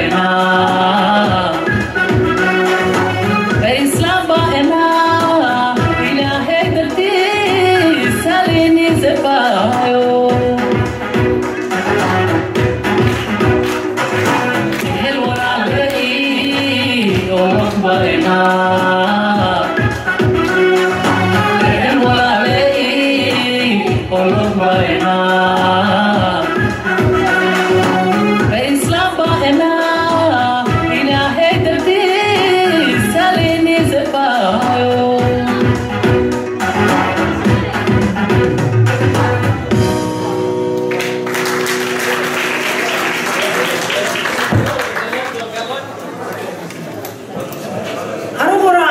aniguna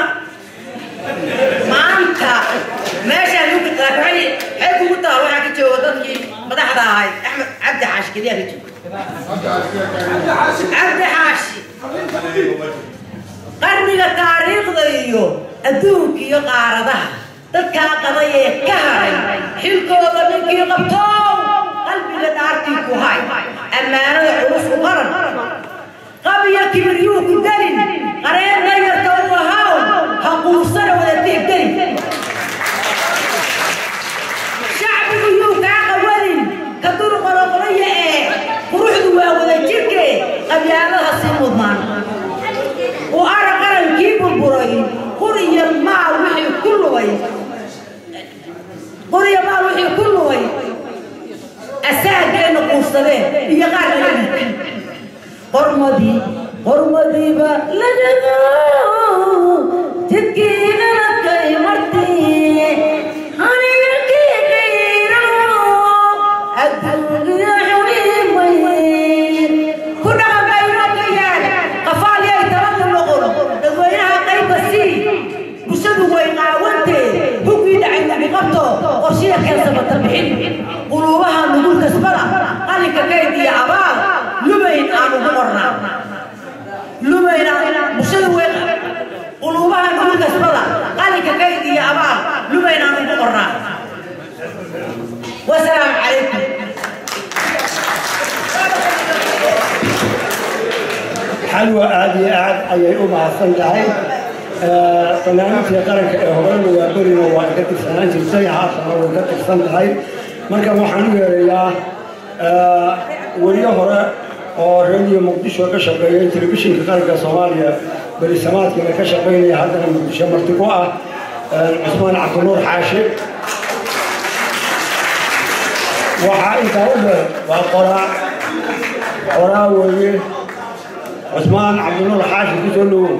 maanta meeshaan ugu waxay waxay kugu taha waxaa ka jooga dadkii madaxda ahay axmed cabdi xaashi keliya ka jooga cabdi xaashi qarniga taariikhda iyo adduunka iyo qaaradaha dadkaa qaday ee ka haray xilkooda ninkii qabtow qalbiga dhaartii ku hay ammaanada culus u qaran qabiya kibiryuu ku dalin qareena yarta u ahaw ha quusana wada tiigdalin shacbigu yuu kaa qawadin ka dur qoloqolaya ee quruxdu waa wada jirke qabyaalada sii mudnaan u ara qarankii burburay quriya maal wixii ku lubay quriya maal wixii ku lubay asaageena quursadeen iyo qaar laga dhigtay qormadii qormadiiba lagaga jidkiina dadkay martii aniga kiikayro adduunkiya xurimay ku dhaqanbayno ka yaal qafaalyay talada noqon dadweynaha qayba sii bulshadu way qaawantee hugii dhacay nabiqabto qorshiya keensabata bixin quluubaha nugul kasbada qalinka kayd iyo abaal lubayn aan ugu qornaa lubayna bulshada way quluubaha nugul kasbada qalinka kayd iyo abaal lubayn aan ugu qornaa wasalaamu calaykum xalwa aad iyo aad ayay u mahadsan tahay barnaamijka qaranka ee horeyna waa berina waa ka tirsanaan jirtay haatana way ka tirsan tahay marka waxaan u yeerayaa weriye hore oo radio muqdisho ka shaqeeyay telefishinka qaranka soomaaliya berisamaadkiina ka shaqeynaya haddana muqdisho marti ku ah cusmaan cabdinuur xaashi waxaa intaa u dheer waa qoraa qoraa weeye cusmaan cabdinuur xaashi ku soo dhowow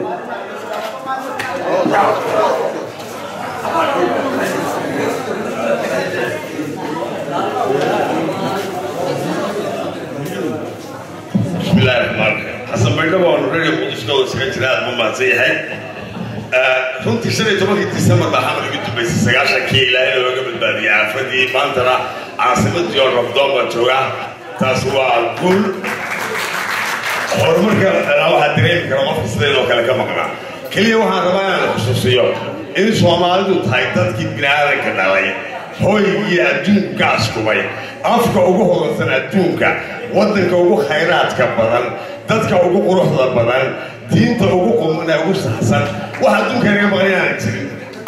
بسم الله الرحمن الرحيم حسن بينما ونريد قدس كود سكنتنا ما زيها runtii shan iyo tobankii disembar baa xamar igu dambaysay sagaashankii ilaa in looga badbaadiyey aafadii maantana caasimadii oo rabdoon baan joogaa taas waa guul horumarka waxaa dareemi kara qofka sidaynoo kale ka maqnaa keliya waxaan rabaa inaan xusuusiyo in soomaalidu tahay dadkii biniaadanka dhalay hooygii adduunka askubay afka ugu hodansan adduunka waddanka ugu khayraadka badan dadka ugu quruxda badan diinta ugu qumana ugu saxsan wax adduunka naga maqan inaanan jirin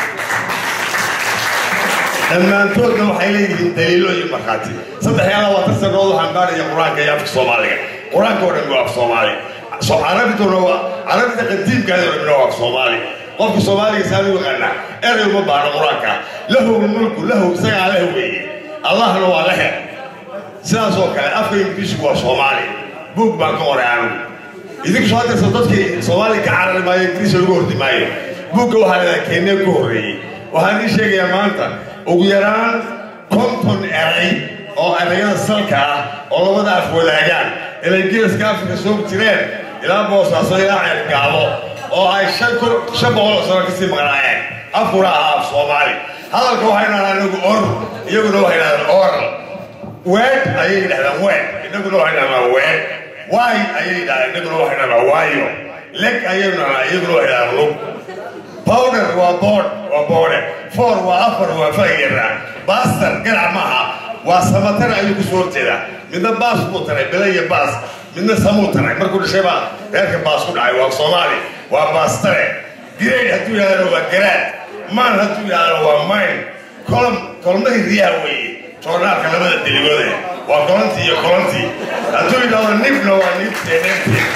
dhammaantoodna waxay leeyihiin daliilo iyo markhaati saddex iyo labaatan sannadood waxaan baaraya qur-aanka iyo afka soomaaliga qur-aanka oo dhan waa af soomaali so carabiduna waa carabida qadiimkaadi oo dhan waa af soomaali qofka soomaaliga saa u yaqaanaa erey uma baano qur-aanka lahu mulku lahu isagaa leh weeye allahna waa lehe sidaas oo kale afka ingiriisku waa soomaali buug baan ka qoray anigu idinku soo hadeersa dadkii soomaaliya ka carari maayo ingiriis lagu hordi maayo buugga waxaa leedahay kenya ku horreeyey waxaan ii sheegayaa maanta ugu yaraan konton eray oo erayada salka ah oo labada af wadaagaan inay geeska afrika soo jireen ilaa boosaaso ilaa ceergaabo oo ay shan kun shan boqol oo sano kasii maqnaayeen afkuna ahaa af soomaali hadalka waxay dhahdaan inagu or iyaguna waxay dhahdaan oral weed ayay yidhahdaan weed inaguna waxay dhahdaan weed waay ayay yidhahdaan inaguna waxay dhahdaan waayo leg ayay dhahdaan iyaguna waxay dhahdaan lug powder waa board waa boode four waa afar waa fayara baster ganac maaha waa samatar ayuu kusoo horjeedaa midna baas buu taray bele iyo baas midna samuu taray markuu dhashay baa reerka baas ku dhacay waa soomaali waa baas tare grade hadduu yidhahdana waa garaad maan hadduu yidhahdana waa mayn kolom kolmahii riyaha weeye joornaalka labada deligoode waa kolontii iyo kolontii hadduu yidhahdo nibna waa nibtee neebtee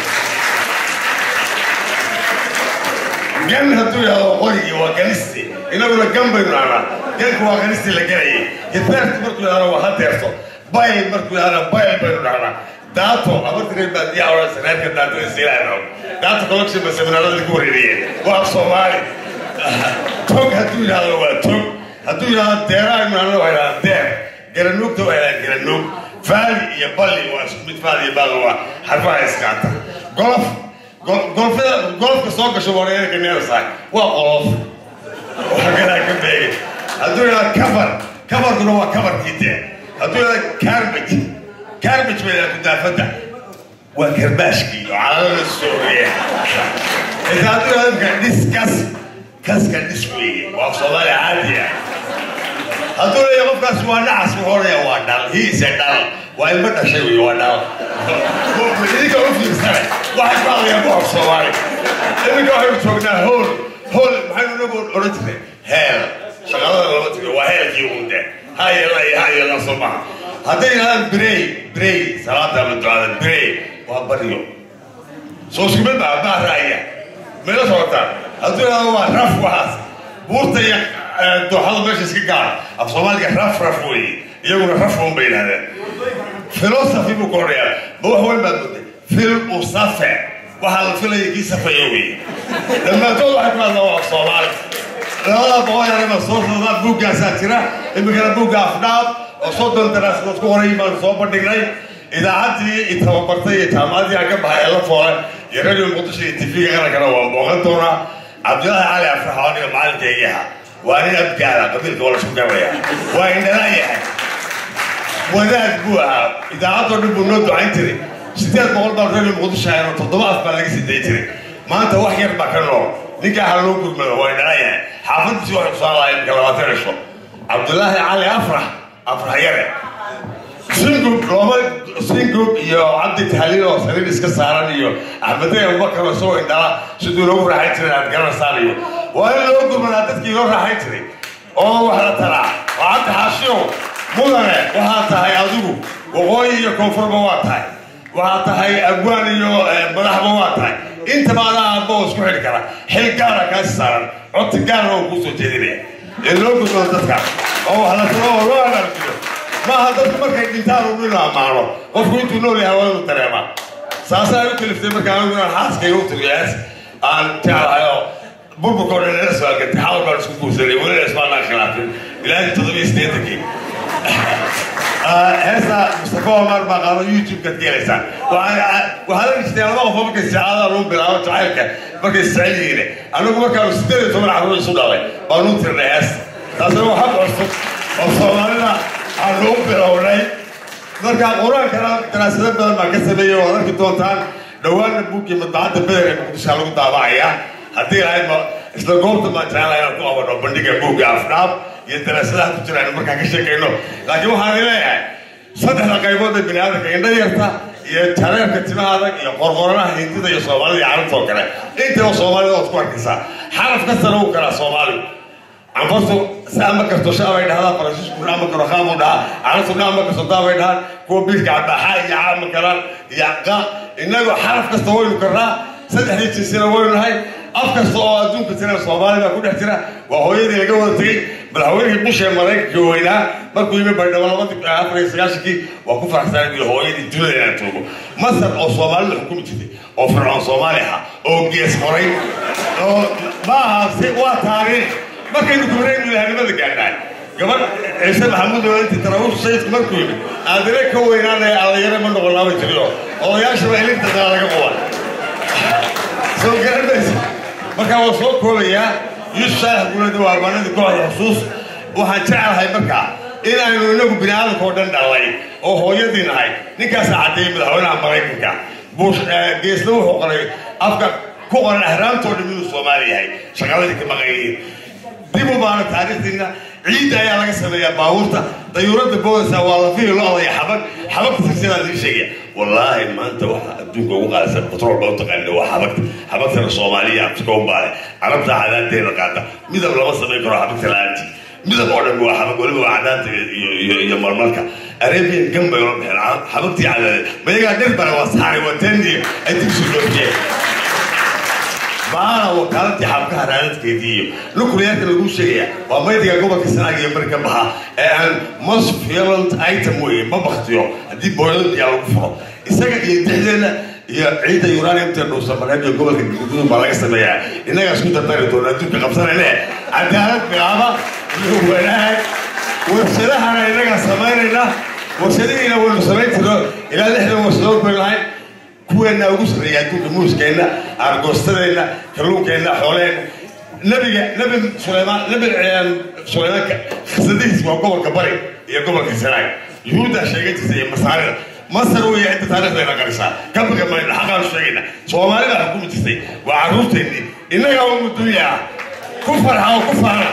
gan hadduu yidhahdo qorigii waa ganisti inaguna gan baynu dhahnaa ganku waa ganisti la gelayay hideertu markuu yidhahdo waa hadeerto bayl markuu yidhahdo bayl baynu dhahnaa daato abartireed baa diyaa odhansa reerka daatada siilaano daato collection ba seminaarada ku wareeriyeen waa soomaali tog hadduu yidhahdo waa tog hadduu yidhahdo deeraa imnaana waa yidhahda deer garanuugta waa yidhahda garanuug faali iyo balli waa isku mid faali iyo baal waa xarfaha iskaata golof golfada golfka soo gasho waa reerka neersaay waa qolof waa galaa ka beegay hadduu yidhahdo kafar kafarkuna waa kafarkii dee hadduu yidhahdo carbage carbage bay yidhahda kudaafadda waa garbaashkii oo calalada sooriya inta hadduu yidhahdo imka diskas kaska dhis weeye waa soomaali caadi ah hadduu leeyahay qofkaas waa nacas wuxuu odhaya waa dhal hiise dhal waa ilmo dhashay wey waa dhal idinka u fiirsane waxay ku hadlayaan boor soomaali iminka waxaynu joognaa hool hool maxaynu inagu odhan jirnay heel shaqalada lama tiro waa heelkii uunde hayela iyo hayela soo maha hadday yidhahdaan birey birey salaada ama ducada birey waa baryo soo isku mid baa baa raaya meela socotaan hadduu yidhahdo waa raf waxaas buurta iyo dooxada meesha iska gaara af soomaaliga raf raf weeye iyaguna raf un bay yidhahdeen philosophy buu ka odhayaa ma wax weyn baad mooday fil u safe waxaa la filaya kii safaya weeye dhammaantood waxay ku hadlaan waa soomaali labada boqol yarema soo socdaa buuggaasaa jira iminkana buugga afdhaab oo soddon daraasadood ku horay baanu soo bandhignay idaacaddii i tababartay iyo jaamacaddii aan ka baxay ee la foole iyo radio muqdisho iyo tv-ga qarankana waan booqan doonaa cabdillaahi cali afrax oo aniga macalinkaygii ahaa waa nin abgaala qabiilka waa lasku garaya waa indhalaa yahay wadaad buu ahaa idaacadoo dhan buu noo ducayn jiray sideed boqol baan radio muqdisho ahayn oo toddoba af baa laga siday jiray maanta wax yar baa ka nool ninkaa ha loo gurmado waa indhalaa yahay xaafadiisi waxay kusaan lahay imika labaatan cisho cabdillaahi cali afrax afrax yare singub looma singub iyo cabdi tahliil oo saliid iska saaran iyo axmedey abubakar oo isagoo indhala siduu loogu raaxayn jiray aad garanaysaan iyo waa in loo gurmadaa dadkii loo raaxayn jiray oo wax la talaa waa cabdi xaashiyow mudane waxaa tahay adigu waqooyi iyo koonfurba waa tahay waxaa tahay agwaan iyo madaxba waa tahay intaba adaa aabba oo isku xidhi kara xil gaara kaasi saaran codti gaarna oo kuu soo jeedinaya ee loo gurmado dadka oo wax la talo oo loo anarjiyo maaha dadku markay dhintaan uu inu ammaano qofku intuu nool yahay waa inuu dareemaa saasaa u kaliftay marka anigu inaan xaaskayga u tiriyaas aan jeclahay oo burburka oo dhan ila soo algatay xawal baan isku guursanay welina ismaanaan khilaafin ilaahi toddobiyo siddeetankii heesta mustafa omar baa qaado youtube-kaad ka helaysaan waxaad arki jirtay laba qofoo markay saacadaha lagu bilaabo jacaylka markay isjecel yihiin anigu markaanu siddeed iyo toban carruur isu dhalay baanu tirnay heesta taasina waa xaq cusub oo soomaalida aan ugu bilownay marka qur-aankana daraasado badan baan ka sameeyey waad arki doontaan dhowaanna buuggii madbacadda beder ee muqdisho lagu daabacayaa haddii lahayd ma isla goobta baan jeclahay inaan ku qabano bandhiga buugga afdhaab iyo daraasadaha ku jiraan markaan ka sheekayno laakiin waxaan leeyahay saddexda qaybood ee bini aadamka indho yarta iyo jareerka timaha adag iyo qorqoranaha hindida iyo soomaalida iyo carabta oo kale intaba soomaalida waad ku arkaysaa xaraf kastana uu kalaa soomaaligu canfartu saama karto shaabay dhahdaa faransiisku dhaama karo qaamuu dhahaa carabtu dhaama karto daabay dhahaan kuwa biilka cabaaxa iyo caama karaan iyo qa innagu xaraf kasta waynu karnaa saddexdii jinsina waynu nahay af kasta oo adduunka jira soomaali baa ku dhex jira waa hooyadii laga wada tegey madaxweynihii bush ee maraykanka weynaa markuu yimi baydhabo labadii afar iyo sagaashankii waa ku faraxsanay iyo hooyadii dunida inaan joogo masar oo soomaalida xukumi jirtay oo fircoon soomaali ah oo gees qoray oo ma aha si waa taariikh markaynu kubraynu ilahanimada gaadhaan gabadh ciise maxamuud oo intii taraawiishu sayidku markuu yimid aadire ka weynaanaya allayare ma noqonaaba jiriyo odayaashaba ilinta daa laga quba soo garanaysa markaa waa soo koobayaa yuusuf saalax guulada waa albaanadii kooxda xusuus waxaan jecelahay markaa in aynu inagu bini aadamka oo dhan dhalay oo hooyadii nahay ninkaasaa caddeeyey madaxweynaha maraykanka bush geesna wuxuu qoray afka ku qoran ahraamtoo dhan inuu soomaali yahay shaqaladii ka maqan yihiin dib u baana taariikhdiina ciidda ayaa laga sameeyaa baabuurta dayuuradda boodaysa waa lafihii lo-da iyo xabag xabagta sagsidaa lii sheegaya wallaahi maanta waxa adduunka ugu qaadaysan batrool loo taqaana waa xabagta xabagtana soomaaliya afrika u baale carabta cadaanteeda qaata midab lama samayn karo xabagta la-aantii midab oo dhan waa xabag weliba waa cadaanta iyo iyo iyo marmarka arabian gan bay ola baxeen xabagtii cadaadeed mayagaa dhir bare waa saari waa tendiya ay dibsi dhoofiyeen maana wakaaladii xabkaha raadadkeedii iyo nuclearka lagu sheegaya waa maydiga gobolka sanaag iyo bari ka baxa ee aan most violent item weye ma baktiyo haddii booyado biyaa lagu furo isaga iyo dixdeena iyo ciidda uraniumta dhuusamareeb iyo gobolka gududun baa laga sameeyaa innagaa isku dardari doona adduunka qabsanayne cadaalad bilaaba iyo wanaag warshadahana innagaa samaynayna warshadihiina waynu samayn jirno ilaa lixdan warshadood baynu lahayn kuweenna ugu sarreeya adduunka muuskeenna aargoostadeenna kalluunkeenna xooleenna nabiga nabi sulaymaan nabi sulaymaanka khasadihiis waa gobolka bari iyo gobolka sanaag yuhuuddaa sheegan jirta iyo masaarida masar weeye inta taariikhdayna qarisaa ka baga mayna xaqaanu sheegayna soomaali baa xukumi jirtay waa carruurteennii innagaa umu dunya ah ku farxa oo ku faana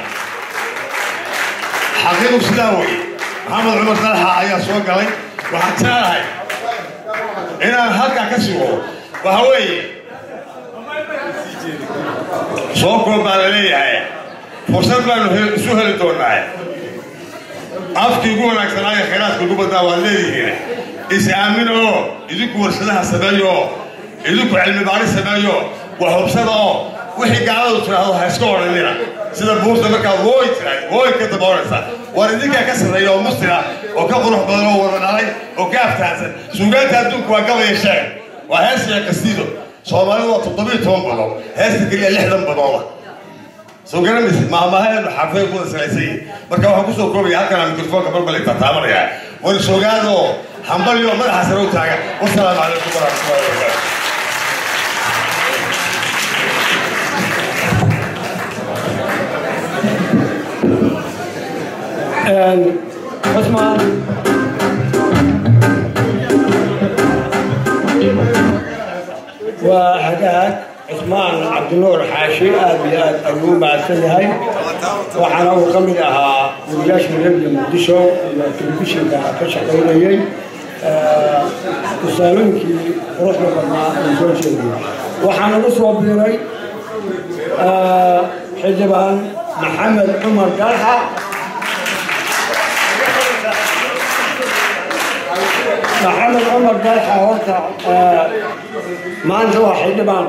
xaqiiqu sidaa weye maxamed cumar dalxa ayaa soo galay waxaan jeclahay inaan halkaa ka sugo waxa weeye soo koob baa la leeyahay fursad baanu isu heli doonaa afkii ugu wanaagsanaayo khayraadka ugu badnaa waad leedihiin is aamin oo idinku warshadaha sameeyo oo idinku cilmi baari sameeyo wax hubsada oo wixii gaaladu tiraahdo ha iska odhanina sida buurta markaad wooy tirahay wooy ka daboonaysa waar idinkaa ka sarreeya oo mustira oo ka qurux badan oo wada dhalay oo ka aftahansan suugaanta adduunku waa gabaya sheeg waa hees iyo kastiido soomaalidu waa toddobiyo toban badood heesta keliya lixdan badooda soo garanaysid maamahaeenu xarfay kuwada salaysan yihin marka waxaan kusoo koobaya halkanaa mikrofoonka balbal intaa taabanaya waynu soogaada oo hambaliyo madaxa sare u taagan wasalaamu calaykum waraxmatullahi wabarakaatu cusmaan waa hagaag cusmaan cabdinuur xaashi aad iyo aad ayuu u mahadsan yahay waxaana uu ka mid ahaa wariyaashii radio muqdisho iyo telefishinka ka shaqaynayey tusaalooyinkii quruxda badnaa uu soo jeediyey waxaa nagu soo biiray xildhibaan maxamed cumar galxa maxamed cumar dalxa horta maanta waa xildhibaan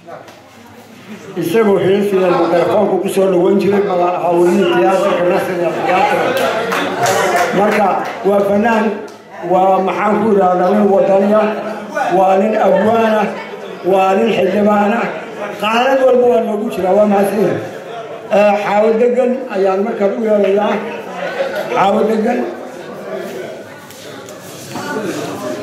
isagu xiisiya mikrofoonku ku soo dhaweyn jiray badan hawlihii tiyaatarka nasriga tiyaatarka marka waa fanaan waa maxaan ku idhahdaa nin wadaniya waa nin abwaana waa nin xildhibaana qaanad walba waa noogu jiraa waa mahadsan xaawo degan ayaan markaan u yeelayaa xaawo degan